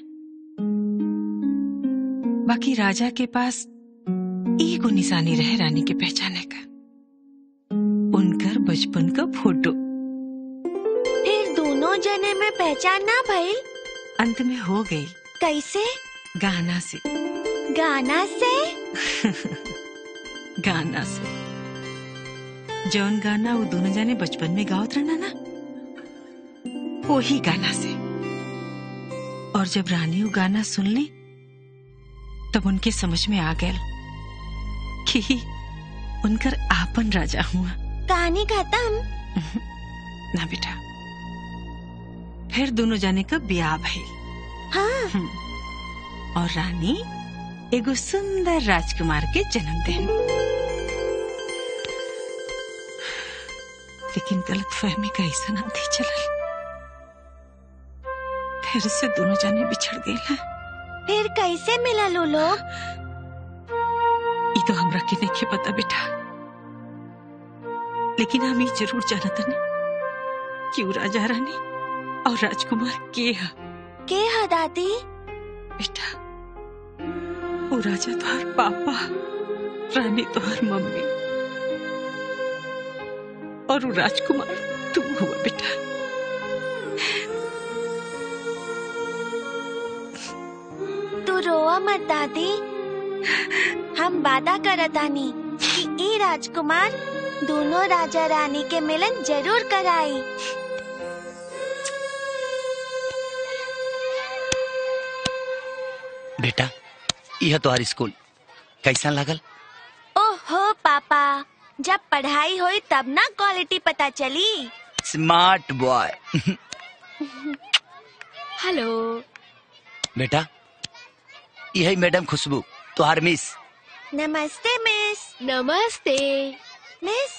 बाकी राजा के पास एगो निशानी रहे रानी के पहचाने का उनकर बचपन का फोटो फिर दोनों जने में पहचान ना भइल अंत में हो गई कैसे गाना से गाना से गाना से जौन गाना वो दोनों जाने बचपन में गावत रहना ना वही गाना से और जब रानी वो गाना सुन ली तब उनके समझ में आ गया कि उनकर आपन राजा हुआ कहानी खत्म ना बेटा फिर दोनों जाने का ब्याह भइल हाँ और रानी एगो सुंदर राजकुमार के जन्म देन लेकिन गलत फहमी का ऐसा आंधी चलल फिर से दोनों जाने बिछड़ गए हैं फिर कैसे मिला लो लोग ये तो हमरा के नहीं पता बेटा लेकिन हम ये जरूर जानत ने कि वो राजा रानी और राजकुमार के है के है दादी बेटा वो राजा तोहर पापा रानी तोहर मम्मी और वो राजकुमार तुम हुआ बेटा तू रोआ मत दादी हम वादा करतानी कि ई राजकुमार दोनों राजा रानी के मिलन जरूर कराई बेटा यह तुम्हारी स्कूल कैसा लागल ओहो पापा जब पढ़ाई हुई तब ना क्वालिटी पता चली स्मार्ट बॉय हेलो बेटा यही मैडम खुशबू तुम्हार मिस नमस्ते मिस नमस्ते miss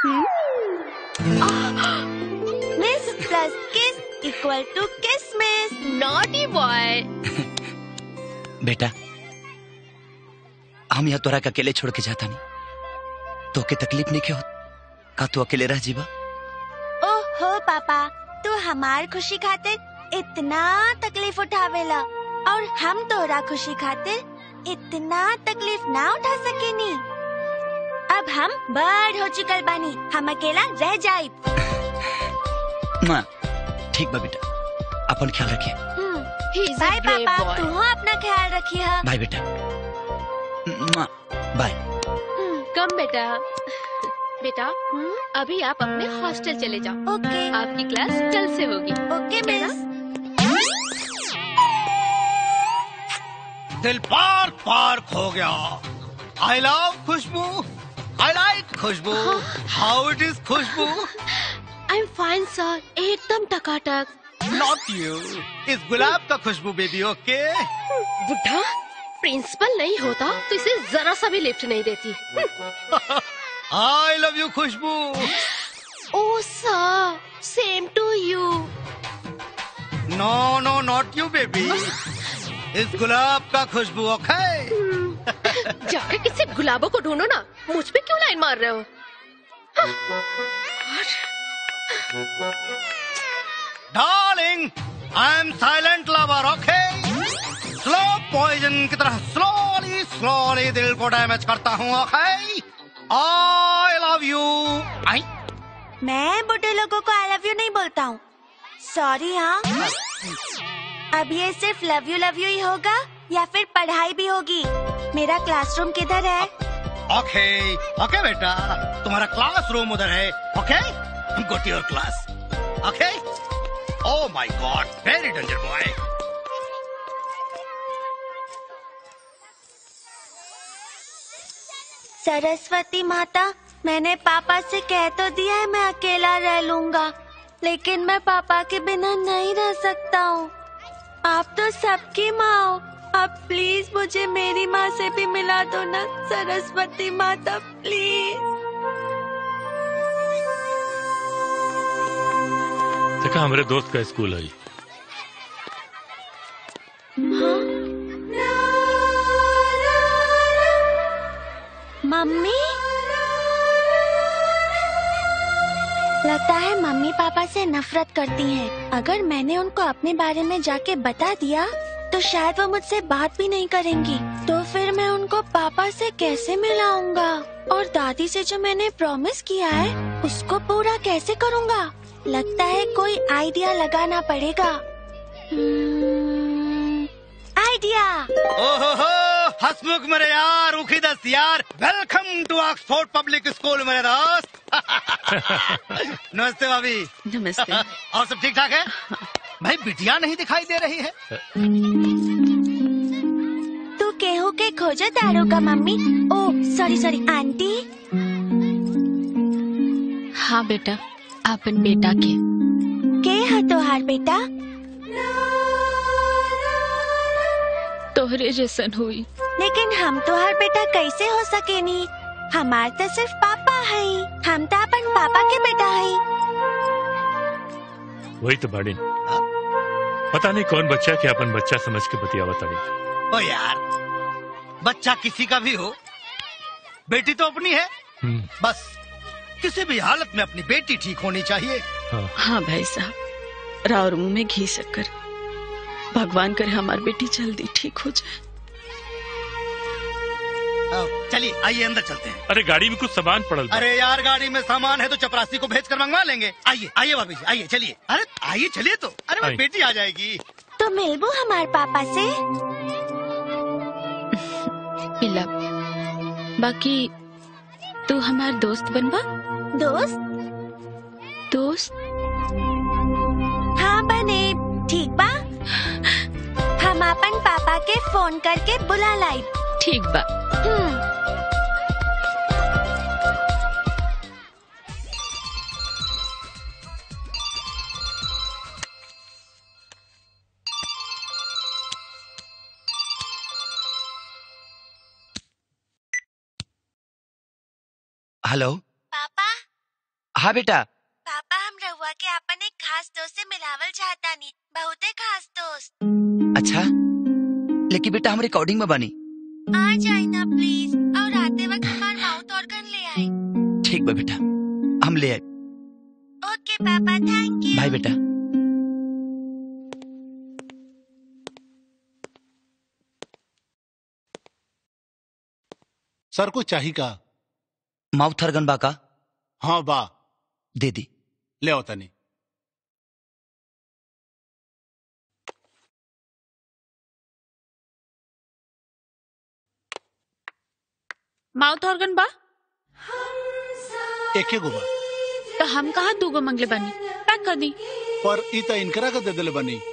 miss plus kiss equal to kiss miss naughty boy बेटा हम यहाँ तोरा के अकेले छोड़ के जाता नहीं तो के तकलीफ नहीं के हो का तू अकेले रह जीवा ओहो पापा तू हमार खुशी खातिर इतना तकलीफ उठावेला और हम तोरा खुशी खातिर इतना तकलीफ ना उठा सकेनी अब हम बड़ हो चुकल बानी हम अकेला रह जाए माँ ठीक बा बेटा अपन ख्याल रखिए बाय पापा तू अपना ख्याल रखिए बाय बेटा माँ बाय कम बेटा बेटा अभी आप अपने हॉस्टल चले जाओ ओके आपकी क्लास कल से होगी ओके मिस दिल पार पार खो गया I love Khushboo I like Khushboo how it is Khushboo I am fine sir एकदम टकाटक नॉट यू इस गुलाब का खुशबू बेबी ओके बुढ़ा प्रिंसिपल नहीं होता तो इसे जरा सा भी लिफ्ट नहीं देती I love you Khushboo oh sir same to you no no not you baby इस गुलाब का खुशबू ओके जाके किसी गुलाबों को ढूंढो ना मुझ पे क्यों लाइन मार रहे हो darling I am silent lover okay slow poison की तरह स्लोली स्लोली दिल को डैमेज करता हूँ ओके आई लव यू आई मैं बुढ़े लोगों को आई लव यू नहीं बोलता हूँ सॉरी हाँ अब ये सिर्फ लव यू लव यू ही होगा या फिर पढ़ाई भी होगी मेरा क्लासरूम किधर है ओके ओके बेटा तुम्हारा क्लासरूम उधर है okay go to your class okay oh my god very danger boy Saraswati माता मैंने पापा से कह तो दिया है मैं अकेला रह लूंगा लेकिन मैं पापा के बिना नहीं रह सकता हूँ आप तो सबकी माँ हो अब प्लीज मुझे मेरी माँ से भी मिला दो ना सरस्वती माता प्लीज देखा हमारे दोस्त का स्कूल है मम्मी लगता है मम्मी पापा से नफरत करती हैं। अगर मैंने उनको अपने बारे में जाके बता दिया तो शायद वो मुझसे बात भी नहीं करेंगी तो फिर मैं उनको पापा से कैसे मिलाऊंगा और दादी से जो मैंने प्रॉमिस किया है उसको पूरा कैसे करूंगा लगता है कोई आइडिया लगाना पड़ेगा हम्म, आइडिया ओहो हो हसमुख मेरे यार उखी दस यार welcome to Oxford public school मेरे दोस्त नमस्ते भाभी नमस्ते और सब ठीक ठाक है भाई बिटिया नहीं दिखाई दे रही है तू केहू के खोजो तारो का mummy oh sorry sorry aunty हाँ बेटा अपन बेटा के के है तोहार बेटा तोहरे जैसन हुई लेकिन हम तोहार बेटा कैसे हो सकेनी हमार तो सिर्फ पापा है हम तो अपन पापा के बेटा है वही तो बाड़ी पता नहीं कौन बच्चा के अपन बच्चा समझ के बतियावा तड़ी ओ यार बच्चा किसी का भी हो बेटी तो अपनी है बस किसी भी हालत में अपनी बेटी ठीक होनी चाहिए हाँ भाई साहब राउर मुंह में घी शक्कर भगवान करे हमारी बेटी जल्दी ठीक हो जाए चलिए आइए अंदर चलते हैं अरे गाड़ी में कुछ सामान पड़ल बा। अरे यार गाड़ी में सामान है तो चपरासी को भेज कर मंगवा लेंगे आइए आइए भाभी जी आइए चलिए अरे आइए चलिए तो अरे आइए। मेरी बेटी आ जाएगी तो मिलबू हमारे पापा से पिला बाकी तू हमार दोस्त बनबा दोस्त दोस्त हाँ बने ठीक बा हम अपन पापा के फोन करके बुला लाई ठीक बा हेलो पापा हाँ बेटा पापा हम रहुआ के अपन एक खास दोस्त से मिलावल चाहता नहीं बहुते खास दोस्त अच्छा लेकिन बेटा हम रिकॉर्डिंग में बनी आ जाए ना प्लीज और आते वक्त हमार माउथ ऑर्गन ले आए ठीक बा बेटा हम ले आए ओके पापा थैंक यू बाय बेटा सर को चाहिए का माउथ अर्गन बा का हाँ बा दे दी ले आओ तनी माउथ ऑर्गन बा एके गो बा तो हम कहा दूगो मंगले बनी पैक कर दी पर ई त इनकरा का दे दिले बनी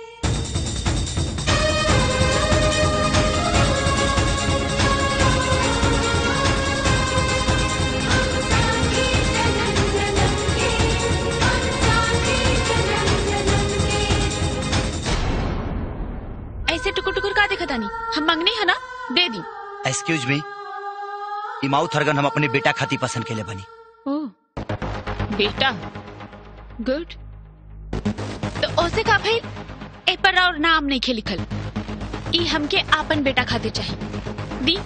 ऐसे टुकुर टुकुर का देखा तानी हम मंगनी है ना दे दी एक्सक्यूज मी ई माउथ अर्गन हम अपने बेटा खाती पसंद के लिए बनी ओ बेटा गुड तो ओसे का भाई ए पर और नाम नहीं खे लिखल ई हमके आपन बेटा खाते चाहिए दी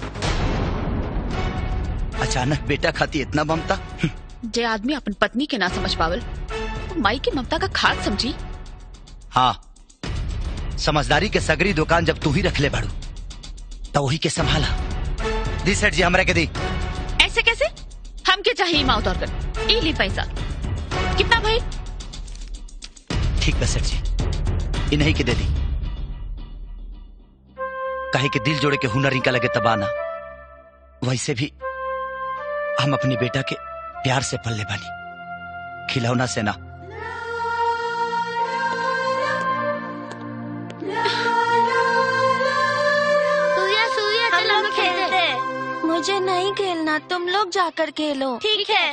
अचानक बेटा खाती इतना ममता जे आदमी अपन पत्नी के ना समझ पावल वो माई की ममता का खाद समझी हाँ समझदारी के सगरी दुकान जब तू ही रख ले बाड़ू तो वही के संभाला दी सेठ जी हमरा के दी ऐसे कैसे हमके चाहिए माउथ ऑर्गन ई ली पैसा कितना भाई ठीक बा सेठ जी इन्हीं के दे दी कहे के दिल जोड़े के हुनर इनका लगे तबाना वैसे भी हम अपनी बेटा के प्यार से पल्ले बानी खिलौना से ना सूर्या सूर्या चल हम खेलते हैं। मुझे नहीं खेलना तुम लोग जाकर खेलो ठीक है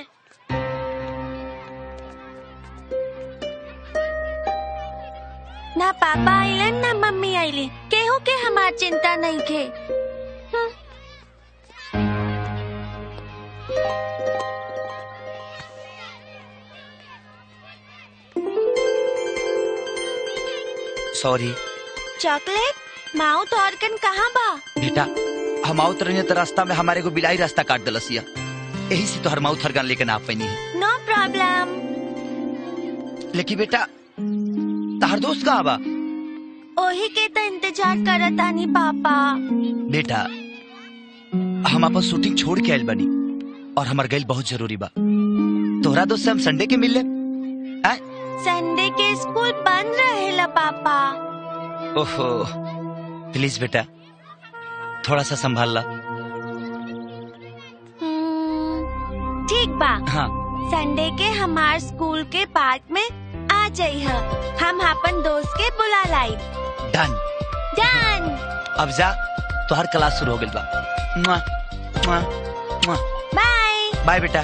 ना पापा आइलन ना मम्मी आइली केहू के हमार चिंता नहीं खे हम्म। सॉरी चॉकलेट माउथ ऑर्गन कहाँ बा बेटा हम आवत रही तो रास्ता में हमारे को बिलाई रास्ता काट दिलसिया यही से तो हर माउथ हरगन लेके ना आ पैनी है नो प्रॉब्लम लेकिन बेटा तार दोस्त कहाँ बा ओही के तो इंतजार करत आनी पापा बेटा हम अपन शूटिंग छोड़ के आयल बनी और हमार गैल बहुत जरूरी बा तोहरा दोस्त से हम संडे के मिल ले संडे के स्कूल बंद रहेला पापा ओहो प्लीज बेटा थोड़ा सा संभाल ला हम्म, ठीक बा हाँ संडे के हमार स्कूल के पार्क में आ जाइह हम अपन दोस्त के बुला लाई डन डन अब जा तो हर क्लास शुरू हो गई बा मुआ, मुआ, मुआ। बाय बाय बेटा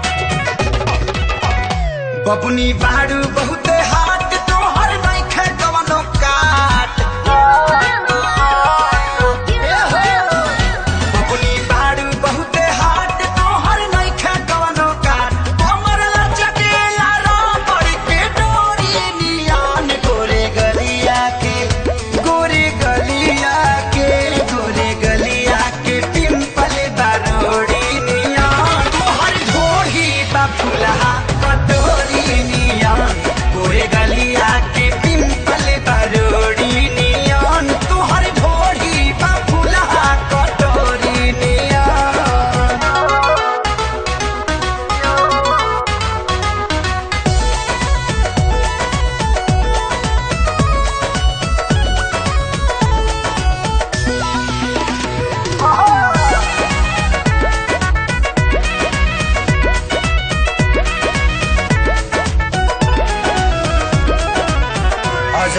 बबुनी बाड़ू बहुते हाथ तोहर नइखे गवा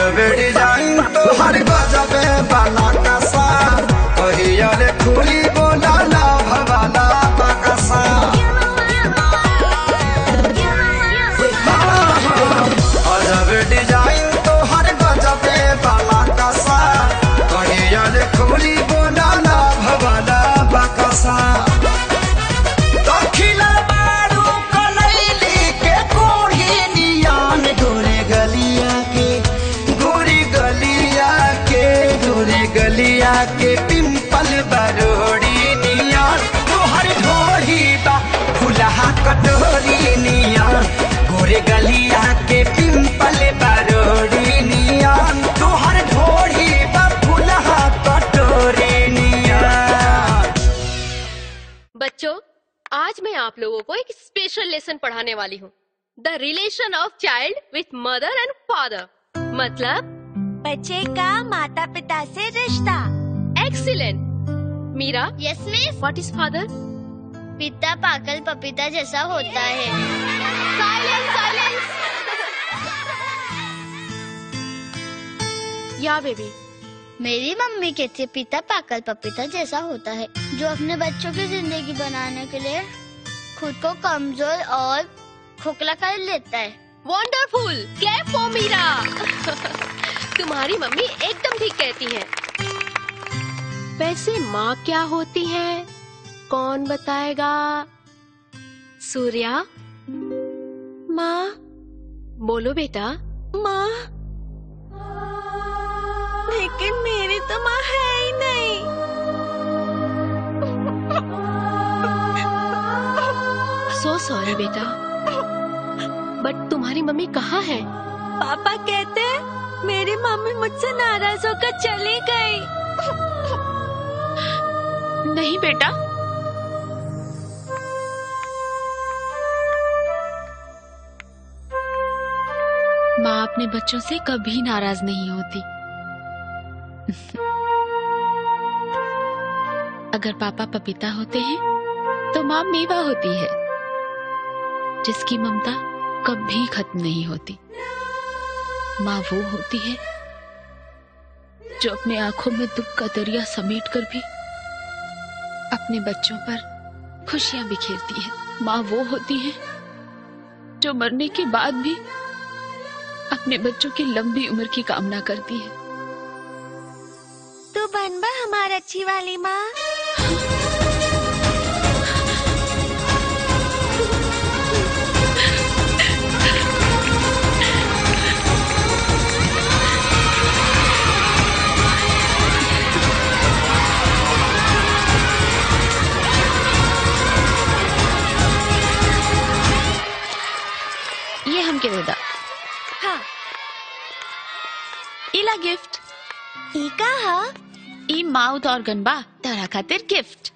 अजब डिजाइन तोहर गजबे बाला कसा कहिया रे खुली बोला ना भवाला बकसा अजब डिजाइन तोहर गजबे बाला कसा कहिया रे खुली बोला ना भवाला बकसा दखिला बारू कलैली के कोढ़ी नियान गोरे गलिया के गोरी गलिया के गोरे गलिया के पिंपल बरोड़ी नियान तोहर ढोरी बा फुलहा कटोरी नियान गोरे गलिया के पिंपल बरोड़ी नियान तोहर ढोरी बा फुलहा कटोरी नियान बच्चों आज मैं आप लोगों को एक स्पेशल लेसन पढ़ाने वाली हूँ the relation of child with mother and father मतलब बच्चे का माता पिता से रिश्ता excellent Meera yes miss what is father पिता पागल पपीता जैसा होता है साइलेंस साइलेंस या बेबी मेरी मम्मी कहती है पिता पागल पपीता जैसा होता है जो अपने बच्चों की जिंदगी बनाने के लिए खुद को कमजोर और खोखला कर लेता है वंडरफुल क्लैप फॉर मीरा तुम्हारी मम्मी एकदम ठीक कहती है वैसे माँ क्या होती है कौन बताएगा सूर्या माँ बोलो बेटा माँ लेकिन मेरी तो माँ है ही नहीं सो सॉरी बेटा बट तुम्हारी मम्मी कहाँ है पापा कहते हैं मेरी मम्मी मुझसे नाराज होकर चली गई नहीं बेटा माँ अपने बच्चों से कभी नाराज नहीं होती अगर पापा पपीता होते हैं तो माँ मेवा होती है जिसकी ममता कभी खत्म नहीं होती माँ वो होती है जो अपने आंखों में दुख का दरिया समेट कर भी अपने बच्चों पर खुशियां बिखेरती है माँ वो होती है जो मरने के बाद भी अपने बच्चों की लंबी उम्र की कामना करती है तू बन बा हमारी अच्छी वाली माँ ये हमके देदा हाँ इला गिफ्ट ई का हा ई माउथ ऑर्गन बा तारा खातिर gift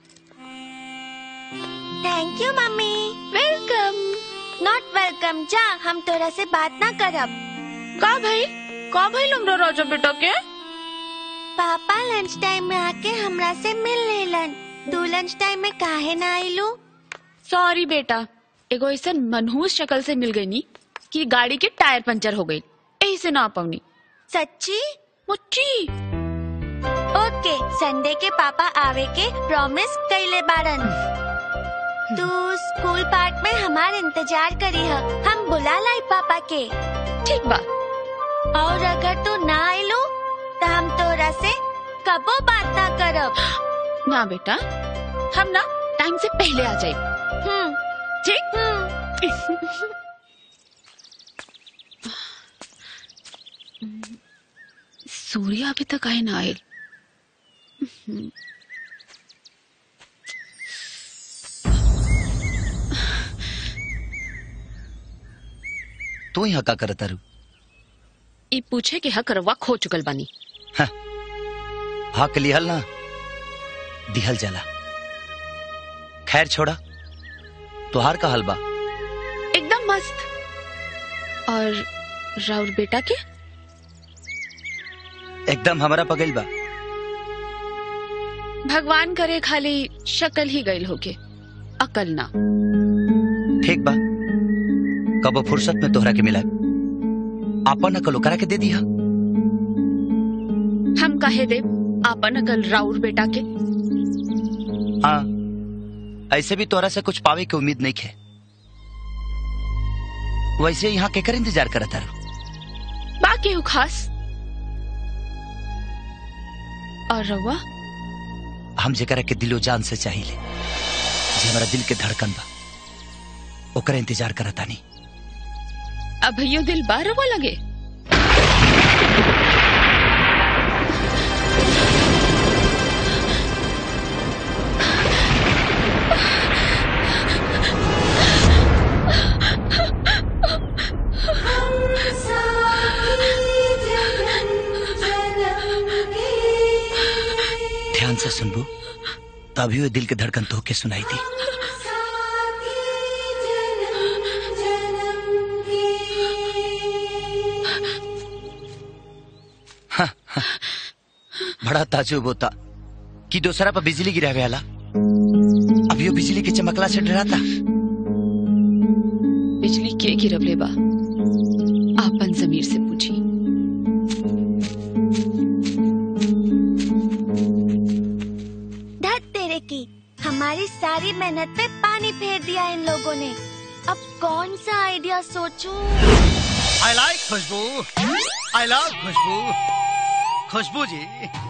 thank you mummy welcome not welcome जा हम तोरा से बात ना करब का भाई का भाई लमरा राजा बेटा के पापा लंच टाइम में आके हमरा से मिल लेलन तू लंच टाइम में काहे ना आइलू सॉरी बेटा एगो ऐसा मनहूस शक्ल से मिल गई नी कि गाड़ी के टायर पंचर हो गई यही से ना पाऊनी सच्ची मुच्ची ओके संडे के पापा आवे के प्रॉमिस कैले बारन तू स्कूल पार्क में हमार इंतजार करी है हम बुला लाई पापा के ठीक बा और अगर तू ना आइलू तो हम तोरा से कबो बात ना करब ना बेटा हम ना टाइम से पहले आ जाए हम्म ठीक सूर्य अभी तक आए ना आए तू यहाँ का करता रू ई पूछे कि हक रवा खो चुकल बानी हक लिहल ना दिहल जाला खैर छोड़ा तुहार का हलवा एकदम मस्त और राउर बेटा के एकदम हमारा पगल बा भगवान करे खाली शक्ल ही गईल होके अकल ना ठीक बा कब फुर्सत में तोहरा के मिला आपन अकल ओकरा के दे दिया कहे दे आपन अकल राउर बेटा के हाँ ऐसे भी तोरा से कुछ पावे की उम्मीद नहीं है वैसे यहाँ केकर इंतजार करता रहो बाकी हूँ खास और रउआ हम जेकरा के दिलो जान से चाहिए जे हमारा दिल के धड़कन बा ओकर इंतजार करता नहीं अभयो दिल बा रउआ लगे ध्यान से सुनबू तभी वो दिल के धड़कन तो के सुनाई दी हाँ, हाँ। बड़ा ताजुब होता कि दूसरा पर बिजली गिरावे वाला अभी वो बिजली के चमकला से डराता बिजली के गिरवले बा आपन जमीर से पूछी धत तेरे की हमारी सारी मेहनत पे पानी फेर दिया इन लोगों ने अब कौन सा आइडिया सोचूं? आई लाइक खुशबू आई लव खुशबू खुशबू जी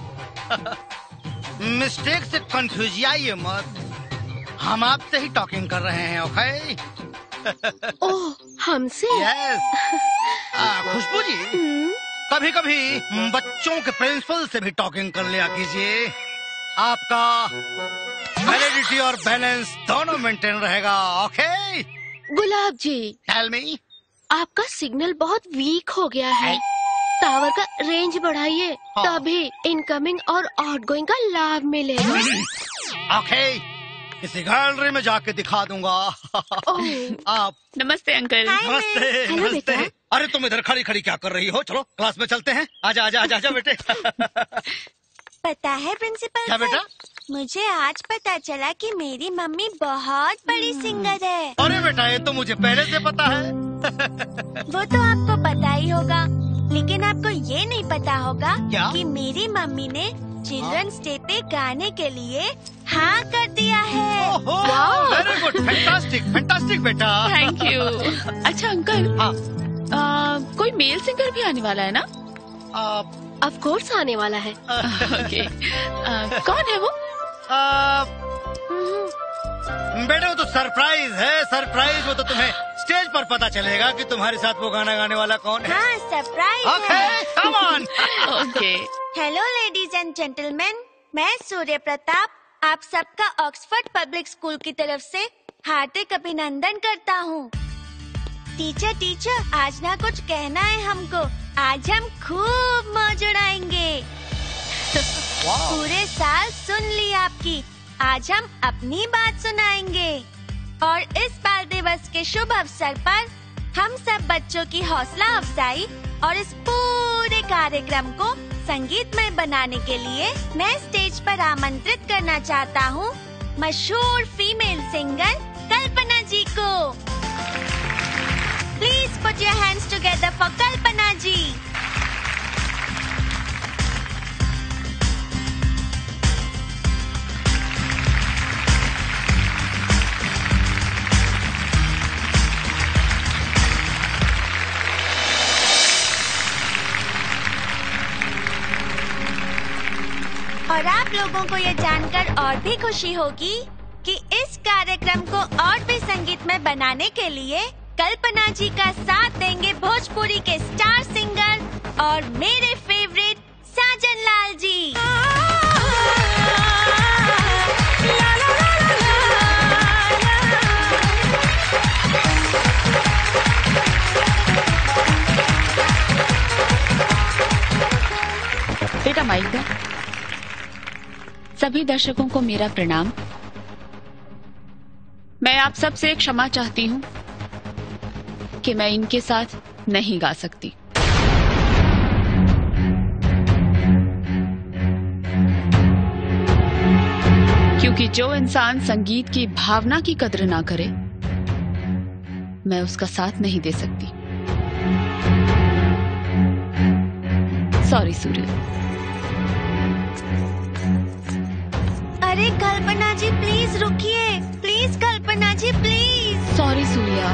मिस्टेक से कंफ्यूज आइए मत हम आपसे ही टॉकिंग कर रहे हैं ओके ओह हमसे यस खुशबू जी कभी कभी बच्चों के प्रिंसिपल से भी टॉकिंग कर लिया कीजिए आपका वैलिडिटी और बैलेंस दोनों मेंटेन रहेगा ओके गुलाब जी टेल मी आपका सिग्नल बहुत वीक हो गया है टावर का रेंज बढ़ाइए तभी इनकमिंग और आउटगोइंग का लाभ मिलेगा ओके किसी गैलरी में जाके दिखा दूंगा आप नमस्ते अंकल नमस्ते हेलो नमस्ते बेटा। अरे तुम इधर खड़ी खड़ी क्या कर रही हो चलो क्लास में चलते हैं आजा आजा आजा आजा बेटे पता है प्रिंसिपल क्या सर, बेटा? मुझे आज पता चला कि मेरी मम्मी बहुत बड़ी सिंगर है अरे बेटा ये तो मुझे पहले से पता है वो तो आपको पता ही होगा लेकिन आपको ये नहीं पता होगा क्या? कि मेरी मम्मी ने चिल्ड्रंस डे पे गाने के लिए हाँ कर दिया है वेरी गुड फैंटास्टिक फैंटास्टिक बेटा थैंक यू अच्छा अंकल आ, कोई मेल सिंगर भी आने वाला है ना ऑफ कोर्स आने वाला है ओके आ, कौन है वो बेटे वो तो सरप्राइज है सरप्राइज वो तो तुम्हें स्टेज पर पता चलेगा कि तुम्हारे साथ वो गाना गाने वाला कौन है हाँ surprise okay come on okay hello ladies and gentleman मैं सूर्य प्रताप आप सबका ऑक्सफोर्ड पब्लिक स्कूल की तरफ से हार्दिक अभिनंदन करता हूँ टीचर टीचर आज ना कुछ कहना है हमको आज हम खूब मौज उड़ाएंगे पूरे साल सुन ली आपकी आज हम अपनी बात सुनाएंगे और इस बाल दिवस के शुभ अवसर पर हम सब बच्चों की हौसला अफजाई और इस पूरे कार्यक्रम को संगीतमय बनाने के लिए मैं स्टेज पर आमंत्रित करना चाहता हूँ मशहूर फीमेल सिंगर कल्पना जी को please put your hands together for Kalpana ji और आप लोगों को ये जानकर और भी खुशी होगी कि इस कार्यक्रम को और भी संगीत में बनाने के लिए कल्पना जी का साथ देंगे भोजपुरी के स्टार सिंगर और मेरे फेवरेट साजन लाल जी बेटा माइक दे सभी दर्शकों को मेरा प्रणाम मैं आप सब से क्षमा चाहती हूँ कि मैं इनके साथ नहीं गा सकती क्योंकि जो इंसान संगीत की भावना की कद्र ना करे मैं उसका साथ नहीं दे सकती सॉरी सूर्य अरे कल्पना जी प्लीज रुकिए प्लीज कल्पना जी प्लीज सॉरी सूर्या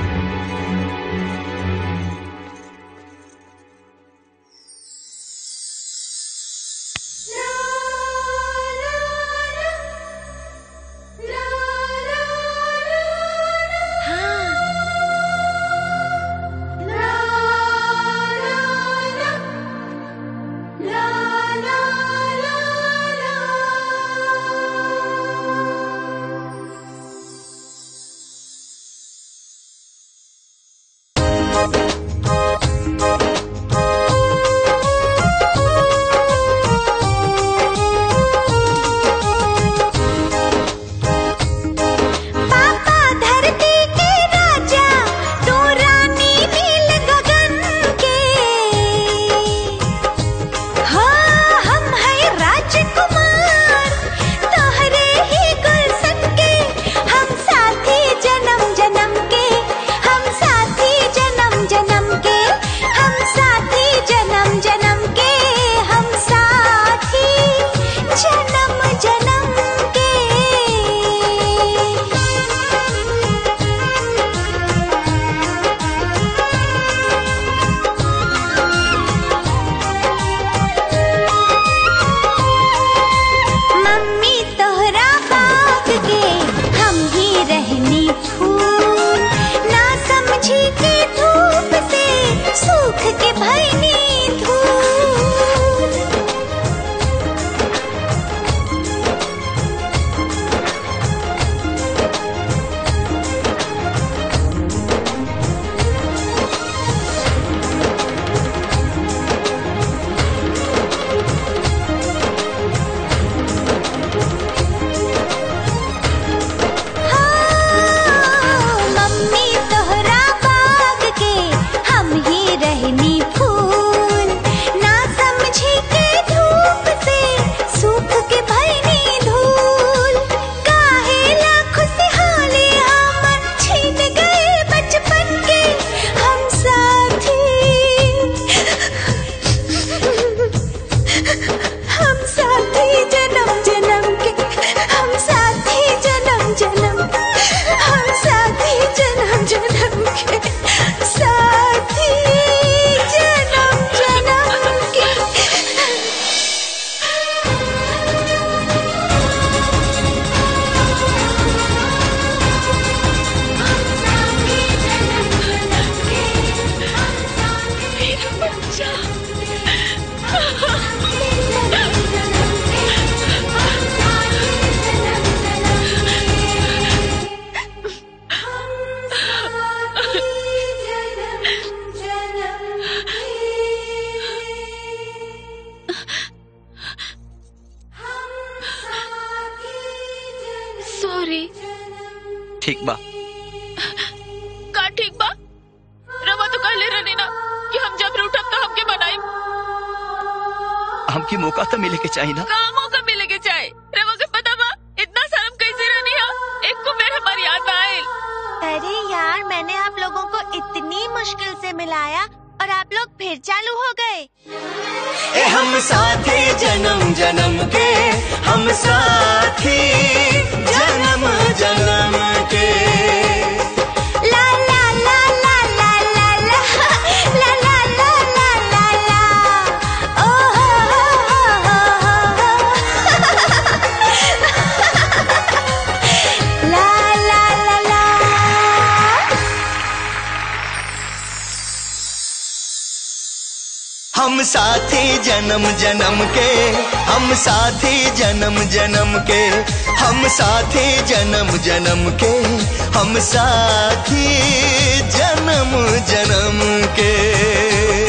पापा धरती के राजा तू रानी नील गगन के हाँ हम है राजकुमार तोहरे ही गुलशन के हम साथी जन्म जन्म के हम साथी जन्म जन्म के हम साथी जन्म जन्म के हम साथी जन्म जन्म के मम्मी तोहरा बाग के हम ही रहनी फूल ना समझी के धूप से सूख के भैनी धूल मम्मी तोहरा बाग के हम ही रहनी फूल ना समझी के धूप से सूख के भैनी धूल काहे लाख से हाले हमन छीन गए बचपन के हम साथी हम साथी जन्म जन्म के हम साथी जन्म जन्म हम साथी जन्म जन्म के साथी जन्म जन्म के सॉरी ठीक बा का ठीक बा रवा तो कहले रहनी ना कि हम जब रूठब तो हमके बनाई हमकी मौका तो मिले के चाहिए ना का मौका मिले के चाहे रवा के पता बा इतना शर्म कैसे रहनी है एक को मेरे हमारी याद ना आए अरे यार मैंने आप लोगों को इतनी मुश्किल से मिलाया और आप लोग फिर चालू हो गए ए हम साथी जन्म जन्म के हम साथी जन्म जन्म के ला ला ला ला ला ला ला ला ला ला ला ला ला ओ हो हो हो हो ला ला ला ला हम साथी जन्म जन्म के हम साथी जन्म जन्म के हम साथी जन्म जन्म के हम साथी जन्म जन्म के